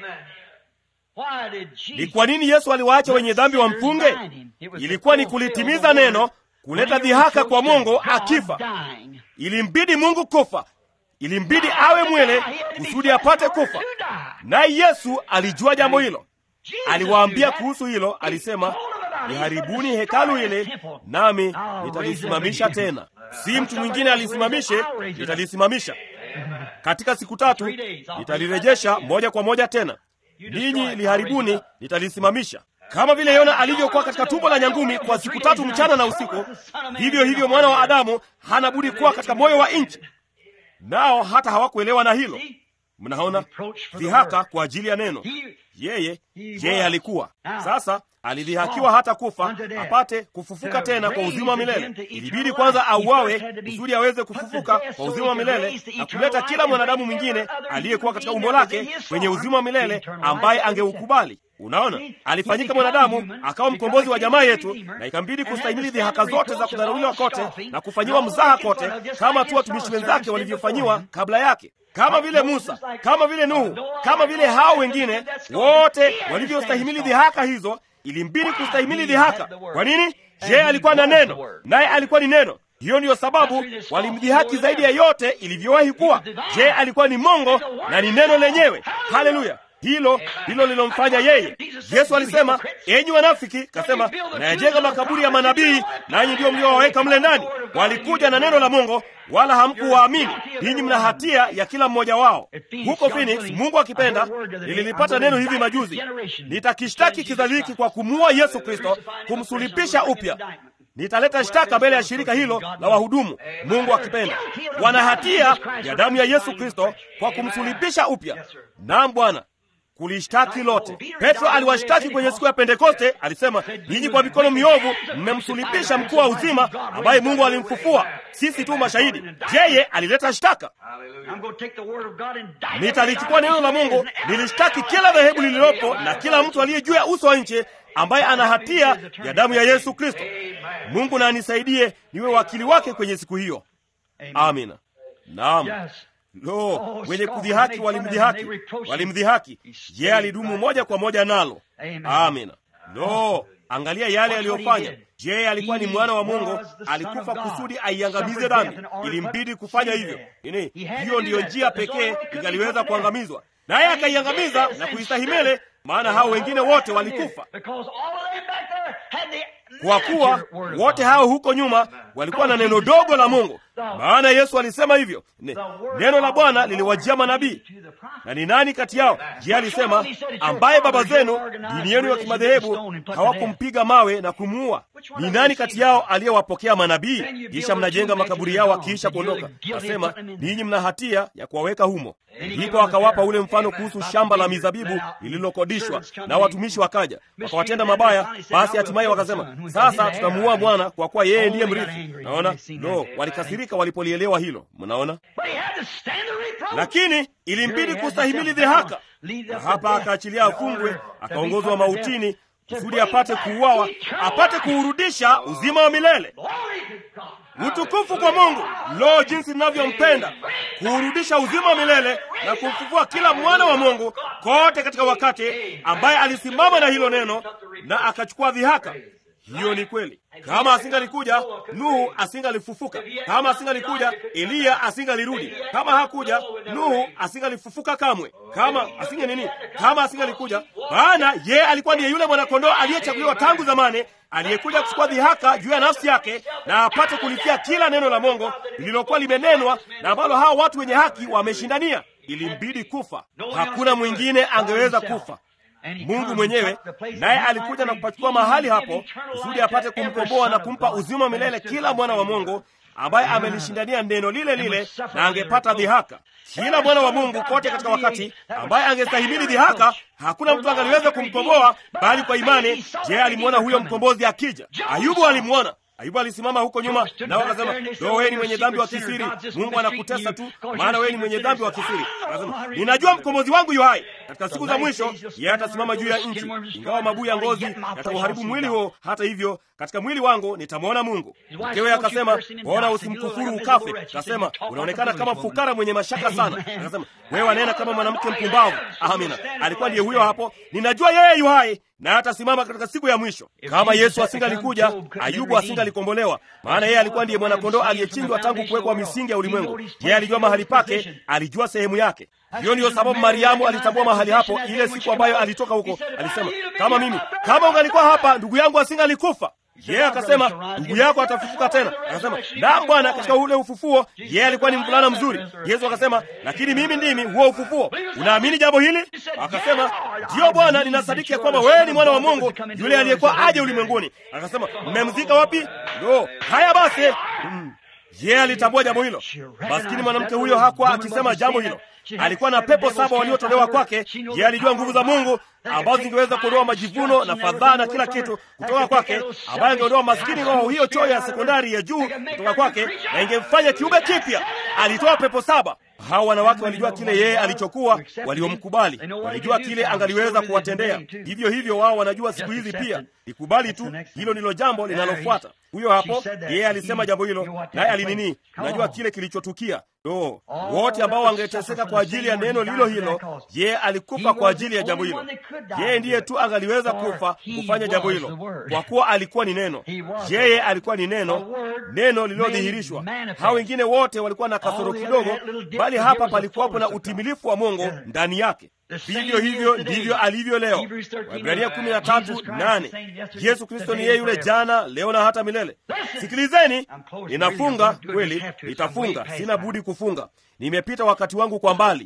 Ni kwa nini Yesu aliwaacha wenye dhambi wamfunge? Ilikuwa ni kulitimiza neno, kuleta dhihaka kwa Mungu akifa. Ilimbidi Mungu kufa, ilimbidi awe mwele kusudi apate kufa, naye Yesu alijua jambo hilo. Aliwaambia kuhusu hilo, alisema, niharibuni hekalu hili nami nitalisimamisha tena. Si mtu mwingine alisimamishe, nitalisimamisha katika siku tatu, nitalirejesha moja kwa moja tena. Ninyi liharibuni, nitalisimamisha. Kama vile Yona alivyokuwa katika tumbo la nyangumi kwa siku tatu mchana na usiku, vivyo hivyo mwana wa Adamu hana budi kuwa katika moyo wa nchi. Nao hata hawakuelewa na hilo. Mnaona dhihaka kwa ajili ya neno. yeye yeye alikuwa sasa alidhihakiwa hata kufa apate kufufuka tena kwa uzima wa milele. Ilibidi kwanza auawe kusudi aweze kufufuka kwa uzima wa milele na kuleta kila mwanadamu mwingine aliyekuwa katika umbo lake kwenye uzima wa milele ambaye angeukubali. Unaona, alifanyika mwanadamu akawa mkombozi wa jamaa yetu, na ikambidi kustahimili dhihaka zote za kudharauliwa kote na kufanyiwa mzaha kote, kama tu watumishi wenzake walivyofanyiwa kabla yake kama vile Musa, kama vile Nuhu, kama vile hao wengine wote walivyostahimili dhihaka hizo, ilimbidi kustahimili dhihaka. Kwa nini? Je, alikuwa na neno, naye alikuwa ni neno. Hiyo ndiyo sababu walimdhihaki zaidi ya yote ilivyowahi kuwa. Je, alikuwa ni mongo na ni neno lenyewe. Haleluya! Hilo ndilo lilomfanya yeye. Yesu alisema, enyi wanafiki, kasema nayajenga makaburi ya manabii, nanyi ndio mliowaweka mle ndani. Walikuja na neno la Mungu, wala hamkuwaamini. Ninyi mna hatia ya kila mmoja wao. Huko Phoenix, Mungu akipenda, nililipata neno hivi majuzi, nitakishtaki kizazi hiki kwa kumuua Yesu Kristo, kumsulipisha upya nitaleta shtaka mbele ya shirika hilo la wahudumu. Mungu akipenda, wana hatia ya damu ya Yesu Kristo kwa kumsulibisha upya. Naam Bwana, kulishtaki lote. Petro aliwashtaki kwenye siku ya Pentekoste, alisema ninyi kwa mikono miovu mmemsulibisha mkuu wa uzima ambaye Mungu alimfufua. Sisi tu mashahidi. Yeye alileta shtaka. Nitalichukua neno la Mungu nilishtaki kila dhehebu lililopo na kila mtu aliye juu ya uso wa nchi ambaye ana hatia ya damu ya Yesu Kristo. Mungu na anisaidie niwe wakili wake kwenye siku hiyo. Amina. Naam. Lo, wenye kudhihaki walimdhihaki, walimdhihaki. Je, alidumu moja kwa moja nalo? Amina. Lo, angalia yale aliyofanya. Je, alikuwa ni mwana wa Mungu? Alikufa kusudi aiangamize dhambi. Ilimbidi kufanya hivyo. Nini? Hiyo ndiyo njia pekee ingaliweza kuangamizwa, naye akaiangamiza na kuistahimili maana hao wengine wote walikufa. Kwa kuwa wote hao huko nyuma walikuwa na neno dogo la Mungu, maana Yesu alisema hivyo, neno la Bwana liliwajia manabii. Na ni nani kati yao? Je, alisema ambaye baba zenu dini yenu ya kimadhehebu hawakumpiga mawe na kumuua? Ni nani kati yao aliyewapokea manabii? Kisha mnajenga makaburi yao wakiisha kuondoka, asema ninyi mna hatia ya kuwaweka humo. Ndipo akawapa ule mfano kuhusu shamba la mizabibu lililokodishwa, na watumishi wakaja wakawatenda mabaya. Basi hatimaye wakasema, sasa tutamuua Bwana kwa kuwa yeye ndiye mrithi. Naona lo, walikasirika walipolielewa hilo. Mnaona, lakini ilimbidi kustahimili dhihaka, na hapa akaachilia afungwe, akaongozwa mautini kusudi apate kuuawa, apate kuurudisha uzima wa milele. Utukufu kwa Mungu! Lo, jinsi ninavyompenda kuurudisha uzima wa milele na kumfufua kila mwana wa Mungu kote katika wakati ambaye alisimama na hilo neno na akachukua dhihaka. Hiyo ni kweli. Kama asingalikuja Nuhu asingalifufuka. Kama asingalikuja Eliya asingalirudi. Kama hakuja Nuhu asingalifufuka kamwe. Kama asinge nini, kama asingalikuja, maana yeye alikuwa ndiye yule mwanakondoo aliyechaguliwa tangu zamani, aliyekuja kuchukua dhihaka juu ya nafsi yake na apate kulifia kila neno la Mungu lililokuwa limenenwa na ambalo hawa watu wenye haki wameshindania. Ilimbidi kufa, hakuna mwingine angeweza kufa. Mungu mwenyewe naye alikuja na kupachukua mahali hapo kusudi apate kumkomboa na kumpa uzima milele kila mwana wa Mungu ambaye amelishindania neno lile lile na angepata dhihaka. Kila mwana wa Mungu kote katika wakati ambaye angestahimili dhihaka, hakuna mtu angaliweza kumkomboa bali kwa imani. Je, alimwona huyo mkombozi akija? Ayubu alimwona. Ayubu alisimama huko nyuma, nao wakasema, lo, wewe ni mwenye dhambi wa kisiri, Mungu anakutesa tu, maana wewe ni mwenye dhambi wa kisiri. Akasema, ninajua mkombozi wangu yu hai, katika siku za mwisho yeye atasimama juu ya nchi, ingawa mabuu ya ngozi yatauharibu mwili huo, hata hivyo katika mwili wangu nitamwona Mungu. Mkewe akasema, mbona usimkufuru ukafe? Akasema, unaonekana kama fukara mwenye mashaka sana. Akasema, wewe wanena kama mwanamke mpumbavu. Amina, alikuwa ndiye huyo hapo. Ninajua yeye yu hai na atasimama katika siku ya mwisho. Kama Yesu asingalikuja, Ayubu asingalikombolewa, maana yeye alikuwa ndiye mwanakondoo aliyechinjwa tangu kuwekwa misingi ya ulimwengu. Yeye alijua mahali pake, alijua sehemu yake. Hiyo ndiyo sababu Mariamu alitambua mahali hapo ile siku ambayo alitoka huko. Alisema, kama mimi, kama ungalikuwa hapa, ndugu yangu asingalikufa. Yeye akasema ndugu yako atafufuka tena. Akasema naam Bwana, katika ule ufufuo yeye alikuwa ni mvulana mzuri. Yesu akasema lakini mimi ndimi huo ufufuo. Unaamini jambo hili? Akasema ndiyo Bwana, ninasadiki ya kwamba wewe ni mwana wa Mungu, yule aliyekuwa aje ulimwenguni. Akasema mmemzika wapi? Ndo haya basi. Mm. Yeye alitambua jambo hilo. Maskini mwanamke huyo hakuwa akisema jambo hilo. alikuwa na pepo saba waliotolewa kwake. Je, alijua nguvu za Mungu ambazo zingeweza kuondoa majivuno na fadhaa na kila kitu kutoka kwake, ambayo ingeondoa maskini roho hiyo choyo ya sekondari ya juu kutoka kwake na ingemfanya kiumbe kipya. Alitoa pepo saba. Hawa wanawake walijua kile yeye alichokuwa, waliomkubali walijua kile angaliweza kuwatendea. Vivyo hivyo wao wanajua siku hizi pia. Ikubali tu, hilo ndilo jambo linalofuata. Huyo hapo yeye alisema jambo hilo, naye alinini, najua kile kilichotukia. Do wote ambao wangeteseka kwa ajili ya neno lilo hilo, yeye alikufa kwa ajili ya jambo hilo. Yeye ndiye tu angaliweza kufa kufanya jambo hilo, kwa kuwa alikuwa ni neno. Yeye alikuwa ni neno, neno lililodhihirishwa. Hao wengine wote walikuwa na kasoro kidogo, bali hapa palikuwapo na utimilifu wa Mungu ndani yake. Vivyo hivyo ndivyo alivyo leo. Waebrania kumi na tatu nane. Yesu Kristo ni yeye yule jana, leo na hata milele. Sikilizeni, ninafunga kweli, nitafunga, sina budi kufunga. Nimepita wakati wangu kwa mbali.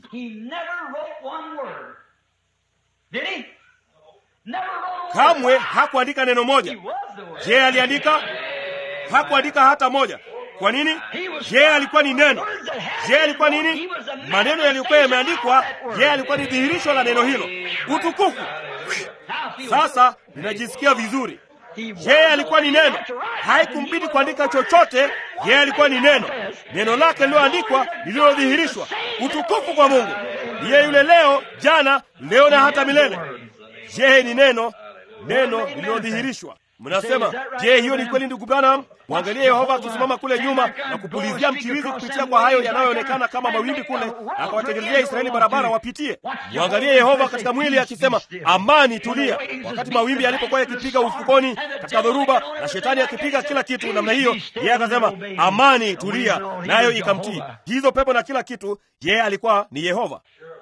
Kamwe hakuandika neno moja. Je, aliandika? Hakuandika hata moja. Kwa nini? Je, alikuwa ni neno? Je, alikuwa nini? Maneno yaliyokuwa yameandikwa, je, alikuwa ni dhihirisho la neno hilo? Utukufu! Sasa ninajisikia vizuri. Je, alikuwa ni neno? Haikumbidi kuandika chochote. Je, alikuwa ni neno? Neno lake lililoandikwa, lililodhihirishwa. Utukufu kwa Mungu! Niye yule leo, jana, leo na hata milele. Je, ni neno? Neno lililodhihirishwa. Mnasema, je, hiyo ni kweli ndugu Branham? Mwangalie Yehova akisimama kule nyuma na kupulizia mchirizi kupitia kwa hayo yanayoonekana kama mawimbi kule, akawatengenezea Israeli barabara wapitie. Mwangalie Yehova katika mwili akisema, amani, tulia, wakati mawimbi yalipokuwa yakipiga ufukoni katika dhoruba na shetani akipiga kila kitu namna hiyo, yeye akasema, amani, tulia, nayo ikamtii. Hizo pepo na kila kitu, yeye alikuwa ni Yehova.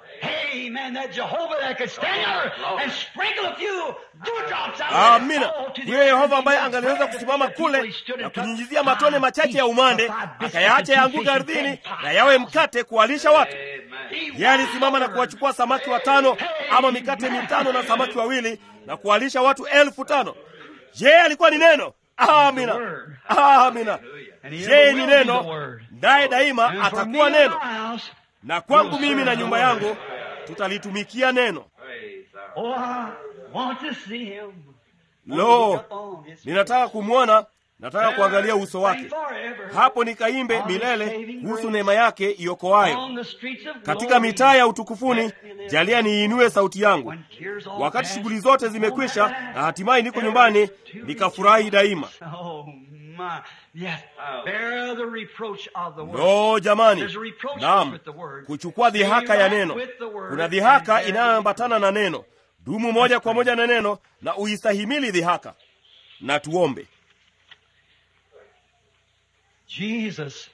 Amina. Huyo Yehova ambaye angaliweza kusimama kule na kunyunyizia matone machache ya umande akayaacha yaanguka ardhini na yawe mkate kuwalisha watu. Yeye alisimama na kuwachukua samaki watano ama mikate mitano na samaki wawili na kuwalisha watu elfu tano. Yeye alikuwa ni neno. Amina, amina. Yeye ni neno, naye daima atakuwa neno, na kwangu mimi na nyumba yangu tutalitumikia neno. Lo, ninataka kumwona, nataka kuangalia uso wake. Hapo nikaimbe milele kuhusu neema yake iokoayo. Katika mitaa ya utukufuni, jalia niinue sauti yangu. Wakati shughuli zote zimekwisha na hatimaye niko nyumbani, nikafurahi daima. Lo, jamani, naam, kuchukua dhihaka ya neno. Kuna dhihaka inayoambatana na neno. Dumu moja kwa moja na neno na uistahimili dhihaka. Na tuombe. Jesus,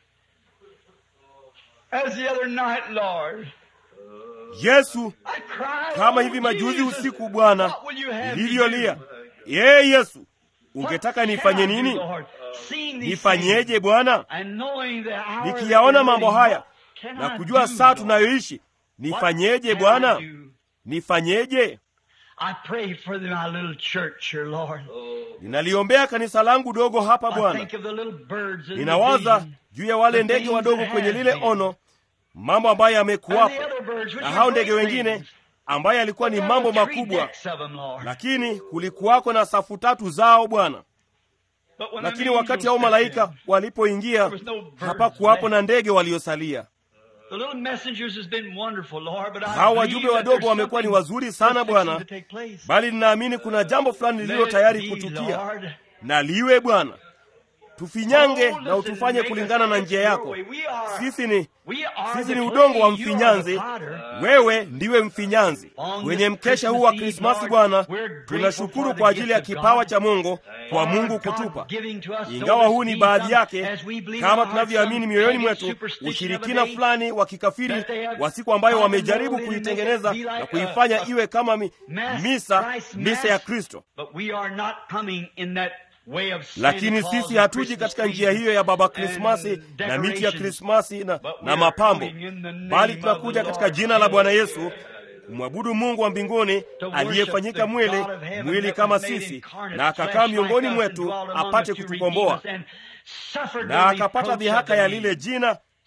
as the other night, Lord, Yesu, I cried, kama "Oh, hivi majuzi Jesus, usiku Bwana what will you have me nilivyolia, do? yeye Yesu, What ungetaka shall nifanye I do, nini? Lord? Seeing these Nifanyeje things, Bwana? and knowing the hour that Nikiyaona we're mambo living, haya what can na I kujua do, saa Lord? tunayoishi, What nifanyeje can I Bwana? do? Nifanyeje? I pray for the- my little church here, Lord. Ninaliombea kanisa langu dogo hapa I Bwana. think of the little birds in the Ninawaza vision, juu ya wale the ndege things wadogo that kwenye have lile been. ono, mambo ambayo and yamekuwapo, the other birds, which na are hao great ndege wengine things. ambayo yalikuwa ni There mambo were three makubwa, decks of them, Lord. lakini kulikuwako na safu tatu zao Bwana. But when the Lakini wakati angels hao stepped malaika in, walipoingia, there was no birds hapakuwapo left. na ndege waliosalia. The little messengers has been wonderful, Lord, but I Hao believe wajumbe that wadogo there's wamekuwa ni something wazuri sana that's Bwana, fixing to take place. bali ninaamini kuna jambo fulani lililo Let it tayari be, kutukia, Lord. na liwe Bwana. Tufinyange Oh, na listen, utufanye make us kulingana na like njia your yako. way. We are- Sisi ni we are sisi the ni udongo wa clay, you are the mfinyanzi, potter. wewe ndiwe mfinyanzi. On Kwenye this mkesha huu wa Christmas Eve, Krismasi Lord, Bwana, we're grateful tunashukuru for the kwa ajili ya gift of kipawa God. cha Mungu kwa For Mungu God kutupa, giving to us so ingawa huu ni this baadhi be yake, as we believe in kama our tunavyoamini some mioyoni pagan mwetu, superstition of ushirikina a day fulani wa kikafiri that they have wa siku ambayo found wamejaribu and molded and kuitengeneza make it be na like kuifanya a- a iwe kama mi, mass, misa Christ misa ya mass. Kristo. But we are not coming in that way of Santa lakini Claus sisi and hatuji Christmas katika trees njia hiyo ya baba and Krismasi na miti ya decorations. Krismasi na, But na we are mapambo, coming in the name bali of tunakuja the katika Lord jina la Bwana Jesus. Yesu kumwabudu Mungu wa mbinguni To worship aliyefanyika the mwili God of heaven mwili that kama was made sisi incarnate, na akakaa flesh miongoni like us, and mwetu dwelt among apate us to kutukomboa redeem us, and suffered the na akapata reproach dhihaka of ya the lile name. jina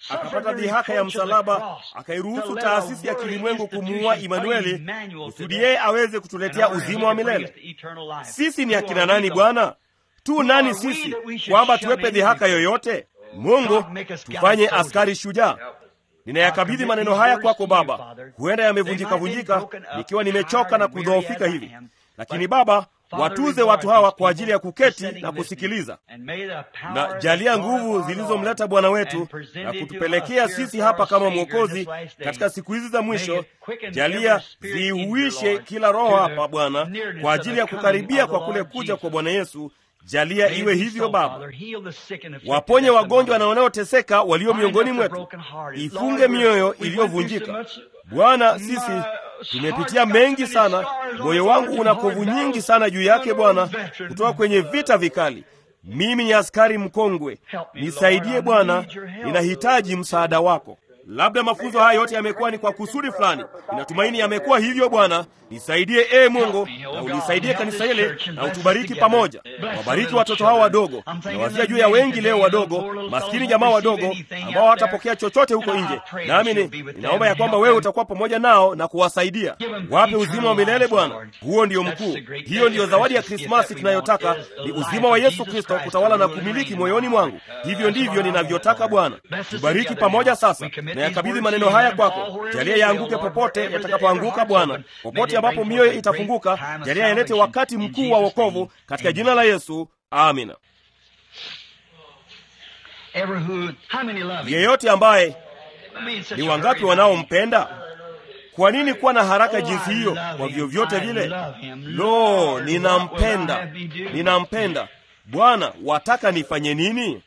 akapata dhihaka ya msalaba, akairuhusu taasisi ya kilimwengu kumuua Imanueli kusudi yeye aweze kutuletea uzima wa milele. Sisi ni akina nani Bwana? Tu nani sisi kwamba tuwepe dhihaka yoyote? Mungu, tufanye askari shujaa. Ninayakabidhi maneno haya kwako Baba. Huenda yamevunjika vunjika, nikiwa nimechoka na kudhoofika hivi, lakini Baba, watuze watu hawa kwa ajili ya kuketi na kusikiliza, na jalia nguvu zilizomleta Bwana wetu na kutupelekea sisi hapa kama Mwokozi katika siku hizi za mwisho. Jalia ziihuishe kila roho hapa Bwana, kwa ajili ya kukaribia kwa kule kuja kwa Bwana Yesu. Jalia iwe hivyo Baba, waponye wagonjwa na wanaoteseka walio miongoni mwetu, ifunge mioyo iliyovunjika Bwana. Sisi tumepitia mengi sana, moyo wangu una kovu nyingi sana juu yake Bwana, kutoka kwenye vita vikali. Mimi ni askari mkongwe, nisaidie Bwana, ninahitaji msaada wako. Labda mafunzo haya yote yamekuwa ni kwa kusudi fulani. Ninatumaini yamekuwa hivyo. Bwana nisaidie, ee Mungu, na ulisaidie kanisa hili na utubariki pamoja. Wabariki watoto hao wadogo, na wazia juu ya wengi leo wadogo, maskini jamaa wadogo ambao hawatapokea chochote huko nje. Nami ninaomba ya kwamba wewe utakuwa pamoja nao na kuwasaidia. Wape uzima wa milele Bwana, huo ndio mkuu. Hiyo ndiyo zawadi ya Krismasi tunayotaka, ni uzima wa Yesu Kristo kutawala na kumiliki moyoni mwangu. Hivyo ndivyo ninavyotaka Bwana. Tubariki pamoja sasa na yakabidhi maneno haya kwako. Jalia yaanguke popote yatakapoanguka Bwana, popote ambapo mioyo itafunguka, jalia yalete wakati mkuu wa wokovu katika jina la Yesu, amina. Yeyote ambaye ni wangapi wanaompenda? Kwa nini kuwa na haraka jinsi hiyo? Kwa vyovyote vile, lo, ninampenda, ninampenda Bwana. Wataka nifanye nini?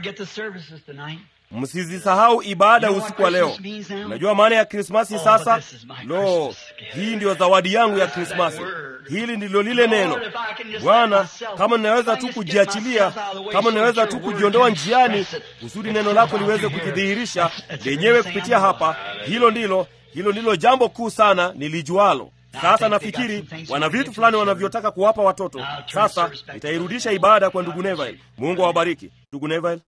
Msizisahau ibada usiku wa leo. Unajua maana ya Krismasi sasa? Lo, hii ndiyo zawadi yangu ya Krismasi. Hili ndilo lile neno Bwana. Kama ninaweza tu kujiachilia, kama ninaweza tu kujiondoa njiani, kusudi neno lako liweze kujidhihirisha lenyewe kupitia hapa, hilo ndilo hilo ndilo jambo kuu sana nilijualo. Sasa nafikiri wana vitu fulani wanavyotaka kuwapa watoto. Sasa nitairudisha ibada kwa ndugu Neville. Mungu awabariki ndugu Neville.